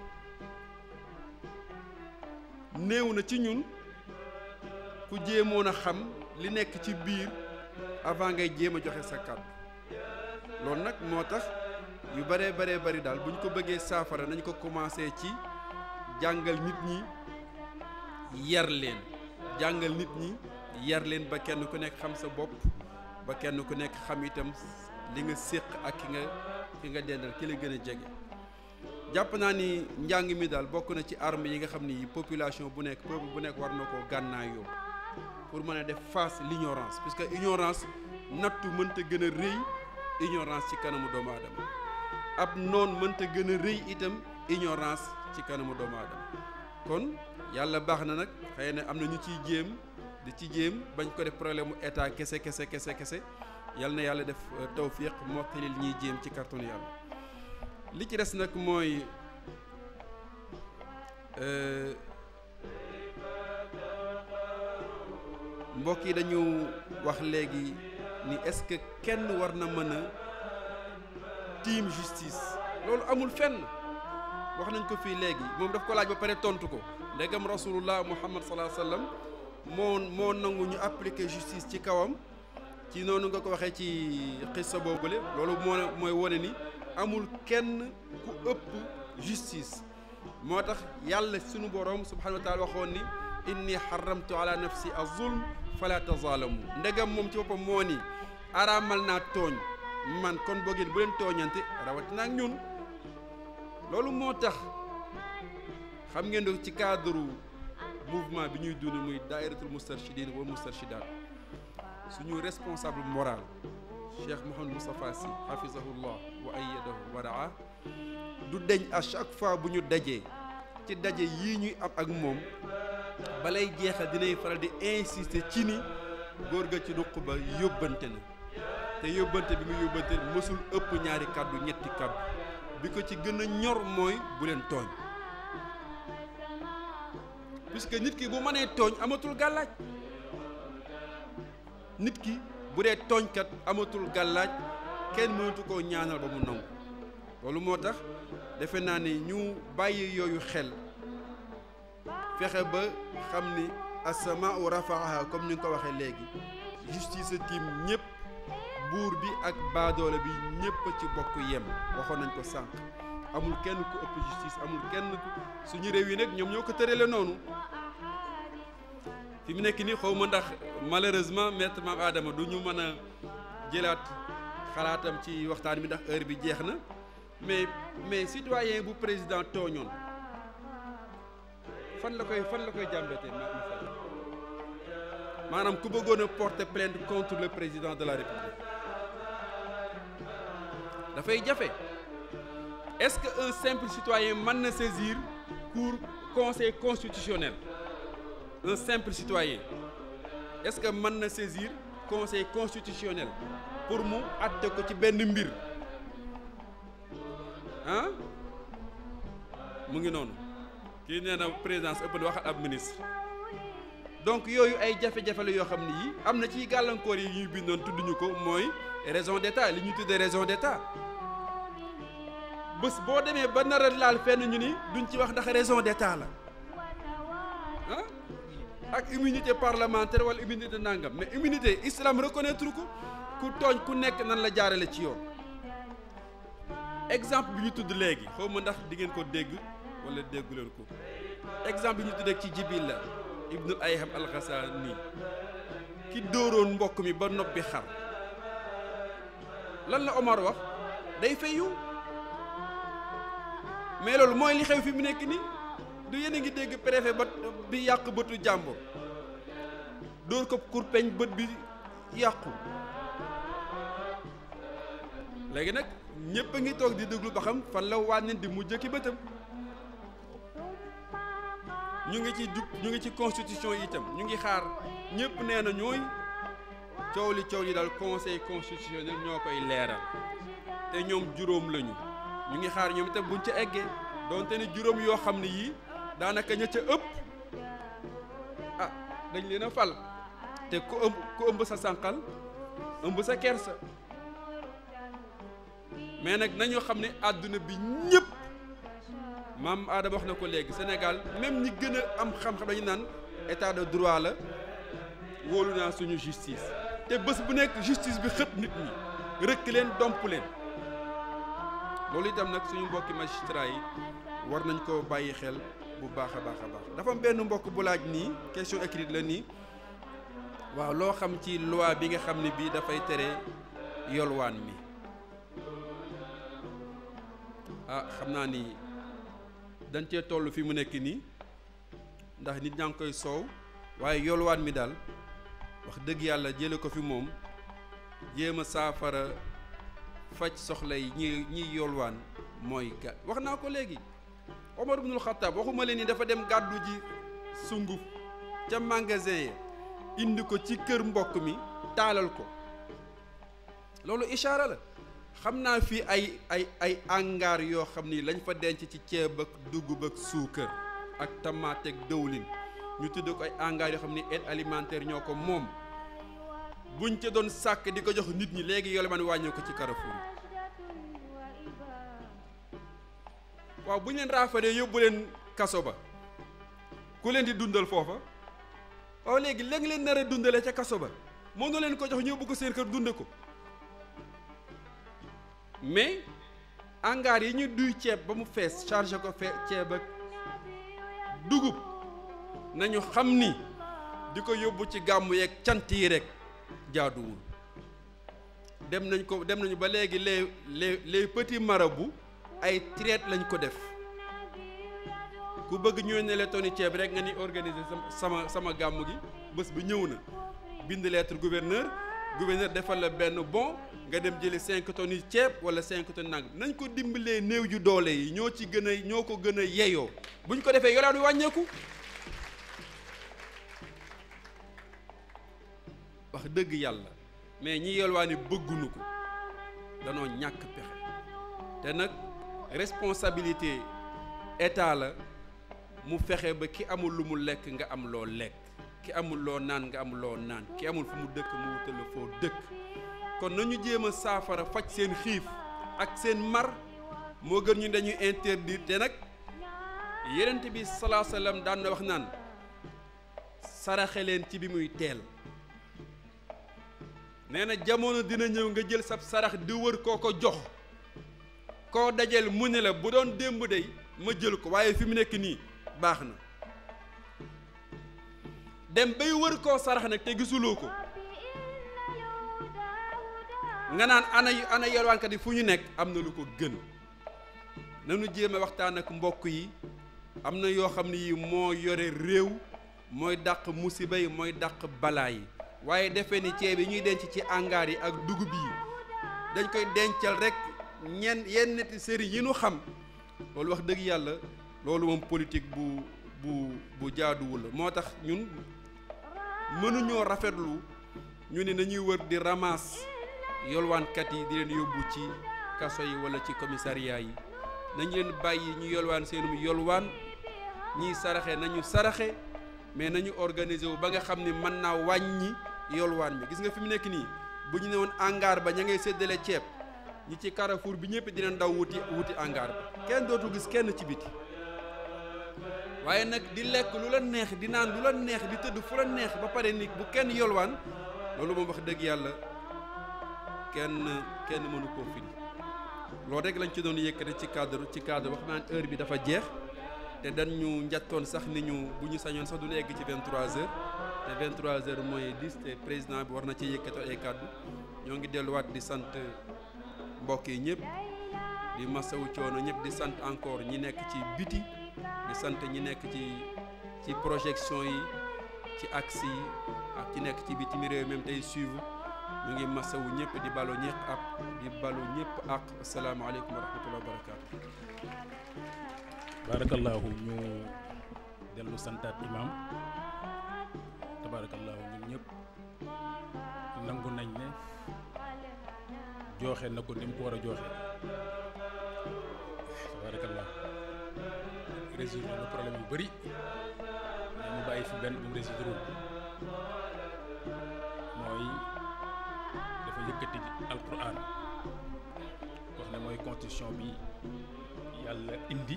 S1: néew na ci ñun ku jéemoon a xam li nekk ci biir avant ngay jéem a joxe sa kàddu loolu nag moo tax yu baree baree bari daal bu ñu ko bëggee saafara nañ ko commencé ci jàngal nit ñi yar leen jàngal nit ñi yar leen ba kenn ku nekk xam sa bopp ba kenn ku nekk xam itam li nga séq ak ki nga ki nga dendal ki la gën a jege jàpp naa ni njàng mi daal bokk na ci arme yi nga xam ni population bu nekk peuple bu nekk war na koo gànnaayoo pour mën a def face l'ignorance puisque ignorance nattu mënta gën a rëy ignorance ci kanamu doomu aadama ab noon mënta gën a rëy itam ignorance ci kanamu doomu aadama kon yàlla baax na nag xëy na am na ñu ciy jéem di ci jéem bañ ko def problème mu état kese kese kese kese yal na yàlla def tawfiq mottalil ñiy jéem ci carton yàlla li ci des nag mooy mbokk yi dañu wax léegi ni est-ce que kenn war na mën a tiim justice loolu amul fenn wax nañ ko fii léegi moom daf ko laaj ba pare tontu ko ndegam rasulullah muhammad salaa sallam moo moo nangu ñu appliquer justice ci kawam ci noonu nga ko waxee ci xissa boobule loolu moo mooy wone ni amul kenn ku ëpp justice moo tax yàlla sunu borom subhanahu wa taala waxoon ni inni xaramtu ala nafsi az-zulm fala tazaalamu ndegam moom ci boppam moo ni araamal naa tooñ man kon boo ngeen bu leen tooñante rawatina ak ñun loolu moo tax xam ngeen ne ci cadre mouvement bi ñuy dund muy daairatul mustarshidin wa mustarshidaat suñu responsable moral Cheikh Mouhamadou Moustapha Sy hafizahullah wa ayyadahu wa raa du deñ à chaque fois bu ñu dajee ci daje yii ñuy am ak moom balay jeexal dinay faral di insister ci ni góor ga ci duq ba yóbbante na te yóbbante bi mu yóbbante mësul ëpp ñaari kàddu ñetti kàddu bi ko ci gën a ñor mooy bu leen tooñ puisque nit ki bu mënee tooñ amatul gàllaaj nit ki bu dee tooñkat amatul gàllaaj kenn mënatu koo ñaanal ba mu nangu loolu moo tax defe naa ni ñu bàyyi yooyu xel fexe ba xam ni asamaau rafaaha comme ni nga ko waxee léegi justice tiim ñëpp buur bi ak baadoole bi ñëpp a ci bokk yem waxoon nañ ko sànq amul kenn ku ëpp justice amul kenn ku suñu réew yi nag ñoom ñoo ko tërale noonu fi mu nekk nii xaw ma ndax malheureusement maître Mame Adama du ñu mën a jëlaat xalaatam ci waxtaan bi ndax heure bi jeex na mais mais citoyen bu président tooñoon fan la koy fan la koy jàmbatee ma ma fan maanaam ku bëggoon a porter plainte contre le président de la république dafay jafe est-ce que un simple citoyen mën na saisir cour conseil constitutionnel un simple citoyen est-ce que mën na saisir conseil constitutionnel pour mu àtte ko ci benn mbir ah mu ngi noonu kii nee na présidence ëpp na waxal ab ministre donc yooyu ay jafe-jafe la yoo xam ne yi am na ci gàllankoor yi ñuy bindoon tudduñu ko mooy raison d'état li ñuy tuddee raison d'état bés boo demee ba nar a laal fenn ñu ni duñ ci wax ndax raison d'état la ah ak immunité parlementaire wala immunité nangam mais immunité islam reconnaître ko ku tooñ ku nekk nan la jaarale ci yoon exemple bi ñu tudd léegi xaw ma ndax di ngeen ko dégg wala déggu leen ko exemple bi ñu tudd ci jibil la ibnul ayham alxasaani ki dóoroon mbokk mi ba noppi xar lan la Omar wax day fayu mais loolu mooy li xew fi mu nekk nii du yéen a ngi dégg préfet ba bi yàq bëtu jàmbur dóor ko kurpeñ bët bi yàqu léegi nag ñëpp a ngi toog di déglu ba xam fan la wànneen di mujj ki bëtam ñu ngi ci jub ñu ngi ci constitution yi itam ñu ngi xaar ñëpp nee na ñooy coow li coow li daal conseil constitutionnel ñoo koy leeral te ñoom juróom lañu ñu ngi xaar ñoom itam buñ ca eggee donte ne juróom yoo xam ne yii daanaka ña ca ëpp ah dañ leen a fal te ku ëmb ku ëmb sa sànqal ëmb sa kersa mais nag nañoo xam ne àdduna bi ñëpp maam Adama wax na ko léegi Sénégal même ñi gën a am xam-xam dañu naan état de droit la wóolu naa suñu justice te bés bu nekk justice bi xët nit ñi rëkk leen domp leen loolu itam nag suñu mbokki magistrat yi war nañ ko bàyyi xel bu baax a baax a baax dafa am benn mbokk bu laaj nii question écrite la nii waaw loo xam ci loi bi nga xam ne bii dafay tere yolwaan mi ah xam naa ni dañ cee toll fi mu nekk nii ndax nit ñaa ngi koy soow waaye yolwaan mi daal wax dëgg yàlla jële ko fi moom jéem a saafara faj soxla yi ñi ñiy yolwaan mooy ga wax naa ko léegi Omar ibnul Xattaab waxuma leen ni dafa dem gàddu ji sunguf ca magasin ya indi ko ci kër mbokk mi taalal ko loolu ishaara la xam naa fii ay ay ay angaar yoo xam ni lañ fa denc ci ceeb ak dugub ak suukar ak tamaate ak dëwlin ñu tudd ko ay angaar yoo xam ni aide alimentaire ñoo ko moom buñ ca doon sàkk di ko jox nit ñi léegi yolomaan wàññee ko ci Carrefour yi waaw bu ñu leen raafalee yóbbu leen kaso ba ku leen di dundal foofa waaw léegi léegi leen nar a dundale ca kaso ba mënu leen ko jox ñu yóbbu ko seen kër dunde ko mais angaar yi ñu duy ceeb ba mu fees chargé ko fe ceeb ak dugub nañu xam ni di ko yóbbu ci gàmmu yeeg cant yi rek jaaduwul dem nañ ko dem nañu ba léegi les les les petits marabouts ay traite lañ ko def ku bëgg ñëw ne la tonni ceeb rek nga ni organiser sama sama gàmmu gi bés bi ñëw na bind lettre gouverneur gouverneur defal la benn bon nga dem jëli 5 tonnes yi ceeb wala 5 tonnes nang nañ ko dimbalee néew ju doole yi ñoo ci gën a ñoo ko gën a yeyoo buñ ko defee yolaan wi wàññeeku wax dëgg yàlla mais ñi yelwaani bëgguñu ko danoo ñàkk pexe te nag responsabilité état la mu fexe ba ki amul lu mu lekk nga am loo lekk ki amul loo naan nga am loo naan ki amul fu mu dëkk mu wutal la foo dëkk kon nañu jéem a saafara faj seen xiif ak seen mar moo gën ñu dañuy interdire te nag yenent bi salaa sallam daan na wax naan saraxe leen ci bi muy teel nee na jamono dina ñëw nga jël sab sarax di wër koo ko jox koo dajeel mu ne la bu doon démb day ma jël ko waaye fi mu nekk nii baax na dem bay wër koo sarax nag te gisuloo ko nga naan ana ana yelwaankat yi fu ñu nekk am na lu ko gën nanu jéem a waxtaan ak mbokk yi am na yoo xam ne yi moo yore réew mooy dàq musiba yi mooy dàq balaa yi waaye defe ni ceeb yi ñuy denc ci angaar yi ak dugub yi dañ koy dencal rek ñenn yenn neti sëriñ yi nu xam loolu wax dëgg yàlla loolu moom politique bu bu bu jaaduwul la moo tax ñun mënuñoo rafetlu ñu ne nañuy wër di ramas yolwaankat yi di leen yóbbu ci kaso yi wala ci commissariat yi nañu leen bàyyi ñu yolwaan seenum yolwaan ñiy saraxe nañu saraxe mais nañu organiser wu ba nga xam ne mën naa wàññi yolwaan mi gis nga fi mu nekk nii bu ñu ne woon angaar ba ña ngay séddale ceeb ñi ci Carrefour bi ñëpp dinañ daw wuti wuti angaar ba kenn dootu gis kenn ci biti waaye nag di lekk lu la neex di naan lu la neex di tëdd fu la neex ba pare nit bu kenn yolwaan loolu moom wax dëgg yàlla kenn kenn mënu koo firi loolu rek lañ ci doon yëkkate ci cadre ci cadre wax naan heure bi dafa jeex te dañ ñu njattoon sax ni ñu bu ñu sañoon sax du ñu egg ci 23h te 23h mooy 10 te président bi war na ci yëkkatoo ay kàddu ñoo ngi delluwaat di sant mbokk yi ñëpp di masawu coono ñëpp di sant encore ñi nekk ci biti di sant ñi nekk ci ci projection yi ci axe yi ak ci nekk ci bitim réew même tey suivre ñu ngi masawu ñëpp di balu ñëpp ak di balu ñëpp ak asalaamaaleykum wa rahmatulah wa barakaatu.
S4: barakallahu ñu dellu santaat imam tabarakallahu ñun ñëpp nangu nañ ne jooxe na ko ni mu ko war a jooxe tabarakallahu résoudre na problème yu bëri mais mu bàyyi fi benn bu mu résoudre mooy dafa yëkkati alquran wax ne mooy constitution bi yàlla indi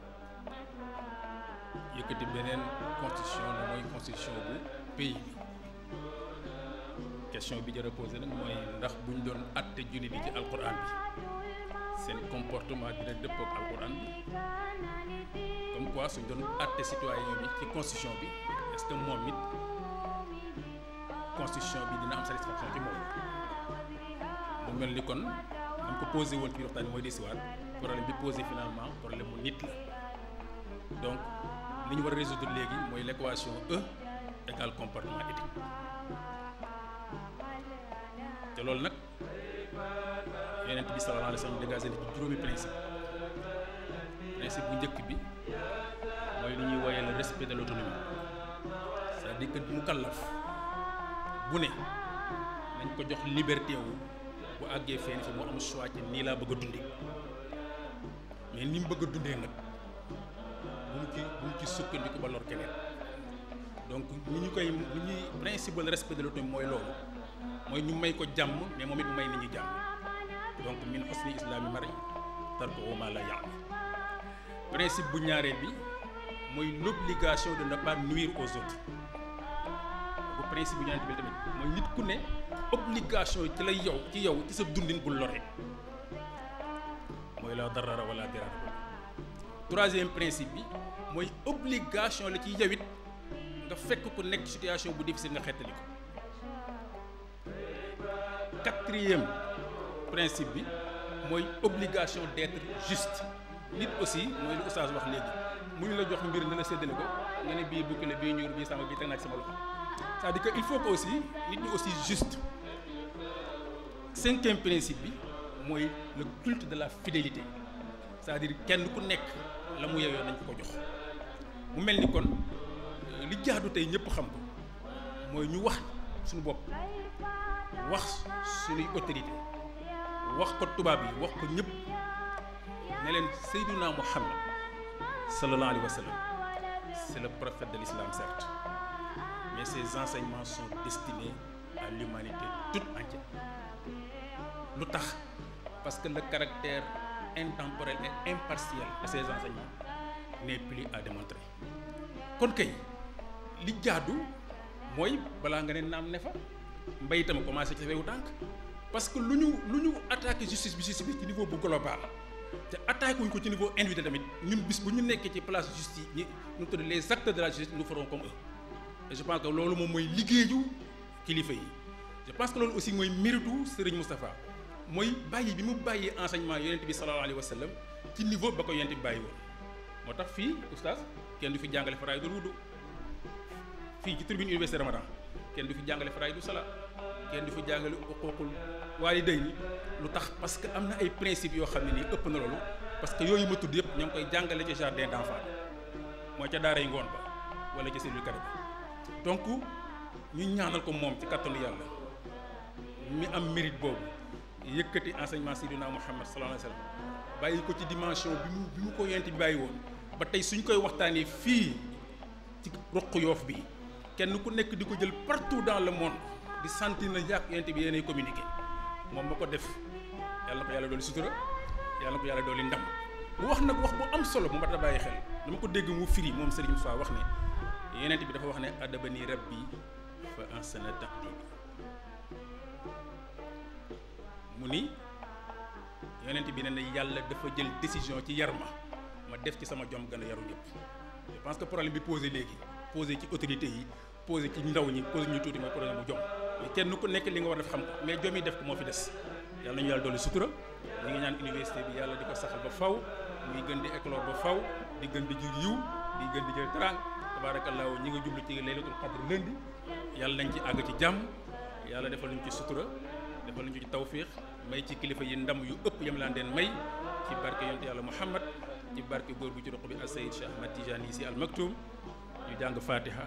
S4: yëkkati beneen constitution ne mooy constitution bu pays bi question bi jar a posé nag mooy ndax buñ doon atte jullit yi ci alquran bi seen comportement dina dëppook alquran bi comme quoi suñ doon atte citoyen bi ci constitution bi est-ce que moom it constitution bi dina am satisfaction ci moom mu mel ni kon dañ ko posé woon ci biir waxtaan bi mooy desiwaat problème bi posé finalement problème mu nit la donc li ñu war a résoudre léegi mooy l'équation E égale comportement éthique te loolu nag yeneen bi sallallahu alayhi wa sallam dégagé na ci juróomi principe principe bu njëkk bi mooy li ñuy woyee le respect de l'autonomie c'est-à-dire que mu kallaf bu ne nañ ko jox liberté wu bu àggee fenn fi mu am choix ci nii laa bëgg a dundee mais ni mu bëgg a dundee nag bu mu ci bu mu ci sukkandiku ba lor keneen donc ni ñu koy ni ñuy principe le respect de l'autonomie mooy loolu mooy ñu may ko jàmm mais moom it may nit ñi jàmm donc min husni islami mari tarkuhu ma la ya'ni principe bu ñaareel bi mooy l'obligation de ne pas nuire aux autres bu principe bu ñaareel bi tamit mooy nit ku ne obligation yi ci la yow ci yow ci sa dundin bul lore mooy la darara wala dirara troisième principe bi mooy obligation la ci yow it nga fekk ku nekk situation bu difficile nga xettali ko quatrième principe bi mooy obligation d'être juste nit aussi mooy lu oustaz wax léegi mu ñu la jox mbir ne la séddale ko nga ne bii bukki la bii ñuur bii sama bii teg naa ci sama loxo c'est-à-dire que il faut que aussi nit ñi aussi juste cinquième principe bi mooy le culte de la fidélité c'est-à-dire kenn ku nekk la mu yeyoo nañ ko ko jox mu mel ni kon li jaadu tey ñëpp xam ko mooy ñu wax suñu bopp wax suñuy autorité wax ko tubaab yi wax ko ñëpp ne leen Seydina Muhammad sallallahu alayhi wa sallam c'est le prophète de l'islam certes mais ses enseignements sont destinés à l'humanité toute entière lu tax parce que le caractère intemporel et impartiel de ces enseignements n'est plus à démontrer kon kay li jaadu mooy balaa nga ne naam ne fa mbay itam commencé ci wewu tànk parce que lu ñu lu ñu attaqué justice bi justice bi ci niveau bu global te attaqué wuñ ko ci niveau individuel tamit ñun bis bu ñu nekkee ci place justice ñi ñu tudd les acteurs de la justice nous ferons comme eux et je pense que loolu moom mooy liggéeyu kilifa yi je pense que loolu aussi mooy méritu Serigne Moustapha mooy bàyyi bi mu bàyyi enseignement yonent bi sallallahu alayhi wa sallam ci niveau ba ko yonent bi bàyyi woon moo tax fii oustaz kenn du fi jàngale faraay du wudu fii ci tribune université Ramadan kenn du fi jàngale faraay du sala kenn du fi jàngale uquuqul waalidayni lu tax parce que am na ay principes yoo xam ne nii ëpp na loolu parce que yooyu ma tudd yëpp ñoo ngi koy jàngale ci jardin d'enfants mooy ca daaray ngoon ba wala ca cellule kare bi donc ñu ñaanal ko moom ci kattanu yàlla mi am mérite boobu yëkkati enseignement Seydina Muhammad sallallahu alayhi wa sallam bàyyi ko ci dimension bi mu bi mu ko yent bi bàyyi woon ba tey suñ koy waxtaanee fii ci roq yoof bi kenn ku nekk di ko jël partout dans le monde di sentir na yàq yent bi yéenay communiqué moom ma ko def yàlla na ko yàlla dooli sutura yàlla na ko yàlla dooli ndam mu wax nag wax bu am solo bu mat a bàyyi xel dama ko dégg mu firi moom Serigne Moussa wax ne yenent bi dafa wax ne adabani rabbi fa ahsana taqdibi mu ni yonent bi ne na yàlla dafa jël décision ci yar ma ma def ci sama jom gën a yaru ñëpp je pense que problème bi posé léegi posé ci autorité yi posé ci ndaw ñi posé ñu tuuti mooy problème bu jom mais kenn ku nekk li nga war a def xam ko mais jom yi def ko moo fi des yàlla nañu yàlla dolli sutura ñu ngi ñaan université bi yàlla di ko saxal ba faw muy gën di éclore ba faw di gën di jur yiw di gën di jël trang tabaarakallaahu ñi nga jublu ci laylatul qadr lundi yàlla nañ ci àgg ci jàmm yàlla defal ñu ci sutura defal ñu ci tawfiix may ci kilifa yi ndam yu ëpp yam laan den may ci barke yonent yàlla Muhammad ci barke góor bu ci roq bi al Sayyid Cheikh Ahmad Tijani si al Maktoum ñu jàng Fatiha.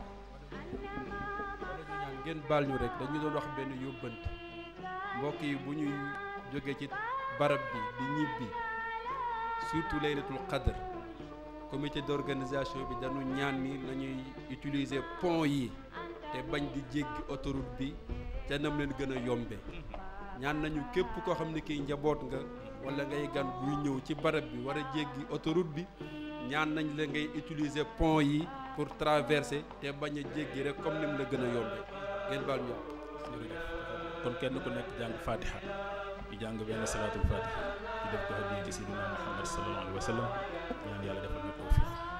S1: ngeen baal ñu rek dañu doon wax benn yóbbante mbokk yi bu ñuy jógee ci barab bi di ñibbi surtout laylatul qadr comité d'organisation bi dañu ñaan ni nañuy utiliser pont yi te bañ di jéggi autoroute bi te nam leen gën a yombe ñaan nañu képp koo xam ne kii njaboot nga wala ngay gan buy ñëw ci barab bi war a jéggi autoroute bi ñaan nañ la ngay utiliser pont yi pour traverser te bañ a jéggi rek comme ni mu la gën a yombe ngeen baal ñu
S4: kon kenn ku nekk jàng Fatiha di jàng benn salaatul Fatiha di def ko hadiya ci Sayyidina Muhammad sallallahu alayhi wa sallam ñaan yàlla defal ñu tawfiq